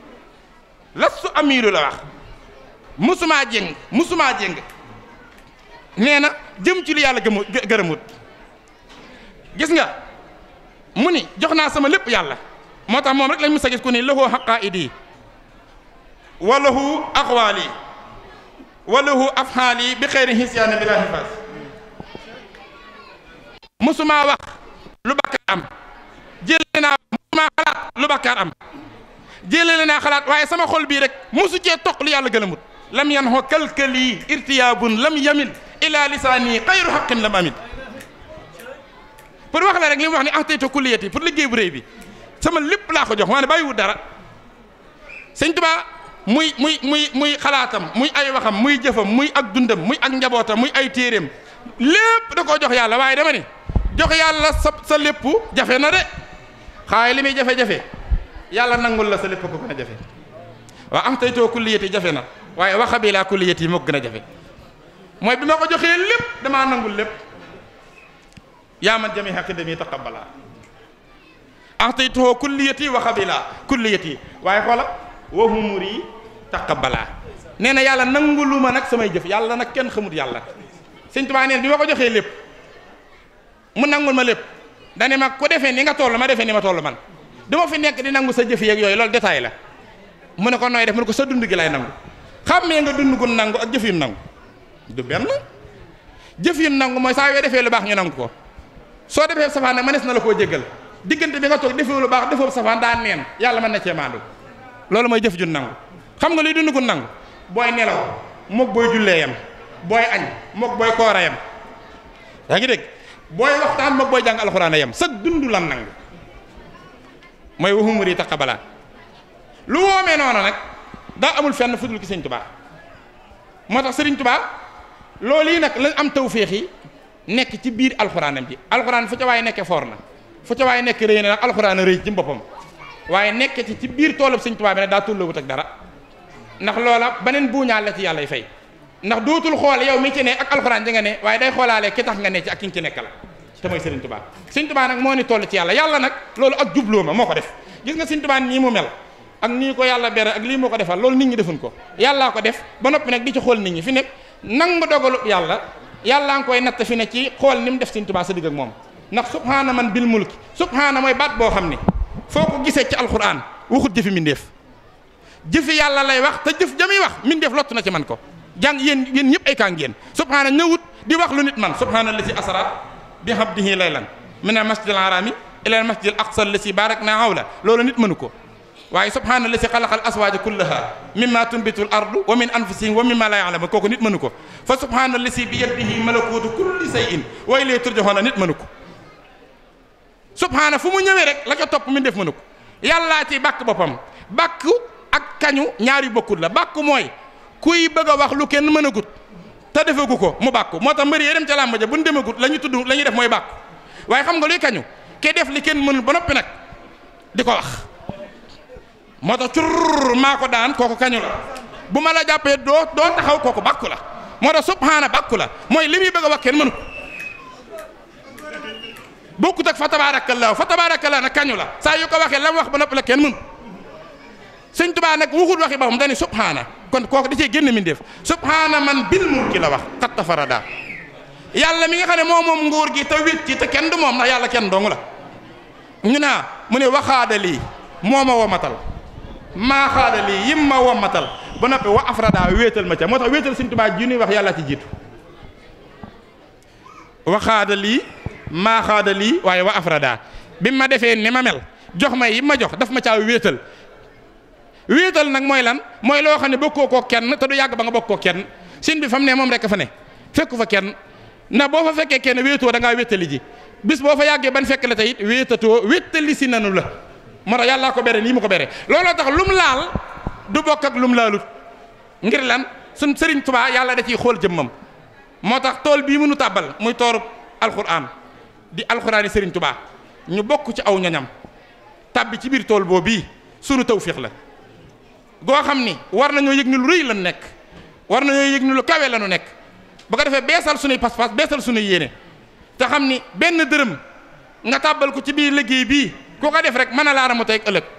lastu amiilu la wax musumaa jéng musumaa jéng nee na jëm ci lu yàlla gëmu gërëmut gis nga mu ni jox naa sama lépp yàlla moo tax moom rek lañ mës a gis ku ni lahu haqaa'idi wa lahu aqwaali wa lahu afhaali bi xeyri hisyaani bi laa hifaas musumaa wax lu bakkaar am jëlee naa musumaa xalaat lu bakkaar am jëlee naa xalaat waaye sama xol bii rek musu cee toq lu yàlla gëlëmut lam yan xoo kalkali irtiyaabun lam yamil ila lisaani xayru xaqin lam amil pour wax la rek li mu wax ni ahtaytu kulliyati pour liggéey bu réy bi sama lépp laa ko jox maa ne bàyyiwul dara sëñ Tuubaa muy muy muy muy xalaatam muy ay waxam muy jëfam muy ak dundam muy ak njabootam muy ay téeréem lépp da koo jox yàlla waaye dama ni jox yàlla sa sa lépp jafe na de xaaye li muy jafe-jafe yàlla nangul la sa lépp ko gën a jafe waaw am taytoo kulliyati jafe na waaye waxa bi laa kulliyati moo gën a jafe mooy bi ma ko joxee lépp damaa nangul lépp yaa man jami xaqidami taqabbala ahtaytuhu kulliyati wa xabila kulliyati waaye xoola wa humuri taqabbala nee na yàlla nangulu ma nag samay jëf yàlla nag kenn xamut yàlla sëñ Tuubaa neen bi ma ko joxee lépp mu nangul ma lépp dane ma ku defee ni nga toll ma defee ni ma toll man duma fi nekk di nangu sa jëf yeeg yooyu loolu détail la mu ne ko nooy def mu ne ko sa dund gi lay nangu xàmmee nga dund gu nangu ak jëf yu nangu du benn jëf yu nangu mooy saa yoo defee lu baax ñu nangu ko soo defee safaan nag mënees na la koo jéggal diggante bi nga toog defee lu baax defoo safaan daa neen yàlla mën na cee maandu loolu mooy jëf ju nangu xam nga luy dund gu nangu booy nelaw mook booy jullee yam booy añ mook booy koora yam yaa ngi dégg booy waxtaan mook booy jàng alxuraan yam sa dund lan nangu mooy waxumuri taqabala lu woomee noonu nag daa amul fenn fudul ki sëñ tubaa moo tax sëriñ tubaa loolu yi nag lañ am tawféex yi nekk ci biir alxuraanam ji alxuraan fu ca waaye nekkee foor na fu ca waaye nekk rëy na nag alxuraan a rëy ci boppam waaye nekk ci ci biir toolub sëñ tubaa bi nag daa tulloowut ak dara ndax loola beneen buuñaal la ci yàlla y fay ndax dootul xool yow mi ci ne ak alxuraan ji nga ne waaye day xoolaale ki tax nga ne ci ak ki nga ci nekk la te mooy sëriñ tubaa sëñ tubaa nag moo ni toll ci yàlla yàlla nag loolu ak jubloo ma moo ko def gis nga sëñ tubaa nii mu mel ak nii ko yàlla bere ak lii moo ko defal loolu nit ñi defuñ ko yàllaa ko def ba noppi nag di ci xool nit ñi fi nekk nangu dogalu yàlla yàllaa nga koy natt fi ne ci xool ni mu def sëñ tubaa sa digg ak moom ndax subhaana man bil mulki subhaana mooy baat boo xam ni foo ko gisee ci alquran waxut jëfi mindeef jëfi yàlla lay wax te jëf jami wax mindeef lott na ci man ko jàng yéen yéen ñëpp ay kaa ngeen subhaana ñëwut di wax lu nit man subhaana la si asra bi abdihi laylan min al masjid al harami ila al masjid al aqsa allasi barakna hawla loolu nit mënu ko waaye subhaana allasi xalaqa al aswaaja kullaha mimma tunbitu al ardu wa min anfusihim wa mimma la ya'lamun kooku nit mënu ko fa subhaana allasi bi yadihi malakutu kulli shay'in wa ilayhi turja'una nit mënu ko subhaana fu mu ñëwee rek la ca topp min def mënu ko yàllaa ci bàkk boppam bàkk ak kañu ñaari bokkut la bàkk mooy kuy bëgg a wax lu kenn mën a gut te defagu ko mu bàkku moo tax mbëri yee dem ca làmb ja bu ñu demagut la ñu tudd la ñuy def mooy bàkku waaye xam nga luy kañu ke def li kenn mënul ba noppi nag di ko wax moo tax cur maa ko daan kooku kañu la bu ma la jàppee doo doo taxaw kooku bàkku la moo tax subhaana bàkku la mooy li muy bëgg a wax kenn mënu ko bokkut ak fa tabaarakallaahu fa tabaarakallaahu nag kañu la saa yu ko waxee la mu wax ba noppi la kenn mënu sëñ Tuubaa nag waxut waxi boppam dañuy subhaana kon kooku da cee génn min def subhaana man bil mulki la wax xat tafarada yàlla mi nga xam ne moo moom nguur gi te wét ci te kenn du moom ndax yàlla kenn dong la ñu naa mu ne waxaada lii moo ma womatal maa xaada lii yim ma womatal ba noppi wa afrada wéetal ma ca moo tax wéetal sëñ Tuubaa ji ñuy wax yàlla ci jiitu waxaada lii maa xaada lii waaye wa afrada bi ma defee ni ma mel jox ma yi ma jox daf ma caa wéetal wéetal nag mooy lan mooy loo xam ne bokkoo koo kenn te du yàgg ba nga bokk koo kenn sin bi fa mu ne moom rek fa ne fekku fa kenn ndax boo fa fekkee kenn wéetoo da ngaa wéetali ji bis boo fa yàggee ban fekk la tey it wéetatoo wéetali si nanu la moo tax yàllaa ko bere nii mu ko bere looloo tax lum laal du bokk ak lum laalut ngir lan suñ sëriñ Tuubaa yàlla da ciy xool jëmmam moo tax tool bii mënu tàbbal muy toorub alxuraan di alxuraan yi sëriñ Tuubaa ñu bokk ci aw ñoñam tàbbi ci biir tool boobu bii sunu tawfiix la goo xam ni war nañoo yëg ni lu rëy lan nekk war nañoo yëg ni lu kawe la nu nekk ba ko defee beesal sunuy pas-pas beesal sunuy yéene te xam ni benn dërëm nga tàbbal ko ci biir liggéey bii ku ko def rek mën a laara mu tey ëllëg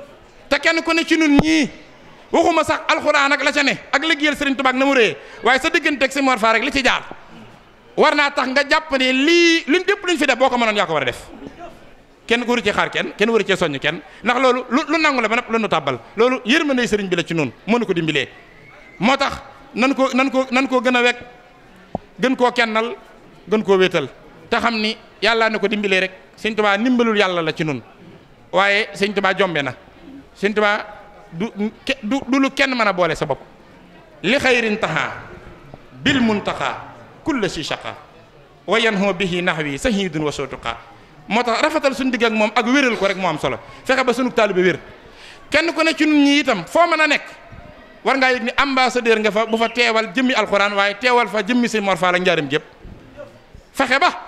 te kenn ku ne ci nun ñii waxuma sax alxuraan ak la ca ne ak liggéeyal Sëriñ Tuubaa ak na mu rëyee waaye sa digganteeg si Mor Faa rek li ci jaar war naa tax nga jàpp ne lii luñ dépp luñ fi def boo ko mënoon yaa ko war a def kenn waru ci xaar kenn kenn waru cee soññ kenn ndax loolu lu lu nangu la ba nag lu nu tàbbal loolu yërmande sëriñ bi la ci noonu mënu ko dimbilee moo tax nan ko nan ko nan koo gën a wekk gën koo kennal gën koo wéetal te xam ni yàlla na ko dimbilee rek sëñ Tuubaa ndimbalul yàlla la ci noonu waaye sëñ Tuubaa jombe na sëñ Tuubaa du du du lu kenn mën a boole sa bopp li xayrin taxaa bil muntaxaa kulla si shaqa wa yanhu bihi nahwi sahidun wa sotuqa moo tax rafetal suñu digg ak moom ak wéral ko rek moo am solo fexe ba sunu taalibe wér kenn ku ne ci nun ñi itam foo mën a nekk war ngaa yëg ni ambassadeur nga fa bu fa teewal jëmmi alxuraan waaye teewal fa jëmmi si Mor Fall ak njaaram gépp fexe ba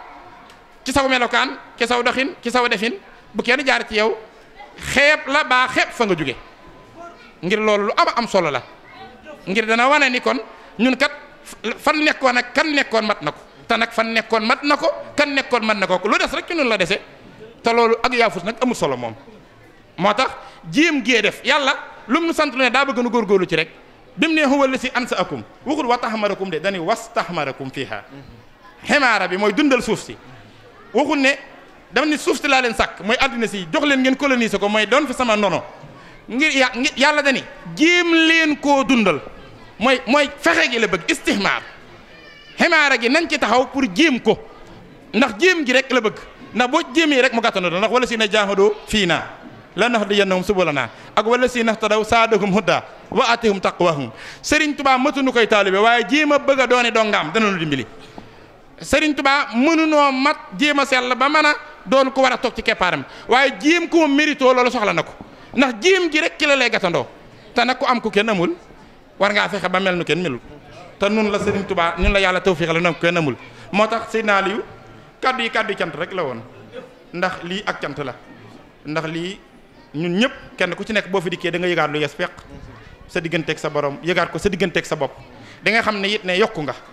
ci saw melokaan ci saw doxin ci saw defin bu kenn jaar ci yow xeeb la baa xeeb fa nga jóge ngir loolu lu am am solo la ngir dana wane ni kon ñun kat fan nekkoon ak kan nekkoon mat na ko te nag fan nekkoon mat na ko kan nekkoon mat na ko lu des rek ci noonu la dese te loolu ak yaafus nag amul solo moom moo tax jéem gee def yàlla lu mu nu sant lu ne daa bëgg nu góorgóorlu ci rek bi mu ne huwa la si ansa akum waxul wa taxmarakum de dañuy was taxmarakum fiiha xemaara bi mooy dundal suuf si waxul ne dama ni suuf si laa leen sàkk mooy àddina si jox leen ngeen coloniser ko mooy doon fi sama ndono ngir ya ngir yàlla dani jéem leen koo dundal mooy mooy fexe gi la bëgg istihmaar xemaara gi nañ ci taxaw pour jéem ko ndax jéem gi rek la bëgg ndax boo jéemee rek mu gàttandoo ndax wala si na jaahadoo fii naa la nahdiyannahum subulanaa ak wala si nahtadaw saadahum hudda wa atihum taqwahum Serigne Touba mëtuñu koy taalibe waaye jéem a bëgg a doone dongaam dana nu dimbali Serigne Touba mënunoo mat jéem a sell ba mën a doon ko war a toog ci keppaaram waaye jéem ko mérito loolu soxla na ko ndax jéem gi rek ci la lay gàttandoo te nag ku am ku kenn amul war ngaa fexe ba mel nu kenn melul te nun la Serigne Touba ñun la yàlla tawfiix la nag kenn amul moo tax Seydina Aliou kaddu yi kaddu yi cant rek la woon ndax lii ak cant la ndax lii ñun ñëpp kenn ku ci nekk boo fi dikkee da nga yëgaat lu yes peq sa digganteeg sa borom yëgaat ko sa digganteeg sa bopp da nga xam ne it ne yokku nga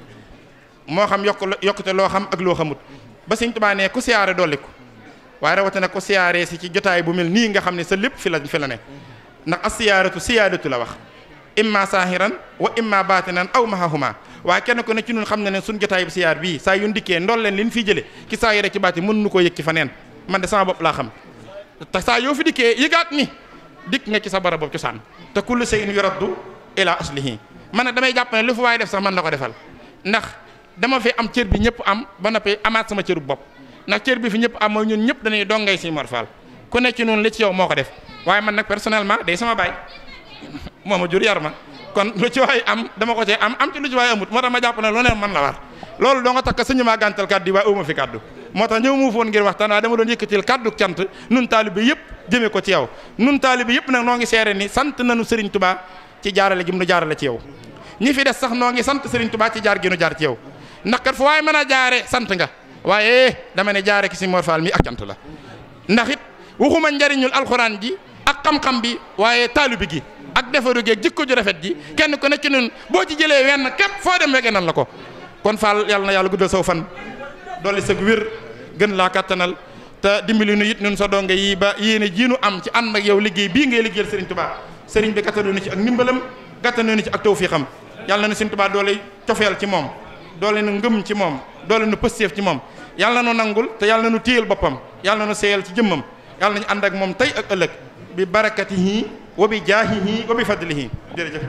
moo xam yokk yokkute loo xam ak loo xamut ba Sëñ Tuubaa ne ku siyaare dolliku waaye rawatina ko siyaaree si ci jotaay bu mel nii nga xam ne sa lépp fi la fi la ne ndax as siyaaratu siyaadatu la wax imma saahiran wa imma baatinan aw mahahuma waaye kenn ku ne ci ñun xam ne ne suñ jotaay bu siyaar bii saa yu ndikkee ndool leen li ñu fiy jële ci saahira ci baati mën nu koo yëg ci fa neen man de sama bopp laa xam te saa yoo fi dikkee yëgaat ni dikk nga ci sa barab boobu cosaan te kullu shay'in yuraddu ila aslihi man nag damay jàpp ne lu fa waaye def sax man la ko defal ndax dama fi am cër bi ñëpp am ba noppi amaat sama cëru bopp ndax cër bi fi ñëpp am mooy ñun ñëpp dañuy dongay si Mor Fall ku nekk ci noonu li ci yow moo ko def waaye man nag personnellement day sama baay moo ma jur yar ma kon lu ci waay am dama ko cee am am ci lu ci waay amut moo tax ma jàpp ne lu ne man la war loolu doo nga takk suñu maa gàntal kàddu yi waaye uma fi kàddu moo tax ñëw mu foon ngir waxtaan waaye dama doon yëkkatil kàddu cant nun taalibe yëpp jëmee ko ci yow nun taalibe yëpp nag noo ngi seere ni sant nañu Serigne Touba ci jaarale gi mu nu jaarale ci yow ñi fi des sax noo ngi sant Serigne Touba ci jaar gi nu jaar ci yow ndax kat fu waaye mën a jaare sant nga waaye dama ne jaare ki si Mor Fall mi ak cant la ndax it waxuma njariñul alxuraan ji ak xam-xam bi waaye taalu bi gi ak defaru gi ak jikko ju rafet ji kenn ku ne ci ñun boo ci jëlee wenn képp foo dem wege nan la ko kon Fall yàlla na yàlla guddal saw fan dolli sag wér gën laa kattanal te dimbali nu it ñun sa donge yi ba yéene jiinu am ci ànd ak yow liggéey bii ngay liggéeyal Serigne Touba Serigne bi gàttandoo nu ci ak ndimbalam gàttandoo nu ci ak tawfiixam yàlla na Serigne Touba doole cofeel ci moom doole nu ngëm ci moom doole nu pësteef ci moom yàlla na nu nangul te yàlla na nu téyel boppam yàlla na nu seeyal ci jëmmam yàlla nañu ànd ak moom tey ak ëllëg bi barakatihi wa bi jaahihi wa bi fadlihi jërëjëf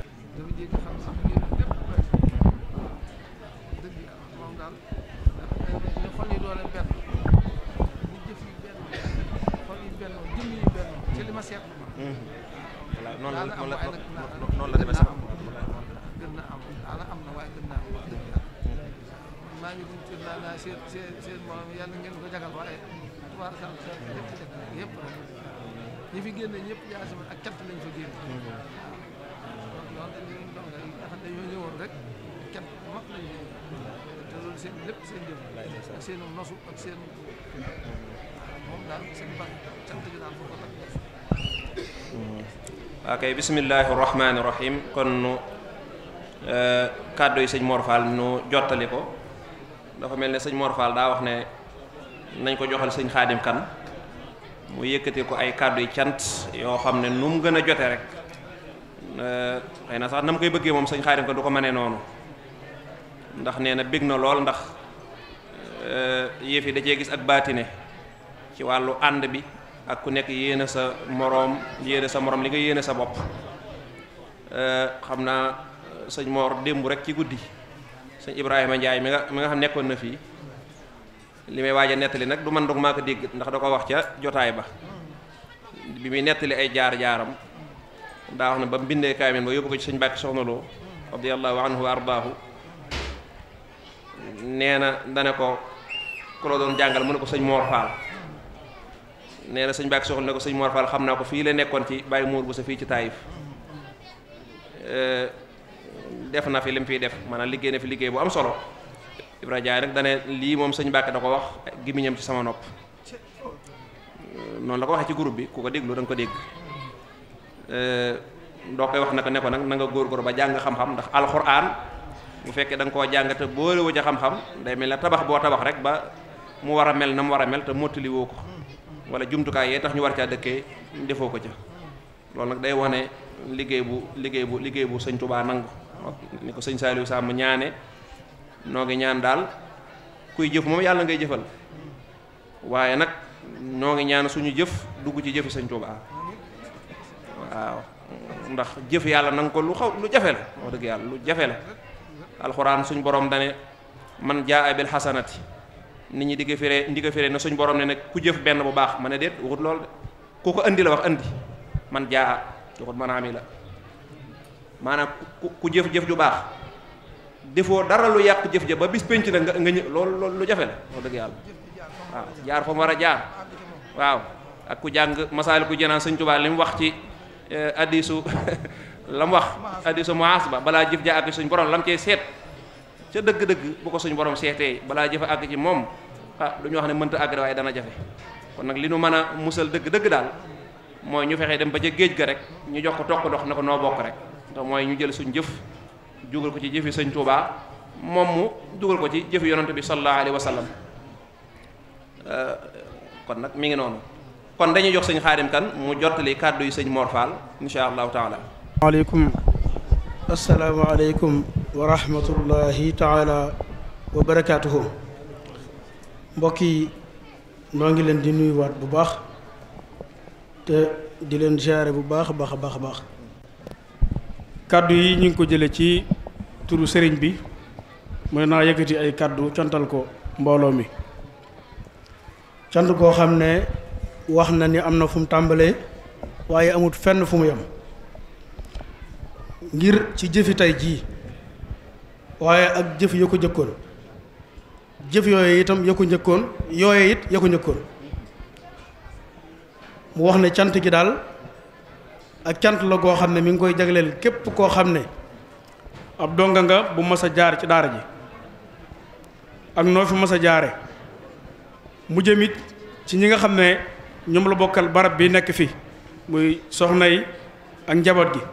noonu la noonu la noonu la demee sax gën na am ala am na waaye gën naa am wax dëgg yàlla maa ngi dund naa naa seen seen seen moom yàlla ngeen ko jagal waaye tubaar sàll seen lépp jagal yëpp rek ñi fi génne ñëpp yaa si ak cant lañ fa génne waaw loolu dañuy doon nga nga xam ne dañoo ñëwoon rek cant bu mag lañ te loolu seen lépp seen jëf ak seen nosu ak seen moom daal seen baax cant gi daal foofu rek ok bismillahi rahmaani rahim kon nu kàddu yi sëñ Mor Fall nu jottali ko dafa mel ne sëñ Mor Fall daa wax ne nañ ko joxal sëñ Xaadim Kan mu yëkkati ko ay kàddu yi cant yoo xam ne nu mu gën a jote rek xëy na sax na mu koy bëggee moom sëñ Xaadim Kan du ko mënee noonu ndax nee na bég na lool ndax yëf yi da cee gis ak baatine ci wàllu ànd bi ak ku nekk yéene sa moroom yéene sa moroom li nga yéene sa bopp xam naa sëñ Mor démb rek ci guddi sëñ Ibrahima Ndiaye mi nga mi nga xam nekkoon na fii li may waaj a nettali nag du man dog maa ko dégg ndax da ko wax ca jotaay ba bi muy nettali ay jaar-jaaram daa wax ne ba mu bindee kaamil ba yóbbu ko ci sëñ Bàkki Soxna Lo radiyallahu anhu wa ardaahu nee na dane ko ku la doon jàngal mu ne ko sëñ Mor Fall nee na sëñ Bàkki Soxna ne ko sëñ Mor Fall xam naa ko fii la nekkoon ci bàyyi muur bu sa fii ci Taïf def na fi li mu fiy def maanaam liggéey na fi liggéey bu am solo Ibrahima Jaay nag dane lii moom sëñ Bàkki da ko wax gimiñam ci sama nopp noonu la ko waxee ci groupe bi ku ko déglu da nga ko dégg doo koy wax naka ne ko nag na nga góorgóor ba jàng xam-xam ndax alxuraan bu fekkee da nga koo jàng te boolewu ca xam-xam day mel ne tabax boo tabax rek ba mu war a mel na mu war a mel te mottali woo ko wala jumtukaay yee tax ñu war caa dëkkee defoo ko ca loolu nag day wane liggéey bu liggéey bu liggéey bu sëñ Touba nangu ni ko sëñ Saliou Samb ñaane noo ngi ñaan daal kuy jëf moom yàlla ngay jëfal waaye nag noo ngi ñaan suñu jëf dugg ci jëfi sëñ Touba waaw ndax jëf yàlla nanga ko lu xaw lu jafe la wax dëgg yàlla lu jafe la alxuraan suñ borom dane man jaa bil xasanati nit ñi di ko firee ndi ko firee na suñ borom ne nag ku jëf benn bu baax ma ne déet waxut loolu de ku ko andi la wax andi man jaa waxut man ami la maanaam ku ku jëf-jëf ju baax defoo dara lu yàq jëf ja ba bis penc na nga nga ñë loolu loolu lu jafe la wax dëgg yàlla waaw jaar fa mu war a jaar waaw ak ku jàng masaali ku jenaan sëñ Tuubaa li mu wax ci addisu la mu wax addisu muhaasaba balaa jëf ja àgg suñ borom lam cee seet ca dëgg-dëgg bu ko suñ borom seetee balaa jëf àgg ci moom ah du ñu wax ne mënta àgg waaye dana jafe kon nag li nu mën a musal dëgg-dëgg daal mooy ñu fexee dem ba ca géej ga rek ñu jox ko toq dox ne ko noo bokk rek te mooy ñu jël suñ jëf jugal ko ci jëfi sëñ Tuubaa moom mu dugal ko ci jëfi yonante bi sallallahu alayhi wa sallam kon nag mi ngi noonu kon dañuy jox sëñ Xaadim Kan mu jottali kàddu yi sëñ Mor Fall insha allahu taala waaleykum asalaamaaleykum wa rahmatullahi taala wa barakaatuhu mbokk yi noo ngi leen di nuyuwaat bu baax te di leen jaare bu baax a baax a baax a baax kàddu yi ñu ngi ko jële ci turu sëriñ bi mooy naa yëkkati ay kàddu cantal ko mbooloo mi cant koo xam ne wax na ni am na fu mu tàmbalee waaye amut fenn fu mu yem ngir ci jëfi tey jii waaye ak jëf ya ko jëkkoon jëf yooyu itam ya ko njëkkoon yooye it ya ko njëkkoon mu wax ne cant gi daal ak cant la goo xam ne mi ngi koy jagleel képp koo xam ne ab donga nga bu mas a jaar ci daara ji ak noo fi mas a jaare mu jëmit ci ñi nga xam ne ñoom la bokkal barab bi nekk fi muy soxna yi ak njaboot gi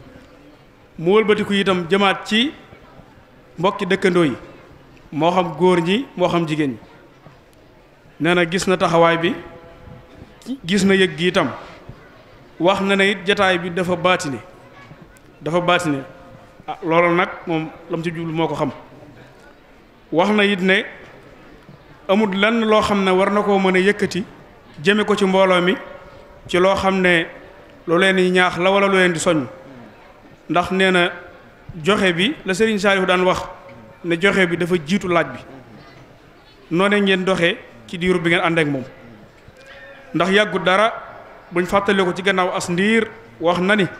mu wëlbatiku itam jëmaat ci mbokki dëkkandoo yi moo xam góor ñi moo xam jigéen ñi nee na gis na taxawaay bi gis na yëg gi itam wax na ne it jataay bi dafa baatine dafa baatine ah loolu nag moom lam ci jublu moo ko xam wax na it ne amul lenn loo xam ne war na koo mën a yëkkati jëme ko ci mbooloo mi ci loo xam ne lu leen di ñaax la wala lu leen di soññ ndax nee na joxe bi la Serigne Saliou daan wax ne joxe bi dafa jiitu laaj bi noone ngeen doxee ci diiru bi ngeen ànd ak moom ndax yàggu dara buñ fàttale ko ci gannaaw as ndiir wax na ni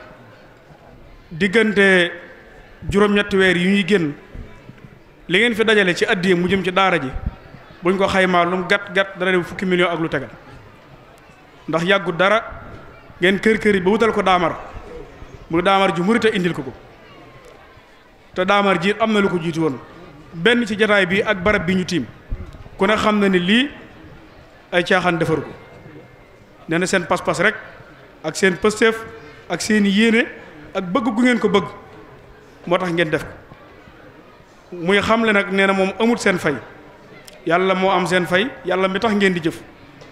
diggante juróom-ñetti weer yi ñuy génn li ngeen fi dajale ci addiye mu jëm ci daara ji buñ ko xaymaa lu mu gàtt gàtt dara def fukki million ak lu tegal ndax yàggu dara ngeen kër kër yi ba wutal ko daamar mu daamar ji murite indil ko ko te daamar ji am na lu ko jiitu woon benn ci jataay bi ak barab bi ñu tiim ku ne xam na ni lii ay caaxaan defaru ko nee na seen pas-pas rek ak seen pësteef ak seen yéene ak bëgg gu ngeen ko bëgg moo tax ngeen def ko muy xamle nag nee na moom amut seen fay yàlla moo am seen fay yàlla mi tax ngeen di jëf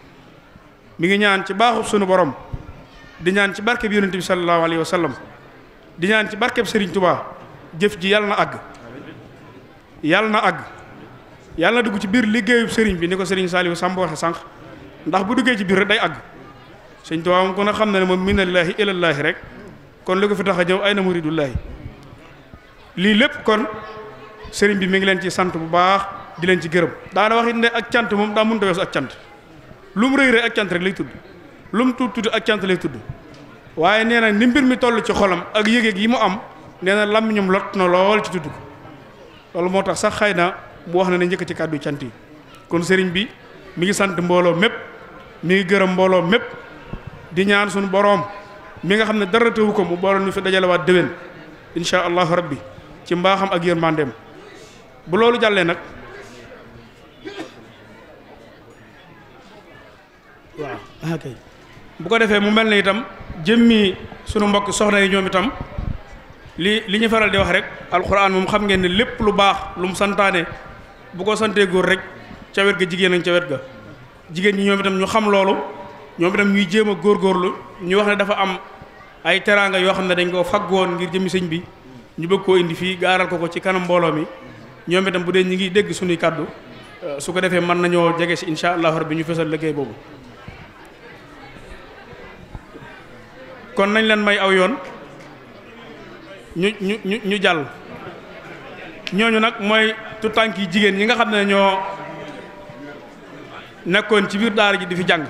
mi ngi ñaan ci baaxub sunu borom di ñaan ci barkeb yonente bi sallallahu alayhi wa sallam di ñaan ci barkeb Serigne Touba jëf ji yàlla na àgg yàlla na àgg yàlla na dugg ci biir liggéeyub Serigne bi ni ko Serigne Saliou Samb waxe sànq ndax bu duggee ci biir rek day àgg Serigne Touba moom ko na xam ne ne moom minallaahi ilallaahi rek kon li ko fi tax a ñëw ay na muridullaahi lii lépp kon Serigne bi mi ngi leen ci sant bu baax di leen ci gërëm daana wax it ne ak cant moom daa mënut a weesu ak cant lu mu rëy rëy ak cant rek lay tudd lu mu tuut tuuti ak cant lay tudd waaye nee na ni mbir mi toll ci xolam ak yëgeeg yi mu am nee na làmmiñam lot na lool ci tudd ko loolu moo tax sax xëy na mu wax na ne njëkk ci kàddu cant yi kon sëriñ bi mi ngi sant mbooloo mépp mi ngi gërëm mbooloo mépp di ñaan suñu boroom mi nga xam ne dara tëwu ko mu booloon ñu fi dajalewaat déwén incha allahu rabbi ci mbaaxam ak yërmandeem bu loolu jàllee nag waaw ok bu ko defee mu mel ne itam jëmmi sunu mbokk soxna yi ñoom itam li li ñu faral di wax rek alxuraan moom xam ngeen ne lépp lu baax lu mu santaane bu ko santee góor rek ca wet ga jigéen ak ca wet ga jigéen ñi ñoom itam ñu xam loolu ñoom itam ñuy jéem a góorgóorlu ñu wax ne dafa am ay teraanga yoo xam ne dañ koo fagg woon ngir jëmmi sëñ bi ñu bëgg koo indi fii gaaral ko ko ci kanam mbooloo mi ñoom itam bu dee ñi ngi dégg suñuy kàddu su ko defee mën nañoo jege si incha allahu rabbi ñu fesal liggéey boobu kon nañ leen may aw yoon ñu ñu ñu ñu jàll ñooñu nag mooy tutànk yi jigéen ñi nga xam ne ñoo nekkoon ci biir daara ji di fi jàng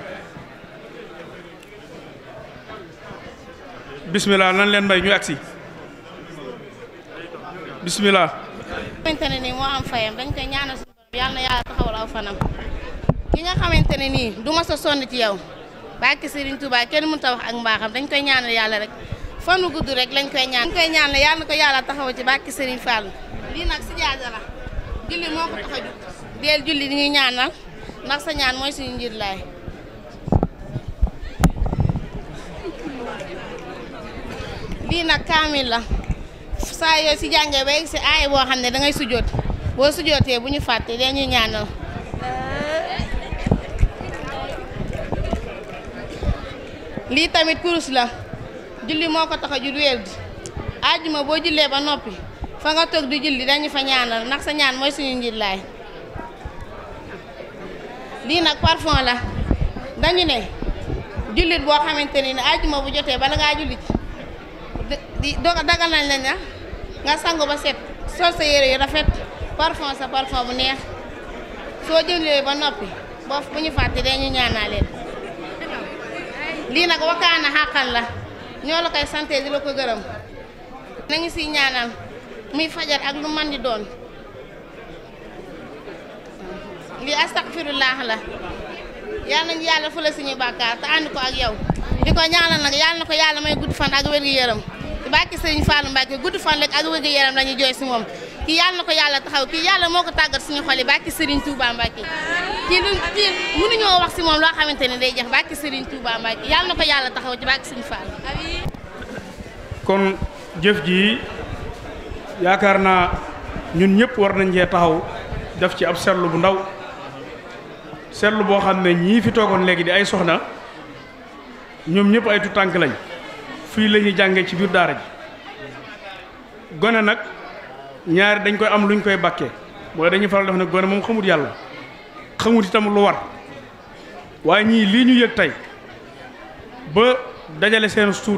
bismillah nañ leen may ñu agsi bismillah xamante ne nii moo am fayam dañ koy ñaanal suñu borom yàlla na yàlla taxawal aw fanam ki nga xamante ne nii du ma sa sonn ci yow bàkki Serigne Touba kenn mënut a wax ak mbaaxam dañ koy ñaanal yàlla rek fanu gudd rek lañ koy ñaan dañ koy ñaanal yàlla na ko yàlla taxawal ci bàkki Serigne Fall lii nag si jaaja la julli moo ko tax a jug deel julli di ñuy ñaanal ndax sa ñaan mooy suñu njiit laay lii nag kaamil la saa yoo si jàngee ba egg si aaya boo xam ne da ngay sujjoot boo sujjootee bu ñu fàtte dee ñuy ñaanal lii tamit kurus la julli moo ko tax a jul wér di àjjuma boo jullee ba noppi fa nga toog di julli dañu fa ñaanal ndax sa ñaan mooy suñu njiit laay lii nag parfum la dañu ne jullit boo xamante ni ne àjjuma bu jotee bala ngaa jullit di doga dagal nañ la na nga sangu ba set sol sa yére yu rafet parfum sa parfum bu neex soo jullee ba noppi boo bu ñu fàtte dañu ñaanaa leen lii nag wakaana xàqal la ñoo la koy santé di la ko gërëm nañu siy ñaanal muy fajar ak lu man di doon lii astaghfirullah la yal nañu yàlla fële suñu bàkkaar te ànd ko ak yow di ko ñaanal nag yàlla na ko yàlla may gudd fan ak wér gi yërëm barke Serigne Fallou Mbacke gudd fan rek ak wér yaram la ñuy jooy si moom kii yàlla na ko yàlla taxaw kii yàlla moo ko tàggat suñu xol yi barke Serigne Touba Mbacke kii lu kii mënuñoo wax si moom loo xamante ne day jeex barke Serigne Touba Mbacke yàlla na ko yàlla taxaw ci barke Serigne Fallou kon jëf ji yaakaar naa ñun ñëpp war nañ cee taxaw def ci ab seetlu bu ndaw seetlu boo xam ne ñii fi toogoon léegi di ay soxna ñoom ñëpp ay tutànk lañ fii la ñuy jàngee ci biir daara ji gone nag ñaari dañ koy am luñ koy bàkkee mooy dañuy faral def ne gone moom xamut yàlla xamut itam lu war waaye ñii lii ñu yëg tey ba dajale seen suut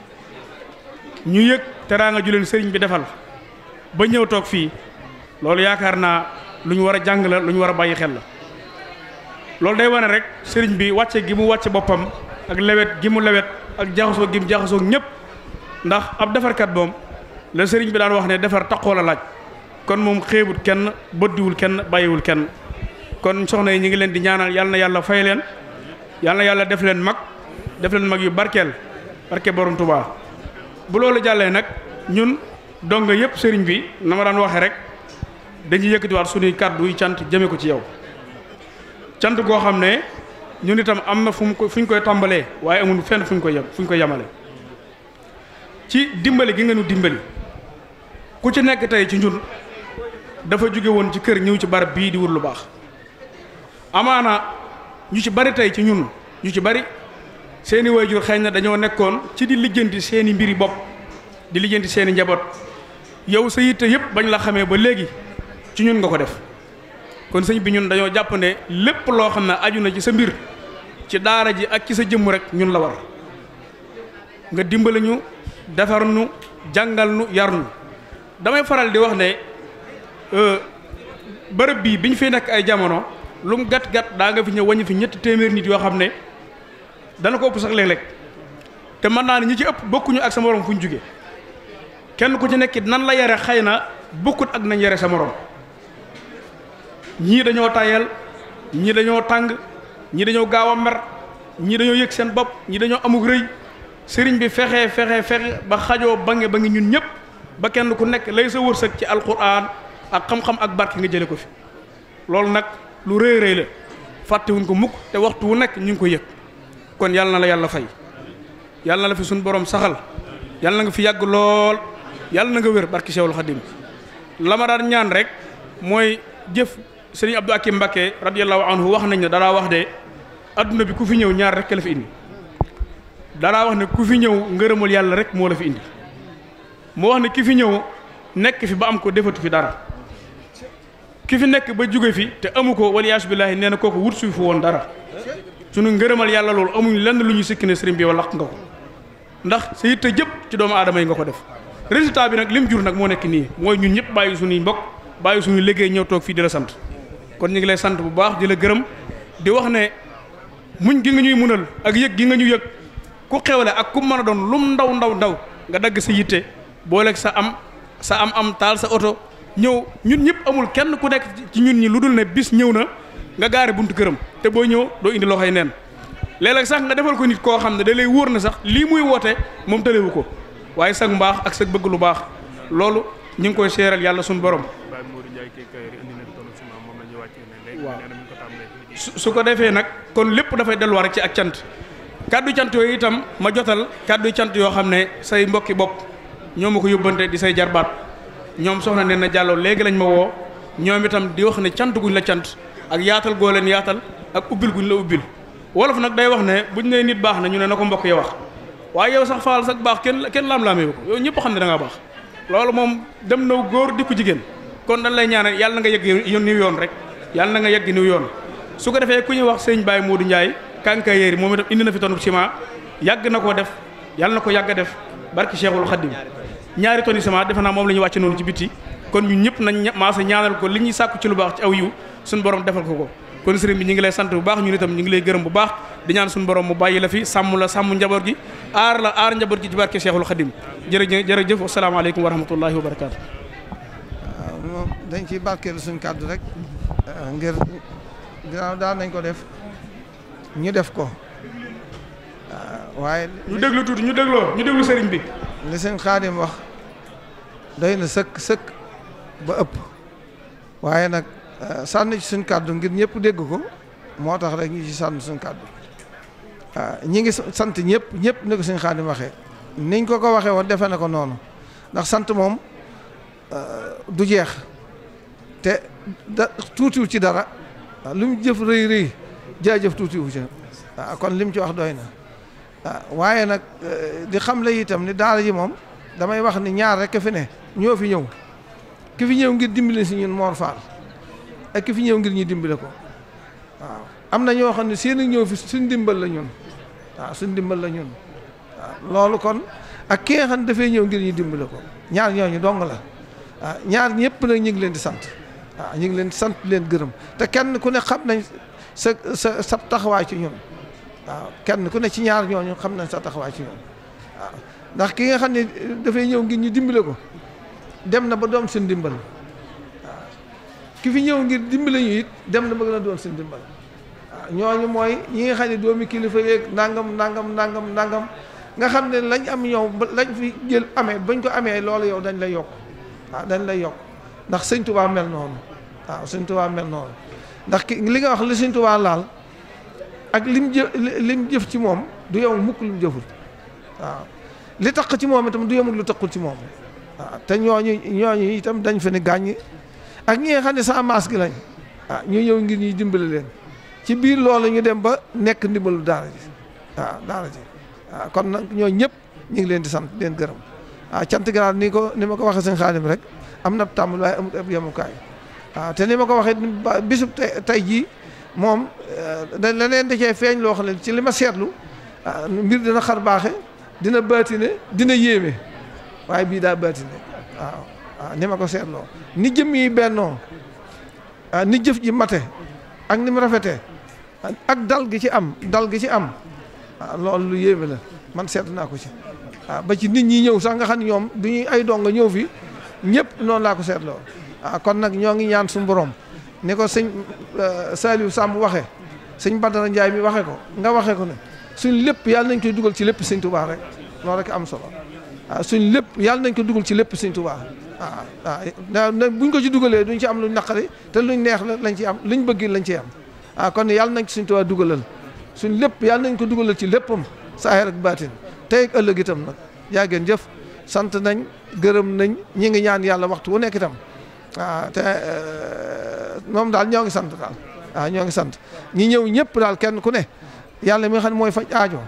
ñu yëg teraanga ju leen sëriñ bi defal ba ñëw toog fii loolu yaakaar naa lu ñu war a jàng la lu ñu war a bàyyi xel la loolu day wane rek sëriñ bi wàcce gi mu wàcce boppam ak lewet gi mu lewet ak jaxasoo gi mu jaxasoo ñëpp ndax ab defarkat moom la sëriñ bi daan wax ne defar taqoo la laaj kon moom xeebut kenn bëddiwul kenn bàyyiwul kenn kon soxna yi ñu ngi leen di ñaanal yal na yàlla fay leen yal na yàlla def leen mag def leen mag yu barkeel barke borom Tuubaa bu loolu jàllee nag ñun donga yëpp sëriñ bi na ma daan waxee rek dañuy yëkkatiwaat suñuy kàddu yu cant jëme ko ci yow cant goo xam ne ñun itam am na fu mu ko fu ñu koy tàmbalee waaye amul fenn fu ñu koy yem fu ñu koy yemale ci dimbali gi nga nu dimbali ku ci nekk tey ci ñun dafa jóge woon ci kër ñëw ci barab bii di wut lu baax amaana ñu ci bari tey ci ñun ñu ci bari seeni waajur xëy na dañoo nekkoon ci di lijjanti seeni mbiri bopp di lijjanti seeni njaboot yow sa yitte yëpp bañ la xamee ba léegi ci ñun nga ko def kon sëñ bi ñun dañoo jàpp ne lépp loo xam ne aju na ci sa mbir ci daara ji ak ci sa jëmm rek ñun la war nga dimbali ñu defar nu jàngal nu yar nu damay faral di wax ne bërëb bii bi ñu fi nekk ay jamono lu mu gàtt gàtt daa nga fi ñëw wàññi fi ñetti téeméer nit yoo xam ne dana ko ëpp sax léeg-léeg te mën naa ne ñi ci ëpp bokkuñu ak sa morom fu ñu jóge kenn ku ci nekkit nan la yare xëy na bokkut ak nañ yare sa morom ñii dañoo tayal ñii dañoo tàng ñii dañoo gaaw a mer ñii dañoo yëg seen bopp ñii dañoo amug rëy sëriñ bi fexe fexe fexe ba xajoo bange ba ngi ñun ñëpp ba kenn ku nekk lay sa wërsëg ci alquran ak xam-xam ak barke nga jële ko fi loolu nag lu rëy rëy la fàttewuñ ko mukk te waxtu wu nekk ñu ngi ko yëg kon yàlla na la yàlla fay yàlla na la fi suñu borom saxal yàlla na nga fi yàgg lool yàlla na nga wér barki Cheikhul Khadim la ma daan ñaan rek mooy jëf sëriñ Abdou Akim Mbakke radiyallahu anhu wax nañ ne danaa wax de adduna bi ku fi ñëw ñaar rek la fi indi danaa wax ne ku fi ñëw ngërëmul yàlla rek moo la fi indi mu wax ne ki fi ñëw nekk fi ba am ko defatu fi dara ki fi nekk ba jóge fi te amu ko waliyaasu billaahi nee na kooku wut suy fu woon dara sunu ngërëmal yàlla loolu amuñ lenn lu ñu sikki ne sëriñ bi wala laq nga ko ndax sa yitte jëpp ci doomu aadama yi nga ko def résultat bi nag lim jur nag moo nekk nii mooy ñun ñëpp bàyyi suñuy mbokk bàyyi suñuy liggéey ñëw toog fii di la sant kon ñu ngi lay sant bu baax di la gërëm di wax ne muñ gi nga ñuy munal ak yëg gi nga ñu yëg ku xewle ak ku mën a doon lum ndaw ndaw ndaw nga dagg sa yitte booleeg sa am sa am am taal sa oto ñëw ñun ñëpp amul kenn ku nekk ci ñun ñi lu dul ne bis ñëw na nga gaare buntu këram te boo ñëw doo indi loxoy neen léeg-léeg sax nga defal ko nit koo xam ne da lay wóor na sax lii muy woote moom tëlewu ko waaye sag mbaax ak sag bëgg lu baax loolu ñu ngi koy seeral yàlla suñu borom waaw su ko defee nag kon lépp dafay delluwaat rek ci ak cant kàddu cant yooyu itam ma jotal kàddu cant yoo xam ne say mbokki bopp ñoo ma ko yóbbante di say jarbaat ñoom soxna nee na jàlloo léegi lañ ma woo ñoom itam di wax ne cant guñ la cant ak yaatal goo leen yaatal ak ubbil guñ la ubbil wolof nag day wax ne buñ nee nit baax na ñu ne na ko mbokk yi wax waaye yow sax faal sax baax kenn kenn laam-laamee ko yow ñëpp xam ne da ngaa baax loolu moom dem na góor di ko jigéen kon dañ lay ñaanal yàlla na nga yegg niw yoon rek yàlla na nga yegg niw yoon su ko defee ku ñuy wax sëñ Baye Modou Ndiaye kànka yéeri moom itam indi na fi tonub ciment yàgg na koo def yàlla na ko yàgg a def barki Cheikhul Khadim ñaari tonni ciment defe naa moom la ñu wàcce noonu ci bitti kon ñun ñëpp nañ maasa ñaanal ko li ñuy sàkku ci lu baax ci aw yiw suñu borom defal ko ko kon sëriñ bi ñu ngi lay sant bu baax ñun itam ñu ngi lay gërëm bu baax di ñaan suñu borom mu bàyyi la fi sàmm la sàmm njaboot gi aar la aar njaboot gi ci barke Cheikhul Khadim jërëjëf jërëjëf asalaamaaleykum wa rahmatullahi wa barakaatu waaw moom dañ ciy barkeelu suñu kàddu rek ngir ginnaaw daan nañ ko def ñu def ko waaye ñu déglu tuuti ñu dégloo ñu déglu sëriñ bi li sëñ Xaadim wax doy na sëkk sëkk ba ëpp waaye nag sànni ci suñ kàddu ngir ñëpp dégg ko moo tax rek ñu ci sànni suñ kàddu waaw ñi ngi sant ñëpp ñëpp ni ko sëñ Xaadim waxee niñ ko ko waxee woon defe na ko noonu ndax sant moom du jeex te da tuutiwul ci dara waaw lu mu jëf rëy rëy jaajëf tuutiwu ci waaw kon lim ci wax doy na waaw waaye nag di xam la itam ni daara ji moom damay wax ni ñaar rek fi ne ñoo fi ñëw ki fi ñëw ngir dimbale si ñun Mor Fall ak ki fi ñëw ngir ñu dimbale ko waaw am na ñoo xam ne seen ñëw fi suñ dimbal la ñun waaw suñ dimbal la ñun waaw loolu kon ak ki nga xam ne dafay ñëw ngir ñu dimbale ko ñaar ñooñu dong la waaw ñaar ñëpp nag ñu ngi leen di sant waaw ñu ngi leen di sant leen gërëm te kenn ku ne xam nañ sa sa sa taxawaay ci ñun waaw kenn ku ne ci ñaar ñooñu xam nañ sa taxawaay ci ñun waaw ndax ki nga xam ne dafay ñëw ngir ñu dimbale ko dem na ba doon seen dimbal waaw ki fi ñëw ngir dimbale ñu it dem na ba gën a doon seen dimbal waaw ñooñu mooy ñi nga xam ne doomi kilifa yeeg nangam nangam nangam nangam nga xam ne lañ am ñëw ba lañ fi jël amee bañ ko amee loolu yow dañ lay yokk waaw dañ lay yokk ndax sëñ Tuubaa mel noonu waaw sëñ Tuubaa mel noonu ndax ki li nga wax li sëñ Tuubaa laal ak lim jëf lim jëf ci moom du yow mukk lim jëful waaw li tax ci moom itam du yemul lu taxul ci moom waaw te ñooñu ñooñu itam dañ fa ni gàññi ak ñi nga xam ne sa maas gi lañ waaw ñu ñëw ngir ñuy dimbale leen ci biir loolu ñu dem ba nekk ndimbalu daara ji waaw daara ji waaw kon nag ñoo ñëpp ñu ngi leen di sant leen gërëm waaw cant garaat ni ko ni ma ko waxee sëñ Xaadim rek am na tàmbali waaye amut ab yemukaay waaw te ni ma ko waxee bisub tey jii moom da leneen da cee feeñ loo xam ne ci li ma seetlu mbir dina xar baaxe dina baatine dina yéeme waaye bii daa baatine waaw waaw ni ma ko seetloo ni jëm yi bennoo ni jëf ji mate ak ni mu rafetee ak dal gi ci am dal gi ci am waaw loolu lu yéeme la man seetlu naa ko ci waaw ba ci nit ñi ñëw sax nga xam ne ñoom du ñuy ay donga ñëw fi ñëpp noonu laa ko seetloo waaw kon nag ñoo ngi ñaan suñu borom ni ko sëñ Saliou Samb waxee sëñ Badara Ndiaye mi waxee ko nga waxee ko ne suñ lépp yàlla nañ koy dugal ci lépp sëñ Touba rek loolu rek am solo waaw suñ lépp yàlla nañ ko dugal ci lépp sëñ Touba waaw waaw buñ ko ci dugalee duñ ci am luñ naqari te luñ neex la lañ ci am luñ bëgg lañ ci am waaw kon yàlla nañ ci sëñ Touba dugalal suñ lépp yàlla nañ ko dugalal ci léppam saahir ak baatin tey ak ëllëg itam nag yaa ngeen jëf sant nañ gërëm nañ ñi ngi ñaan yàlla waxtu wu nekk itam waaw te moom daal ñoo ngi sant daal waaw ñoo ngi sant ñi ñëw ñëpp daal kenn ku ne yàlla mi nga xam ne mooy faj aajo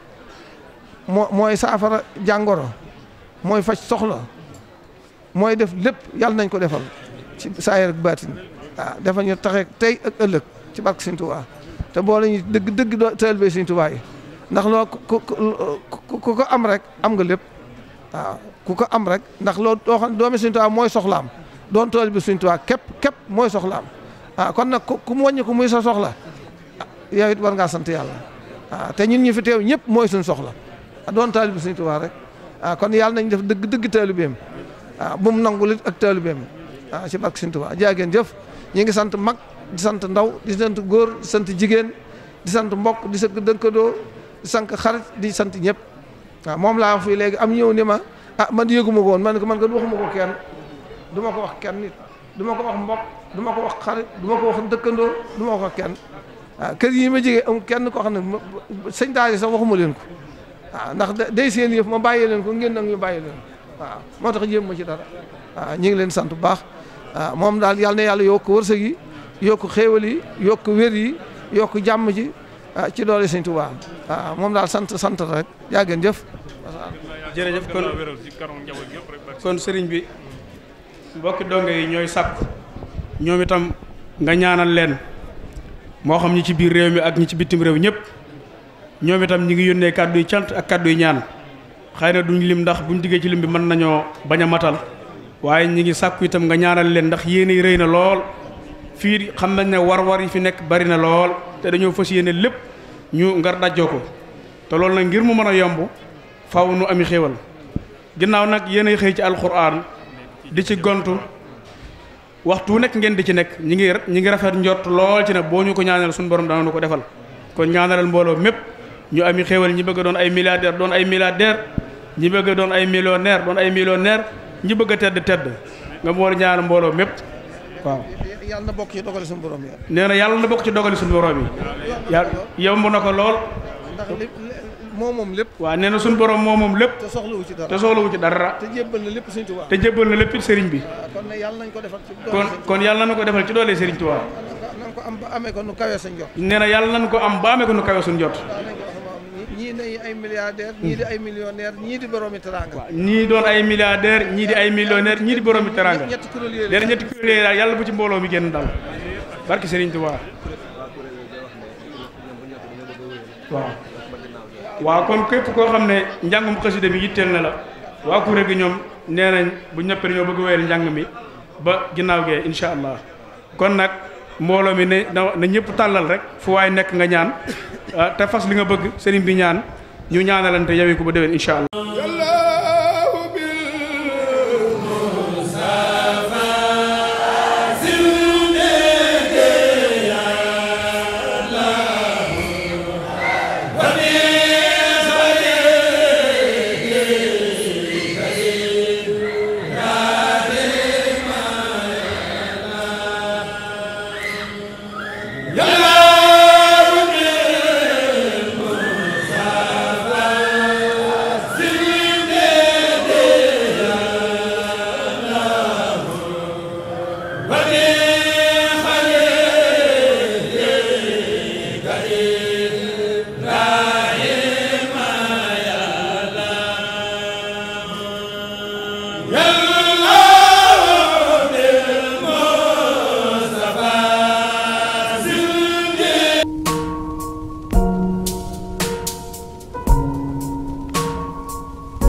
moo mooy saafara jàngoro mooy faj soxla mooy def lépp yàlla nañ ko defal ci saayir ak baatin waaw defal ñu taxe tey ak ëllëg ci barke Sëñ Tuubaa te boo la ñu dëgg dëgg doo taalibe Sëñ Tuubaa yi ndax loo ku ku ko am rek am nga lépp waaw ku ko am rek ndax loo doo xam doomi Sëñ Tuubaa mooy soxlaam doon taalibe Sëñ Tuubaa képp képp mooy soxlaam waaw kon nag ku mu wàññi ko muy sa soxla yow it war ngaa sant yàlla waaw te ñun ñu fi teew ñëpp mooy suñ soxla doon taalibe Sëñ Tuubaa rek waaw kon yàlla nañ def dëgg dëgg taalibeem waaw bu mu nangu lit ak taalibeem waaw ci barke Sëñ Tuubaa jaageen jëf ñi ngi sant mag di sant ndaw di sant góor di sant jigéen di sant mbokk di sant dënkadoo di sant xarit di sant ñëpp waaw moom laa wax fii léegi am ñëw ni ma ah man yëguma ko woon man ko man ko waxuma ko kenn du ma ko wax kenn nit du ma ko wax mbokk du ma ko wax xarit du ma ko wax dëkkandoo du ma ko wax kenn waaw kër yi ma jege am kenn koo xam ne sëñ daara sax waxuma leen ko waaw ndax day seen yëf ma bàyyi leen ko ngeen nag ñu bàyyi leen waaw moo tax jéem ma ci dara waaw ñu ngi leen sant bu baax waaw moom daal yàlla na yàlla yokk wërsëg yi yokk xéewal yi yokk wér yi yokk jàmm ji ci doole sëñ Tuubaa waaw moom daal sant sant rek yaa ngeen jëf jërëjëf kon kon sëriñ bi mbokki donge yi ñooy sàkku ñoom itam nga ñaanal leen moo xam ñi ci biir réew mi ak ñi ci bitim réew ñëpp ñoom itam ñi ngi yónnee kàddu yu cant ak kàddu yu ñaan xëy na duñ lim ndax buñ diggee ci lim bi mën nañoo bañ a matal waaye ñi ngi sàkku itam nga ñaanal leen ndax yéene yi rëy na lool fii xam nañ ne war-war yi fi nekk bari na lool te dañoo fas yéene lépp ñu ngar dajjoo ko te loolu nag ngir mu mën a yomb faaw nu ami xéewal ginnaaw nag yéenay xëy ci alxuraan di ci gontu waxtu nekk ngeen di ci nekk ñi ngi ñi ngi rafet njort lool ci ne boo ñu ko ñaanal suñu borom dana nu ko defal kon ñaanalal mbooloo mépp ñu ami xéewal ñi bëgg a doon ay milliardaire doon ay milliardaire ñi bëgg a doon ay millionnaire doon ay millionnaire ñi bëgg a tedd tedd nga boole ñaar mbooloo mépp waaw yàlla na bokk ci dogali suñu borom ya nee na yàlla na bokk ci dogali suñu borom yi yàlla yomb na ko lool ndax lépp moo moom lépp waaw nee na suñu borom moo moom lépp te soxlawu ci dara te soxlawu ci dara te jébbal na lépp Sëriñ Tuubaa te jébbal na lépp sëriñ bi kon nag yàlla nañ ko defal ci kon kon yàlla nañu ko defal ci doole sëriñ Tuubaa nañ ko am ba amee ko nu kawee sañ jot nee na yàlla nañu ko am ba amee ko nu kawe suñu jot ñii day ay milliardaire ñii di ay millionnaire ñii di boroomi teranga ñii doon ay milliardaire ñii di ay millionnaire ñii di boroomi teranga ñetti kuréel yooyu nee na ñetti kuréel yooyu daal yàlla bu ci mbooloo mi génn dal barki sëriñ Tuubaa waaw waaw kon képp koo xam ne njàngum xasida mi yitteel na la waa kuréel gi ñoom nee nañ bu ñëppee ñoo bëgg wéyal njàng mi ba ginnaaw gee incha allah kon nag mbooloo mi ne na na ñëpp tàllal rek fu waay nekk nga ñaan te fas li nga bëgg sëriñ bi ñaan ñu ñaanalante yawi ko ba déwén incha allah